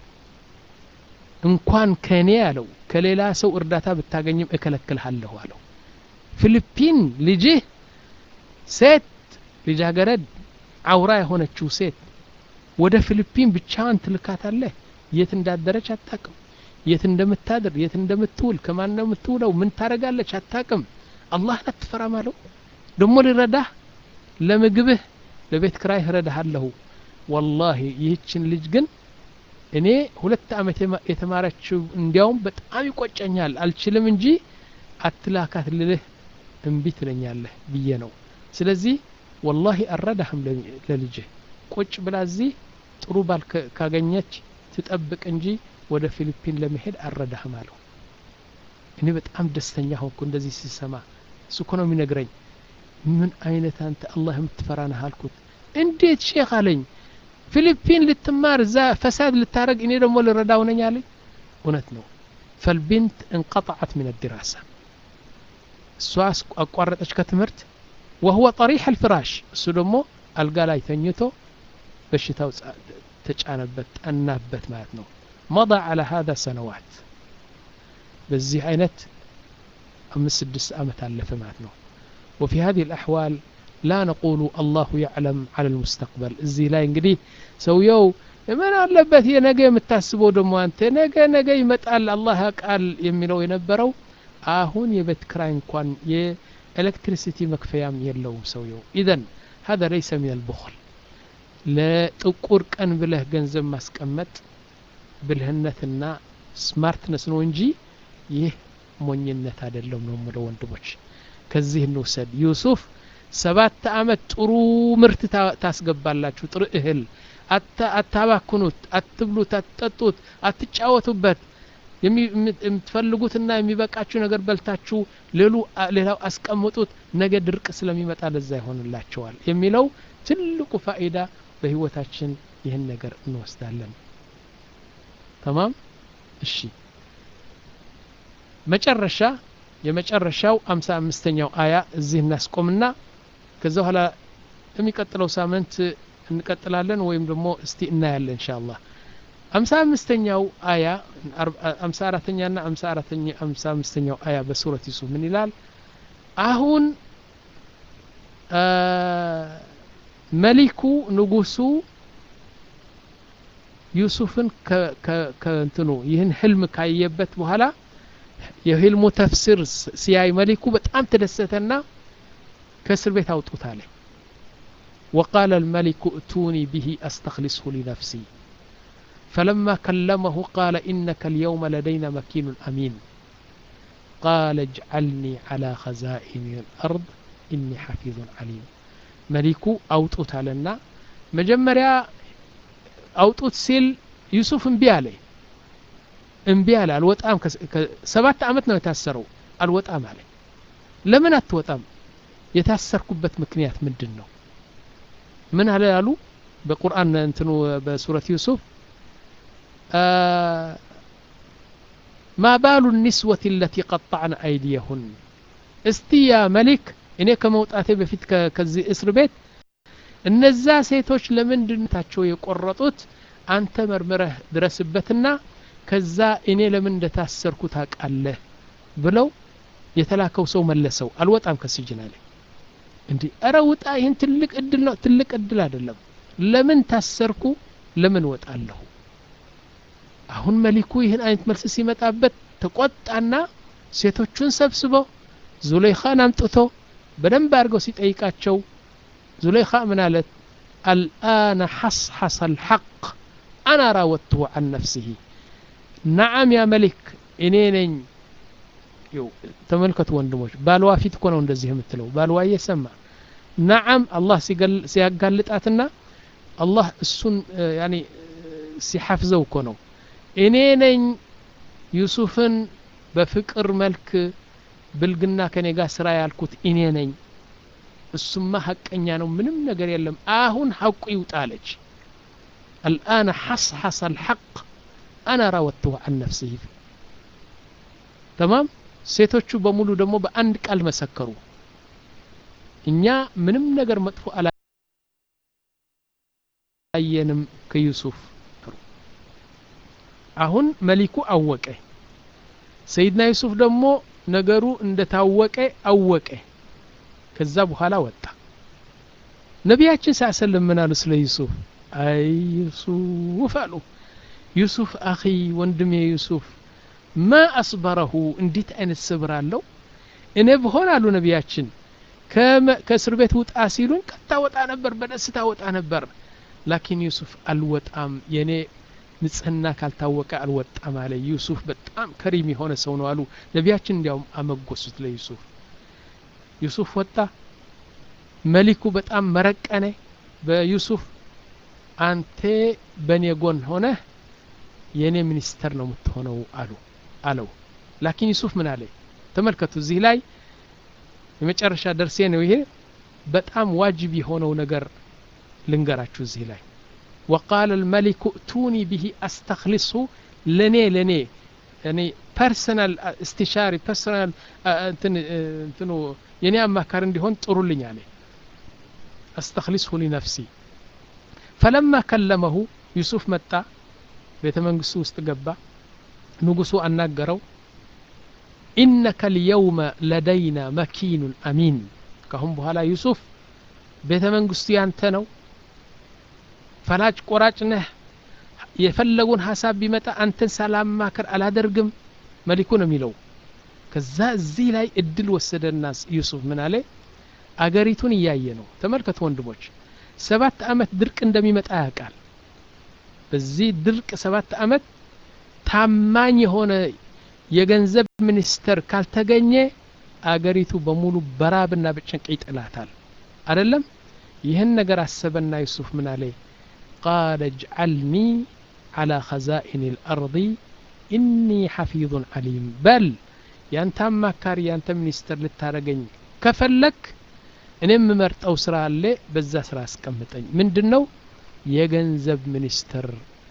እንኳን ከኔ አለው ከሌላ ሰው እርዳታ ብታገኝም እከለክልሃለሁ አለው ፊሊፒን ልጅህ ሴት ልጃገረድ አውራ የሆነችው ሴት ወደ ፊሊፒን ብቻዋን ትልካታለህ የት እንዳደረች አታቅም የት እንደምታድር የት እንደምትውል ከማን ነው የምትውለው ምን ታደረጋለች አታቅም አላህን አትፈራም አለው ደሞ ልረዳህ ለምግብህ ለቤት ክራይ እረዳሃለሁ ወላሂ ይህችን ልጅ ግን እኔ ሁለት አመት የተማረችው እንዲያውም በጣም ይቆጨኛል አልችልም እንጂ አትላካት ልልህ እምቢ ትለኛለህ ብዬ ነው ስለዚህ ወላሂ አረዳህም ለልጅህ ቁጭ ብላ እዚህ ጥሩ ባል ካገኘች ትጠብቅ እንጂ ወደ ፊሊፒን ለመሄድ አረዳህም አለው እኔ በጣም ደስተኛ ሆንኩ እንደዚህ ሲሰማ እሱ እኮ ነው የሚነግረኝ ምን አይነት አንተ አላህ የምትፈራ ነህ አልኩት እንዴት ሼክ አለኝ ፊሊፒን ልትማር እዛ ፈሳድ ልታረግ እኔ ደግሞ ልረዳው ነኝ አለኝ እውነት ነው ፈልቢንት እንቀطعت من الدراسة እሷ አቋረጠች ከትምህርት وهو طريح الفراش እሱ ደግሞ አልጋ ላይ ተኝቶ በሽታው ተጫነበት ጠናበት ማለት ነው مضى على هذا سنوات በዚህ አይነት አምስት ስድስት ዓመት አለፈ ማለት ነው وفي هذه الأحوال لا نقول الله يعلم على المستقبل እዚህ ላይ እንግዲህ ሰውየው ምን አለበት የነገ የምታስበው ደግሞ አንተ ነገ ነገ ይመጣል አላህ ያውቃል የሚለው የነበረው አሁን የቤት ክራይ እንኳን የኤሌክትሪሲቲ መክፈያም የለውም ሰውየው ኢዘን هذا ليس من البخل ለጥቁር ቀን ብለህ ገንዘብ ማስቀመጥ ብልህነትና ስማርትነስ ነው እንጂ ይህ ሞኝነት አይደለም ነው ምለው ወንድሞች ከዚህ እንውሰድ ዩሱፍ ሰባት አመት ጥሩ ምርት ታስገባላችሁ ጥሩ እህል አታባክኑት አትብሉት አትጠጡት አትጫወቱበት የምትፈልጉትና የሚበቃችሁ ነገር በልታችሁ ሌሉ ሌላው አስቀምጡት ነገ ድርቅ ስለሚመጣ ለዛ ይሆንላቸዋል የሚለው ትልቁ ፋኢዳ በህይወታችን ይህን ነገር እንወስዳለን ተማም እሺ መጨረሻ የመጨረሻው አምሳ አምስተኛው አያ እዚህ እናስቆምና ከዛ በኋላ የሚቀጥለው ሳምንት እንቀጥላለን ወይም ደግሞ እስቲ እናያለን እንሻ አላህ አምሳ አምስተኛው አያ አምሳ አራተኛ ና አምሳ አራተኛ አምሳ አምስተኛው አያ በሱረት ዩሱፍ ምን ይላል አሁን መሊኩ ንጉሱ ዩሱፍን ከእንትኑ ይህን ህልም ካየበት በኋላ የህልሙ ተፍሲር ሲያይ መሊኩ በጣም ተደሰተና ከእስር ቤት አውጡት አለ وقال الملك ائتوني به أستخلصه لنفسي فلما كلمه قال إنك اليوم لدينا مكين أمين قال اجعلني على خزائن الأرض إني حفيظ عليم ملكو أوطوت علينا مجمريا አውጡት ሲል ዩሱፍ እምቢ አለ እምቢ አለ አልወጣም ሰባት ዓመት ነው የታሰረው አልወጣም አለ ለምን አትወጣም የታሰርኩበት ምክንያት ምንድን ነው ምን አለ አሉ በቁርአን እንትኑ በሱረት ዩሱፍ ማ ባሉ ኒስወት ለቲ ቀጣዕነ አይዲየሁን እስቲ ያ መሊክ እኔ ከመውጣቴ በፊት ከዚህ እስር ቤት እነዛ ሴቶች ለምንድነታቸው የቆረጡት አንተ መርምረህ ድረስበትና ከዛ እኔ ለምን እንደታሰርኩ ታውቃለህ ብለው የተላከው ሰው መለሰው አልወጣም ከስጅን አለ እንዲህ እረ ውጣ ይህን ትልቅ እድል ነው ትልቅ እድል አይደለም ለምን ታሰርኩ ለምን ወጣለሁ አሁን መሊኩ ይህን አይነት መልስ ሲመጣበት ተቆጣና ሴቶቹን ሰብስበው ዙለይኻን አምጥቶ በደንብ አድርገው ሲጠይቃቸው ዙለይኻ ምን አለት አልአነ ሐስሐሰ አልሐቅ አና ራወትሁ አን ነፍሲሂ ነዓም ያ መሊክ እኔ ነኝ ተመልከቱ ወንድሞች ባልዋ ፊት እኮ ነው እንደዚህ የምትለው ባልዋ እየሰማ ነዓም አላህ ሲያጋልጣትና አላህ እሱን ያኒ ሲሐፍዘው እኮ ነው እኔ ነኝ ዩሱፍን በፍቅር መልክ ብልግና ከኔ ጋር ስራ ያልኩት እኔ ነኝ እሱማ ሐቀኛ ነው ምንም ነገር የለም አሁን ሐቁ ይውጣለች الآن حصحص الحق أنا راودته عن نفسه تمام ሴቶቹ በሙሉ ደግሞ በአንድ ቃል መሰከሩ እኛ ምንም ነገር መጥፎ አላየንም ከዩሱፍ አሁን መሊኩ አወቀ ሰይድና ዩሱፍ ደግሞ ነገሩ እንደታወቀ አወቀ ከዛ በኋላ ወጣ ነቢያችን ሳሰለም ምን አሉ ስለ ዩሱፍ አይ ዩሱፍ አሉ ዩሱፍ አኺ ወንድሜ ዩሱፍ ማ አስበረሁ እንዴት አይነት ስብር አለው እኔ ብሆን አሉ ነቢያችን ከእስር ቤት ውጣ ሲሉን ቀጥታ ወጣ ነበር በደስታ ወጣ ነበር ላኪን ዩሱፍ አልወጣም የኔ ንጽህና ካልታወቀ አልወጣም አለ ዩሱፍ በጣም ከሪም የሆነ ሰው ነው አሉ ነቢያችን እንዲያውም አመጎሱት ለዩሱፍ ዩሱፍ ወጣ መሊኩ በጣም መረቀነ በዩሱፍ አንተ በእኔ ጎን ሆነህ የእኔ ሚኒስተር ነው የምትሆነው አሉ አለው ላኪን ዩሱፍ ምን አለ ተመልከቱ እዚህ ላይ የመጨረሻ ደርሴ ነው ይሄ በጣም ዋጅብ የሆነው ነገር ልንገራችሁ እዚህ ላይ وقال الملك ائتوني به استخلصه لني لني يعني ፐርሰናል استشاري ፐርሰናል እንትኑ የኔ አማካሪ እንዲሆን ጥሩልኝ አለ استخلصه لنفسي فلما كلمه ዩሱፍ መጣ ቤተ መንግስቱ ውስጥ ገባ ንጉሱ አናገረው ኢነከ ልየውመ ለደይና መኪኑን አሚን ካሁን በኋላ ዩሱፍ ቤተ መንግስቱ ያንተ ነው ፈላጭ ቆራጭ ነህ የፈለጉን ሀሳብ ቢመጣ አንተን ሳላማከር አላደርግም መሊኩ ነው የሚለው ከዛ እዚህ ላይ እድል ወሰደና ዩሱፍ ምን አለ አገሪቱን እያየ ነው ተመልከቱ ወንድሞች ሰባት አመት ድርቅ እንደሚመጣ ያውቃል በዚህ ድርቅ ሰባት አመት ታማኝ የሆነ የገንዘብ ሚኒስተር ካልተገኘ አገሪቱ በሙሉ በራብና በጭንቅ ይጥላታል አይደለም ይህን ነገር አሰበና ዩሱፍ ምን አለ ቃለ እጅዓልኒ على خزائن الأرض إني حفيظ عليم بل ያንተ አማካሪ ያንተ ሚኒስተር ልታረገኝ ከፈለክ እኔ የምመርጠው ስራ አለ በዛ ስራ አስቀምጠኝ ምንድን ነው የገንዘብ ሚኒስተር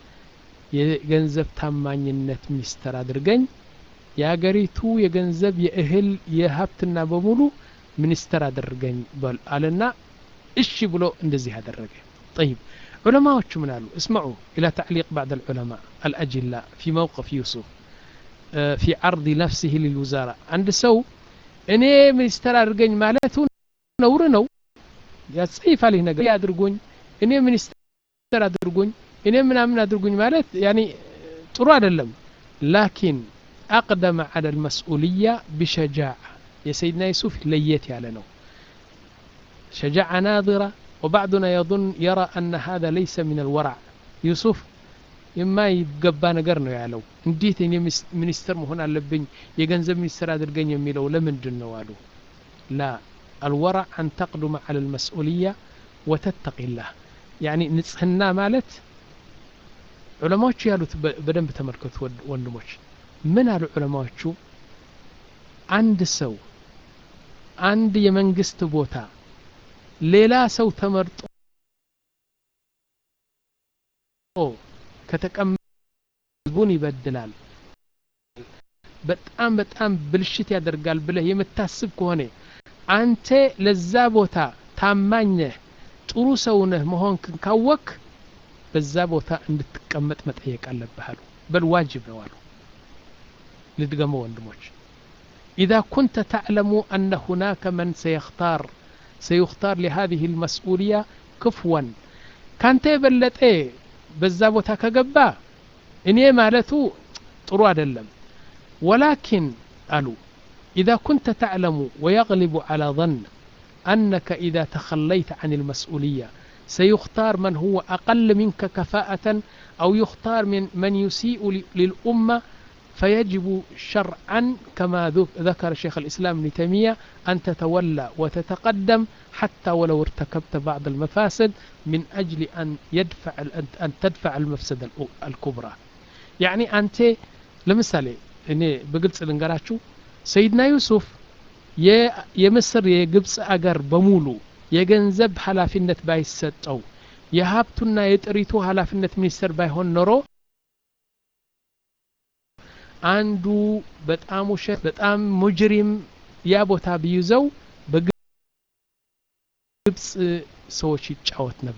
የገንዘብ ታማኝነት ሚኒስተር አድርገኝ የአገሪቱ የገንዘብ የእህል የሀብትና በሙሉ ሚኒስተር አድርገኝ በል አለና እሺ ብሎ እንደዚህ አደረገ طيب علماء من قالوا اسمعوا إلى تعليق بعض العلماء الأجلاء في موقف يوسف في عرض نفسه للوزارة عند سو እኔ ሚኒስተር አድርገኝ ማለቱ ነውር ነው ያጸይፋል ይህ ነገር አድርጎኝ እኔ ሚኒስተር አድርጎኝ እኔ ምናምን አድርጉኝ ማለት ያኒ ጥሩ አይደለም ላኪን አቅደመ አለ ልመስኡልያ ቢሸጃዓ የሰይድና ዩሱፍ ለየት ያለ ነው ሸጃዓ ናظራ وبعضنا يظن يرى أن هذا ليس من الورع يوسف የማይገባ ነገር ነው ያለው እንዴት እኔ ሚኒስተር መሆን አለብኝ የገንዘብ ሚኒስተር አድርገኝ የሚለው ለምንድን ነው አሉ ላ አልወራዕ አን ተቅዱመ አለ ልመስኡልያ ወተተቂ ላህ ያኒ ንጽህና ማለት ዑለማዎቹ ያሉት በደንብ ተመልከቱ ወንድሞች ምን አሉ ዑለማዎቹ አንድ ሰው አንድ የመንግስት ቦታ ሌላ ሰው ተመርጦ ከተቀመጠ ህዝቡን ይበድላል በጣም በጣም ብልሽት ያደርጋል ብለህ የምታስብ ከሆነ አንተ ለዛ ቦታ ታማኝህ ጥሩ ሰውነህ መሆንክን ካወክ በዛ ቦታ እንድትቀመጥ መጠየቅ አለብህ አሉ በል ዋጅብ ነው አሉ ልድገመው ወንድሞች إذا كنت تعلم أن هناك من سيختار سيختار لهذه المسؤولية كفوا كانت يبلت إيه بزابوتا كجبا إني مالتو طروا دلم ولكن قالوا إذا كنت تعلم ويغلب على ظن أنك إذا تخليت عن المسؤولية سيختار من هو أقل منك كفاءة أو يختار من من يسيء للأمة فيجب شرعا كما ذكر شيخ الإسلام ابن تيمية أن تتولى وتتقدم حتى ولو ارتكبت بعض المفاسد من أجل أن يدفع أن تدفع المفسدة الكبرى يعني أنت لمثالي እኔ በግልጽ ልንገራችሁ ሰይድና ዩሱፍ የምስር የግብፅ አገር በሙሉ የገንዘብ ኃላፊነት ባይሰጠው የሀብቱና የጥሪቱ ኃላፊነት ሚኒስተር ባይሆን ኖሮ አንዱ በጣም ውሸት በጣም ሙጅሪም ያ ቦታ ቢይዘው በግብፅ ሰዎች ይጫወት ነበር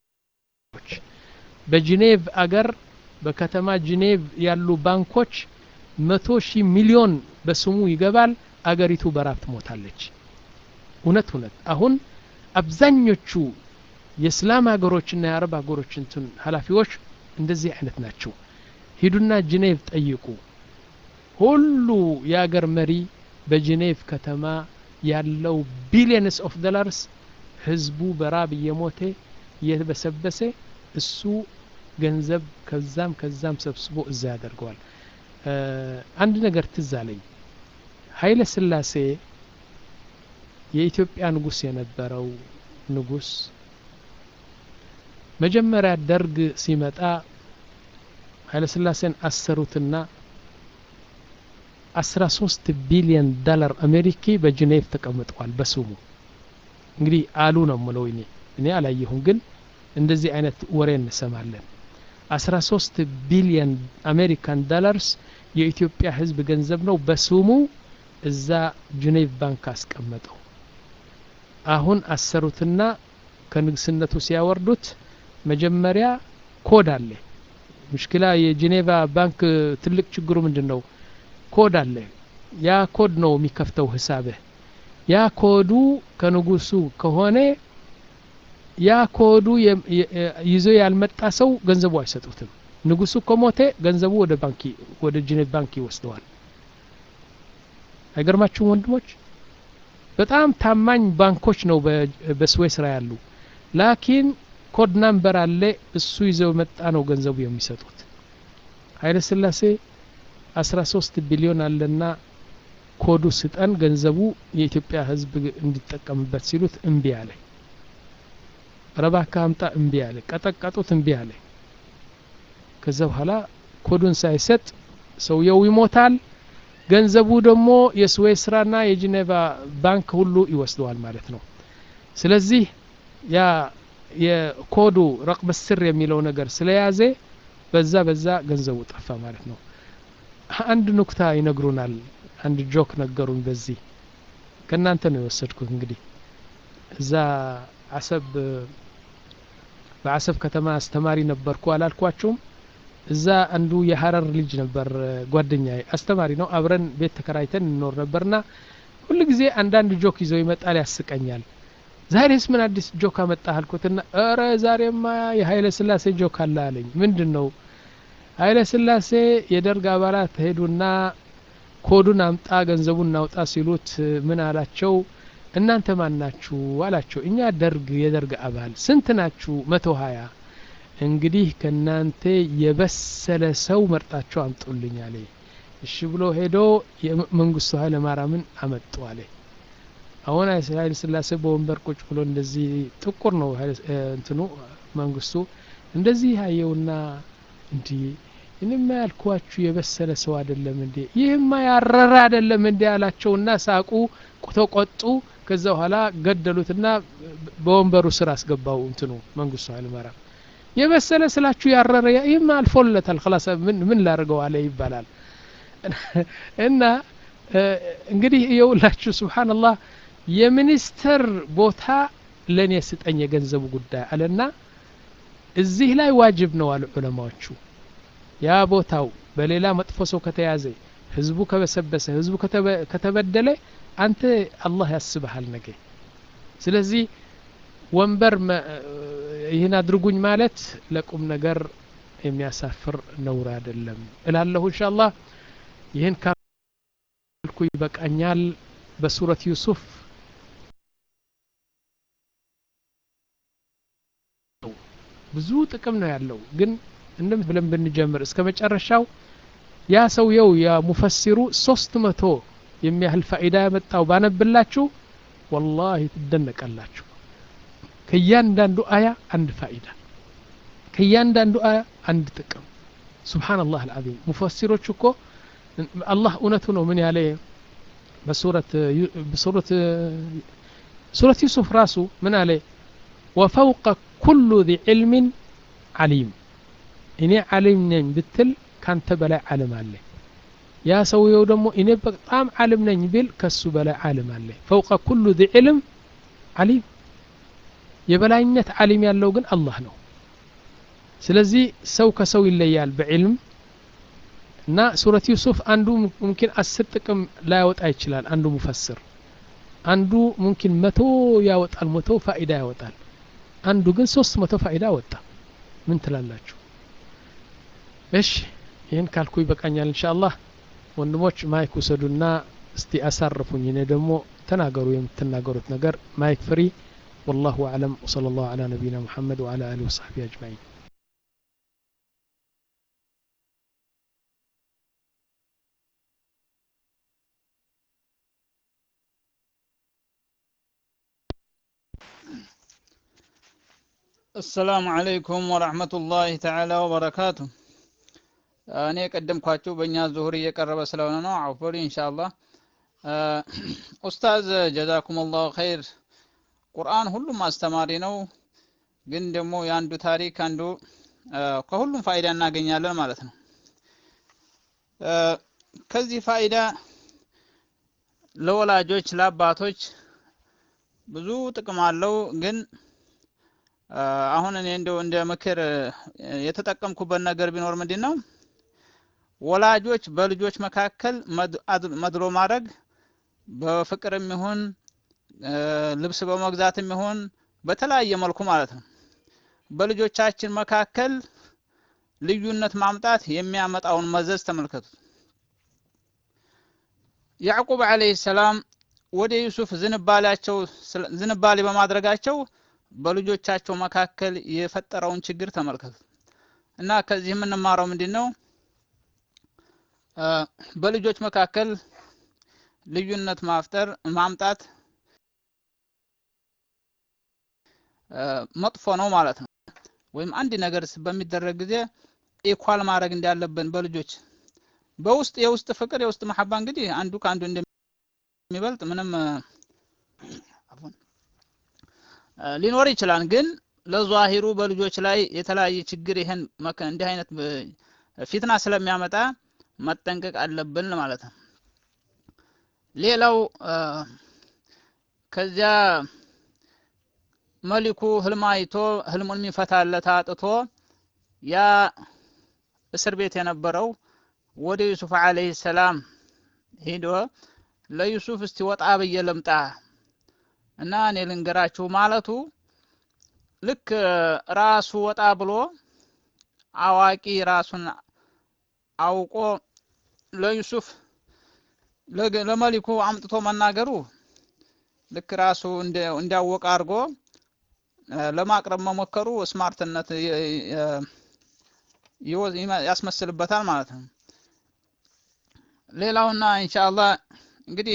በጂኔቭ አገር በከተማ ጂኔቭ ያሉ ባንኮች መቶ ሺህ ሚሊዮን በስሙ ይገባል አገሪቱ በራብ ትሞታለች እውነት እውነት አሁን አብዛኞቹ የእስላም ሀገሮችና የአረብ ሀገሮች እንትን ኃላፊዎች እንደዚህ አይነት ናቸው ሂዱና ጂኔቭ ጠይቁ ሁሉ የአገር መሪ በጂኔቭ ከተማ ያለው ቢሊየንስ ኦፍ ዶላርስ ህዝቡ በራብ እየሞተ እየበሰበሰ እሱ ገንዘብ ከዛም ከዛም ሰብስቦ እዛ ያደርገዋል አንድ ነገር ትዝ አለኝ ኃይለ ስላሴ የኢትዮጵያ ንጉስ የነበረው ንጉስ መጀመሪያ ደርግ ሲመጣ ኃይለ ስላሴን አሰሩትና አስራ ሶስት ቢሊዮን ዶላር አሜሪኪ በጂኔቭ ተቀምጠዋል በስሙ እንግዲህ አሉ ነው ምለው እኔ እኔ አላየሁም ግን እንደዚህ አይነት ወሬ እንሰማለን አስራ ሶስት ቢሊዮን አሜሪካን ዶላርስ የኢትዮጵያ ህዝብ ገንዘብ ነው በስሙ እዛ ጂኔቭ ባንክ አስቀመጠው አሁን አሰሩትና ከንግስነቱ ሲያወርዱት መጀመሪያ ኮድ አለ ሙሽኪላ የጂኔቫ ባንክ ትልቅ ችግሩ ምንድን ነው ኮድ አለ ያ ኮድ ነው የሚከፍተው ህሳብህ ያ ኮዱ ከንጉሱ ከሆነ ያ ኮዱ ይዞ ያልመጣ ሰው ገንዘቡ አይሰጡትም ንጉሱ ከሞተ ገንዘቡ ወደ ባንክ ወደ ጂኔቭ ባንክ ይወስደዋል አይገርማችሁም ወንድሞች በጣም ታማኝ ባንኮች ነው በስዌስ ስራ ያሉ ላኪን ኮድ ናምበር አለ እሱ ይዘው መጣ ነው ገንዘቡ የሚሰጡት ኃይለ ስላሴ 13 ቢሊዮን አለና ኮዱ ስጠን ገንዘቡ የኢትዮጵያ ህዝብ እንዲጠቀምበት ሲሉት እምቢ አለ ረባካ አምጣ እምቢ አለ ቀጠቀጡት እምቢ አለ ከዛ በኋላ ኮዱን ሳይሰጥ ሰውየው ይሞታል ገንዘቡ ደግሞ የስዌስ ስራና የጂኔቫ ባንክ ሁሉ ይወስደዋል ማለት ነው ስለዚህ ያ የኮዱ ረቅበ ስር የሚለው ነገር ስለያዘ በዛ በዛ ገንዘቡ ጠፋ ማለት ነው አንድ ኑክታ ይነግሩናል አንድ ጆክ ነገሩን በዚህ ከእናንተ ነው የወሰድኩት እንግዲህ እዛ አሰብ በአሰብ ከተማ አስተማሪ ነበርኩ አላልኳቸውም እዛ አንዱ የሀረር ልጅ ነበር ጓደኛ አስተማሪ ነው አብረን ቤት ተከራይተን እንኖር ነበርና ሁሉ ጊዜ አንዳንድ ጆክ ይዘው ይመጣል ያስቀኛል ዛሬስ ምን አዲስ ጆክ አመጣ አልኩትና እረ ዛሬማ የኃይለ ስላሴ ጆክ አለ አለኝ ምንድን ነው ኃይለ ስላሴ የደርግ አባላት ሄዱና ኮዱን አምጣ ገንዘቡን እናውጣ ሲሉት ምን አላቸው እናንተ ማን ናችሁ አላቸው እኛ ደርግ የደርግ አባል ስንት ናችሁ መቶ ሀያ እንግዲህ ከእናንተ የበሰለ ሰው መርጣቸው አምጡልኝ አለ እሺ ብሎ ሄዶ መንግስቱ ኃይለ ማርያምን አመጡ አለ አሁን ኃይለ ስላሴ በወንበር ቁጭ ብሎ እንደዚህ ጥቁር ነው እንትኑ መንግስቱ እንደዚህ አየውና እንዲህ እኔማ ያልኳችሁ የበሰለ ሰው አይደለም እንዴ ይህማ ያረረ አይደለም እንዴ አላቸውና ሳቁ ተቆጡ ከዛ በኋላ ገደሉትና በወንበሩ ስር አስገባው እንትኑ መንግስቱ ኃይለማርያም የበሰለ ስላችሁ ያረረ ይህማ አልፎለታል ክላስ ምን ምን ላድርገው አለ ይባላል እና እንግዲህ የውላችሁ ስብሓንላህ የሚኒስተር ቦታ ለእኔ ስጠኝ የገንዘቡ ጉዳይ አለና እዚህ ላይ ዋጅብ ነው አሉ ዑለማዎቹ ያ ቦታው በሌላ መጥፎ ሰው ከተያዘ ህዝቡ ከበሰበሰ ህዝቡ ከተበደለ አንተ አላህ ያስብሃል ነገ ስለዚህ ወንበር ይህን አድርጉኝ ማለት ለቁም ነገር የሚያሳፍር ነውር አይደለም እላለሁ እንሻ አላህ ይህን ካልኩ ይበቃኛል በሱረት ዩሱፍ ብዙ ጥቅም ነው ያለው ግን እንደም ብለን ብንጀምር እስከ መጨረሻው ያ ሰውየው የሙፈሲሩ ሶስት መቶ የሚያህል ፋኢዳ ያመጣው ባነብላችሁ ወላሂ ትደነቃላችሁ ከእያንዳንዱ አያ አንድ ፋኢዳ ከእያንዳንዱ አያ አንድ ጥቅም ስብሓንላህ አልዓዚም ሙፈሲሮች እኮ አላህ እውነቱ ነው ምን ያለ በሱረት በሱረት ሱረት ዩሱፍ ራሱ ምን አለ ወፈውቀ ኩሉ ذي ዕልም ዓሊም እኔ ዓሊም ነኝ ብትል ካንተ በላይ ዓለም አለ ያ ሰውየው ደግሞ እኔ በጣም ዓለም ነኝ ቢል ከሱ በላይ ዓለም አለ ፈውቀ ኩሉ ذي ዕልም ዓሊም የበላይነት ዓሊም ያለው ግን አላህ ነው ስለዚህ ሰው ከሰው ይለያል በዕልም እና ሱረት ዩሱፍ አንዱ ሙምኪን አስር ጥቅም ላያወጣ ይችላል አንዱ ሙፈስር አንዱ ሙምኪን መቶ ያወጣል መቶ ፋኢዳ ያወጣል አንዱ ግን ሶስት መቶ ፋኢዳ ወጣ ምን ትላላችሁ እሺ ይህን ካልኩ ይበቃኛል እንሻ አላህ ወንድሞች ማይክ ውሰዱና እስቲ አሳርፉኝ እኔ ደግሞ ተናገሩ የምትናገሩት ነገር ማይክ ፍሪ والله أعلم وصلى الله على نبينا محمد وعلى آله وصحبه أجمعين
السلام عليكم ورحمة الله تعالى وبركاته እኔ የቀደምኳችሁ በእኛ ዙሁር እየቀረበ ስለሆነ ነው አውፎሪ ኢንሻአላህ ኡስታዝ ጀዛኩም ላሁ ኸይር ቁርአን ሁሉም አስተማሪ ነው ግን ደግሞ የአንዱ ታሪክ አንዱ ከሁሉም ፋይዳ እናገኛለን ማለት ነው ከዚህ ፋይዳ ለወላጆች ለአባቶች ብዙ ጥቅም አለው ግን አሁን እኔ እንደው እንደ ምክር የተጠቀምኩበት ነገር ቢኖር ምንድን ነው ወላጆች በልጆች መካከል መድሎ ማድረግ በፍቅርም ይሁን ልብስ በመግዛትም ይሁን በተለያየ መልኩ ማለት ነው በልጆቻችን መካከል ልዩነት ማምጣት የሚያመጣውን መዘዝ ተመልከቱት ያዕቁብ አለይሂ ሰላም ወደ ዩሱፍ ዝንባሌያቸው ዝንባሌ በማድረጋቸው በልጆቻቸው መካከል የፈጠረውን ችግር ተመልከቱ እና ከዚህ የምንማረው ምንድን ነው በልጆች መካከል ልዩነት ማፍጠር ማምጣት መጥፎ ነው ማለት ነው ወይም አንድ ነገር በሚደረግ ጊዜ ኢኳል ማድረግ እንዳለብን በልጆች በውስጥ የውስጥ ፍቅር የውስጥ መሐባ እንግዲህ አንዱ ከአንዱ እንደሚበልጥ ምንም ሊኖር ይችላል ግን ለዟሂሩ በልጆች ላይ የተለያየ ችግር ይሄን እንዲህ አይነት ፊትና ስለሚያመጣ መጠንቀቅ አለብን ማለት ነው ሌላው ከዚያ መሊኩ ህልም አይቶ ህልሙን የሚፈታለት አጥቶ ያ እስር ቤት የነበረው ወደ ዩሱፍ አለይሂ ሰላም ሄዶ ለዩሱፍ እስቲ ወጣ ብዬ ልምጣ እና እኔ ልንገራችሁ ማለቱ ልክ ራሱ ወጣ ብሎ አዋቂ ራሱን አውቆ ለዩሱፍ ለመሊኩ አምጥቶ መናገሩ ልክ ራሱ እንዲያወቀ አድርጎ ለማቅረብ መሞከሩ ስማርትነት ያስመስልበታል ማለት ነው ሌላውና ኢንሻአላህ እንግዲህ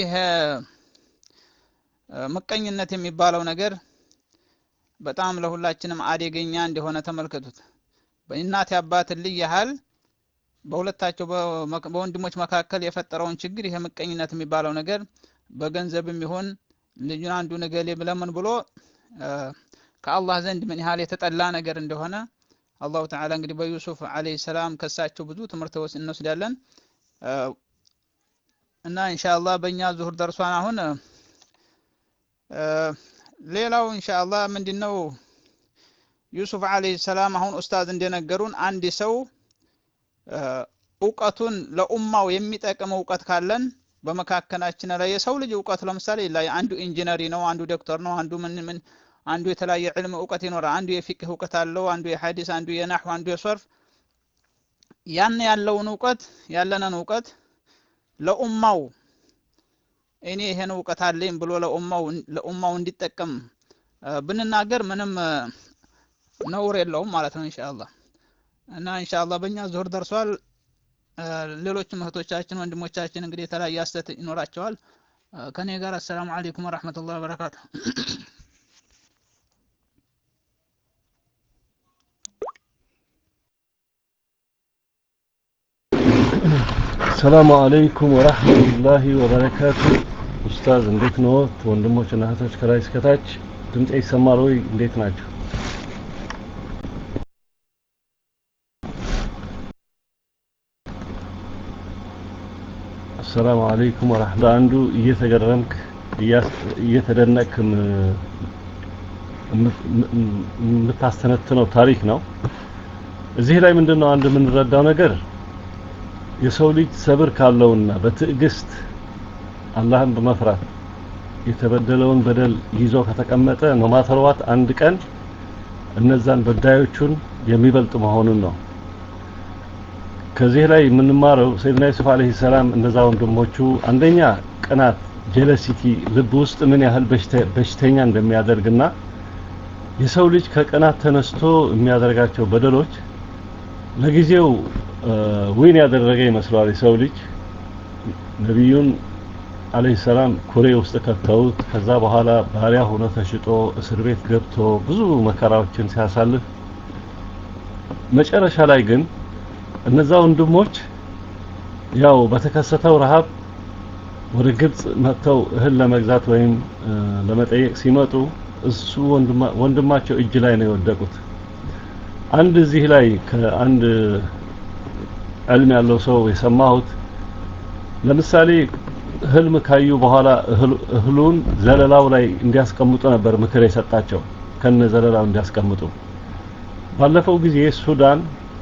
ምቀኝነት የሚባለው ነገር በጣም ለሁላችንም አደገኛ እንደሆነ ተመልከቱት በእናት አባትን ልጅ ያህል በሁለታቸው በወንድሞች መካከል የፈጠረውን ችግር ይሄ ምቀኝነት የሚባለው ነገር በገንዘብም ይሁን ልጁን አንዱ ነገሌ ለምን ብሎ ከአላህ ዘንድ ምን ያህል የተጠላ ነገር እንደሆነ አላሁ ተዓላ እንግዲህ በዩሱፍ አለይሂ ሰላም ከሳቸው ብዙ ትምህርት እንወስዳለን እና ኢንሻአላህ በእኛ ዙሁር ደርሷን አሁን ሌላው ኢንሻአላህ ምንድነው ዩሱፍ አለይሂ ሰላም አሁን ኡስታዝ እንደነገሩን አንድ ሰው እውቀቱን ለኡማው የሚጠቅም እውቀት ካለን በመካከላችን ላይ የሰው ልጅ እውቀት ለምሳሌ ላይ አንዱ ኢንጂነሪ ነው፣ አንዱ ዶክተር ነው፣ አንዱ ምን ምን አንዱ የተለያየ ዕልም እውቀት ይኖራል። አንዱ የፊቅህ እውቀት አለው፣ አንዱ የሐዲስ፣ አንዱ የናህው፣ አንዱ የሶርፍ ያን ያለውን እውቀት ያለንን እውቀት ለኡማው እኔ ይሄን እውቀት አለኝ ብሎ ለኡማው ለኡማው እንዲጠቀም ብንናገር ምንም ነውር የለውም ማለት ነው ኢንሻአላህ። እና ኢንሻአላህ በእኛ ዙሁር ደርሷል። ሌሎችም እህቶቻችን ወንድሞቻችን እንግዲህ የተለያየ አስተት ይኖራቸዋል። ከኔ ጋር አሰላሙ አለይኩም ወራህመቱላሂ ወበረካቱ።
ሰላሙ አለይኩም ወራህመቱላሂ ወበረካቱ። ኡስታዝ እንዴት ነዎት? ወንድሞች እና እህቶች ከላይ እስከታች ድምጼ ይሰማል ወይ? እንዴት ናቸው? አሰላሙ አለይኩም ወራህመቱ አንዱ እየተገረምክ እየተደነቅክ የምታስተነትነው ታሪክ ነው። እዚህ ላይ ምንድነው አንድ የምንረዳው ነገር የሰው ልጅ ሰብር ካለውና በትዕግስት አላህን በመፍራት የተበደለውን በደል ይዞ ከተቀመጠ ነው ማተርዋት አንድ ቀን እነዛን በዳዮቹን የሚበልጥ መሆኑን ነው። ከዚህ ላይ የምንማረው ሰይድና ዩሱፍ አለይሂ ሰላም እነዛ ወንድሞቹ አንደኛ ቅናት ጀለሲቲ ልብ ውስጥ ምን ያህል በሽተኛ እንደሚያደርግና የሰው ልጅ ከቅናት ተነስቶ የሚያደርጋቸው በደሎች ለጊዜው ዊን ያደረገ ይመስለዋል የሰው ልጅ ነቢዩን አለይሂ ሰላም ኩሬ ውስጥ ከተውት ከዛ በኋላ ባሪያ ሆኖ ተሽጦ እስር ቤት ገብቶ ብዙ መከራዎችን ሲያሳልፍ መጨረሻ ላይ ግን እነዛ ወንድሞች ያው በተከሰተው ረሃብ ወደ ግብጽ መጥተው እህል ለመግዛት ወይም ለመጠየቅ ሲመጡ እሱ ወንድማቸው እጅ ላይ ነው የወደቁት። አንድ እዚህ ላይ ከአንድ ዕልም ያለው ሰው የሰማሁት ለምሳሌ ህልም ካዩ በኋላ እህሉን ዘለላው ላይ እንዲያስቀምጡ ነበር ምክር የሰጣቸው ከነ ዘለላው እንዲያስቀምጡ። ባለፈው ጊዜ ሱዳን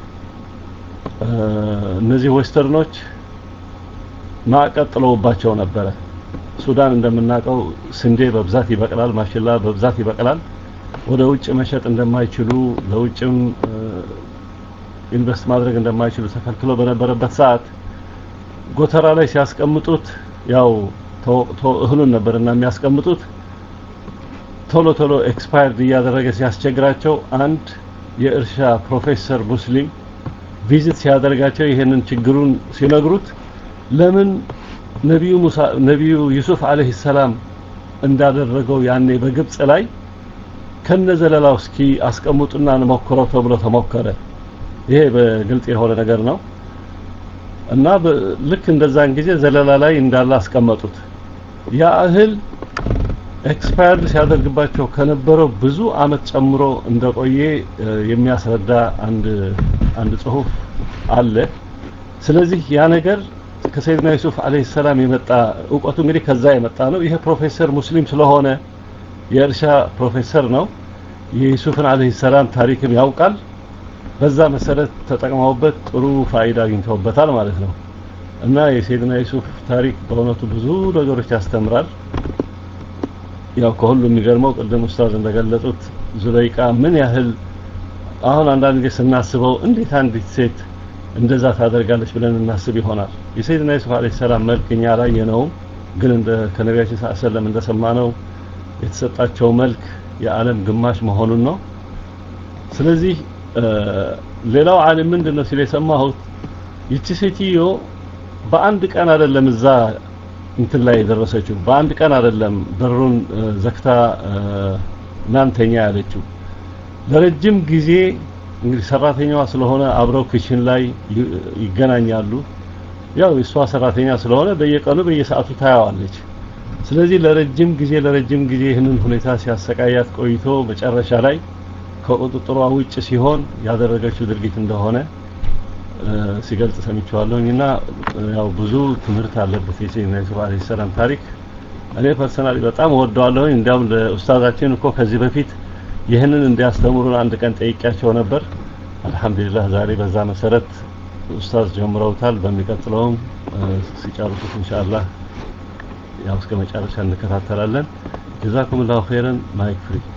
እነዚህ ዌስተርኖች ማዕቀብ ጥለውባቸው ነበረ። ሱዳን እንደምናውቀው ስንዴ በብዛት ይበቅላል፣ ማሽላ በብዛት ይበቅላል። ወደ ውጭ መሸጥ እንደማይችሉ ለውጭም ኢንቨስት ማድረግ እንደማይችሉ ተከልክሎ በነበረበት ሰዓት ጎተራ ላይ ሲያስቀምጡት ያው ተወቅቶ እህሉን ነበርና የሚያስቀምጡት ቶሎ ቶሎ ኤክስፓየርድ እያደረገ ሲያስቸግራቸው አንድ የእርሻ ፕሮፌሰር ሙስሊም ቪዚት ሲያደርጋቸው ይሄንን ችግሩን ሲነግሩት ለምን ነቢዩ ሙሳ ነቢዩ ዩሱፍ አለይሂ ሰላም እንዳደረገው ያኔ በግብጽ ላይ ከነዘለላው እስኪ አስቀምጡና እንሞክረው ተብሎ ተሞከረ። ይሄ በግልጽ የሆነ ነገር ነው እና ልክ እንደዛን ጊዜ ዘለላ ላይ እንዳለ አስቀመጡት። ያ እህል ኤክስፓየርድ ሲያደርግባቸው ከነበረው ብዙ አመት ጨምሮ እንደቆየ የሚያስረዳ አንድ አንድ ጽሁፍ አለ። ስለዚህ ያ ነገር ከሰይድና ዩሱፍ አለይሂ ሰላም የመጣ እውቀቱ እንግዲህ ከዛ የመጣ ነው። ይሄ ፕሮፌሰር ሙስሊም ስለሆነ የእርሻ ፕሮፌሰር ነው። የዩሱፍን አለይሂ ሰላም ታሪክም ያውቃል። በዛ መሰረት ተጠቅመውበት ጥሩ ፋይዳ አግኝተውበታል ማለት ነው። እና የሰይድና ዩሱፍ ታሪክ በእውነቱ ብዙ ነገሮች ያስተምራል። ያው ከሁሉ የሚገርመው ቅድም ኡስታዝ እንደገለጹት ዙለይቃ ምን ያህል አሁን አንዳንድ ጊዜ ስናስበው እንዴት አንዲት ሴት እንደዛ ታደርጋለች ብለን እናስብ ይሆናል። የሰይድና ዩሱፍ አለይሂ ሰላም መልክ እኛ አላየነውም፣ ግን እንደ ከነቢያችን ሰለላሁ ዐለይሂ ወሰለም እንደሰማነው የተሰጣቸው መልክ የዓለም ግማሽ መሆኑን ነው። ስለዚህ ሌላው ዓለም ምንድነው ሲል የሰማሁት ይቺ ሴትዮ በአንድ ቀን አይደለም እዛ እንትን ላይ የደረሰችው፣ በአንድ ቀን አይደለም በሩን ዘግታ ናንተኛ ያለችው ለረጅም ጊዜ እንግዲህ ሰራተኛዋ ስለሆነ አብረው ክችን ላይ ይገናኛሉ። ያው የእሷ ሰራተኛ ስለሆነ በየቀኑ በየሰዓቱ ታያዋለች። ስለዚህ ለረጅም ጊዜ ለረጅም ጊዜ ይህንን ሁኔታ ሲያሰቃያት ቆይቶ መጨረሻ ላይ ከቁጥጥሯ ውጭ ሲሆን ያደረገችው ድርጊት እንደሆነ ሲገልጽ ሰምቼዋለሁኝ እና ያው ብዙ ትምህርት አለበት የሰይድና ዩሱፍ አለይሂ ሰላም ታሪክ። እኔ ፐርሰናሊ በጣም እወደዋለሁኝ። እንዲያውም ለኡስታዛችን እኮ ከዚህ በፊት ይህንን እንዲያስተምሩን አንድ ቀን ጠይቂያቸው ነበር። አልሐምዱሊላህ ዛሬ በዛ መሰረት ኡስታዝ ጀምረውታል። በሚቀጥለውም ሲጨርሱት ኢንሻአላህ ያው እስከ መጨረሻ እንከታተላለን። ጀዛኩም ላሁ ኸይረን ማይክ ፍሪ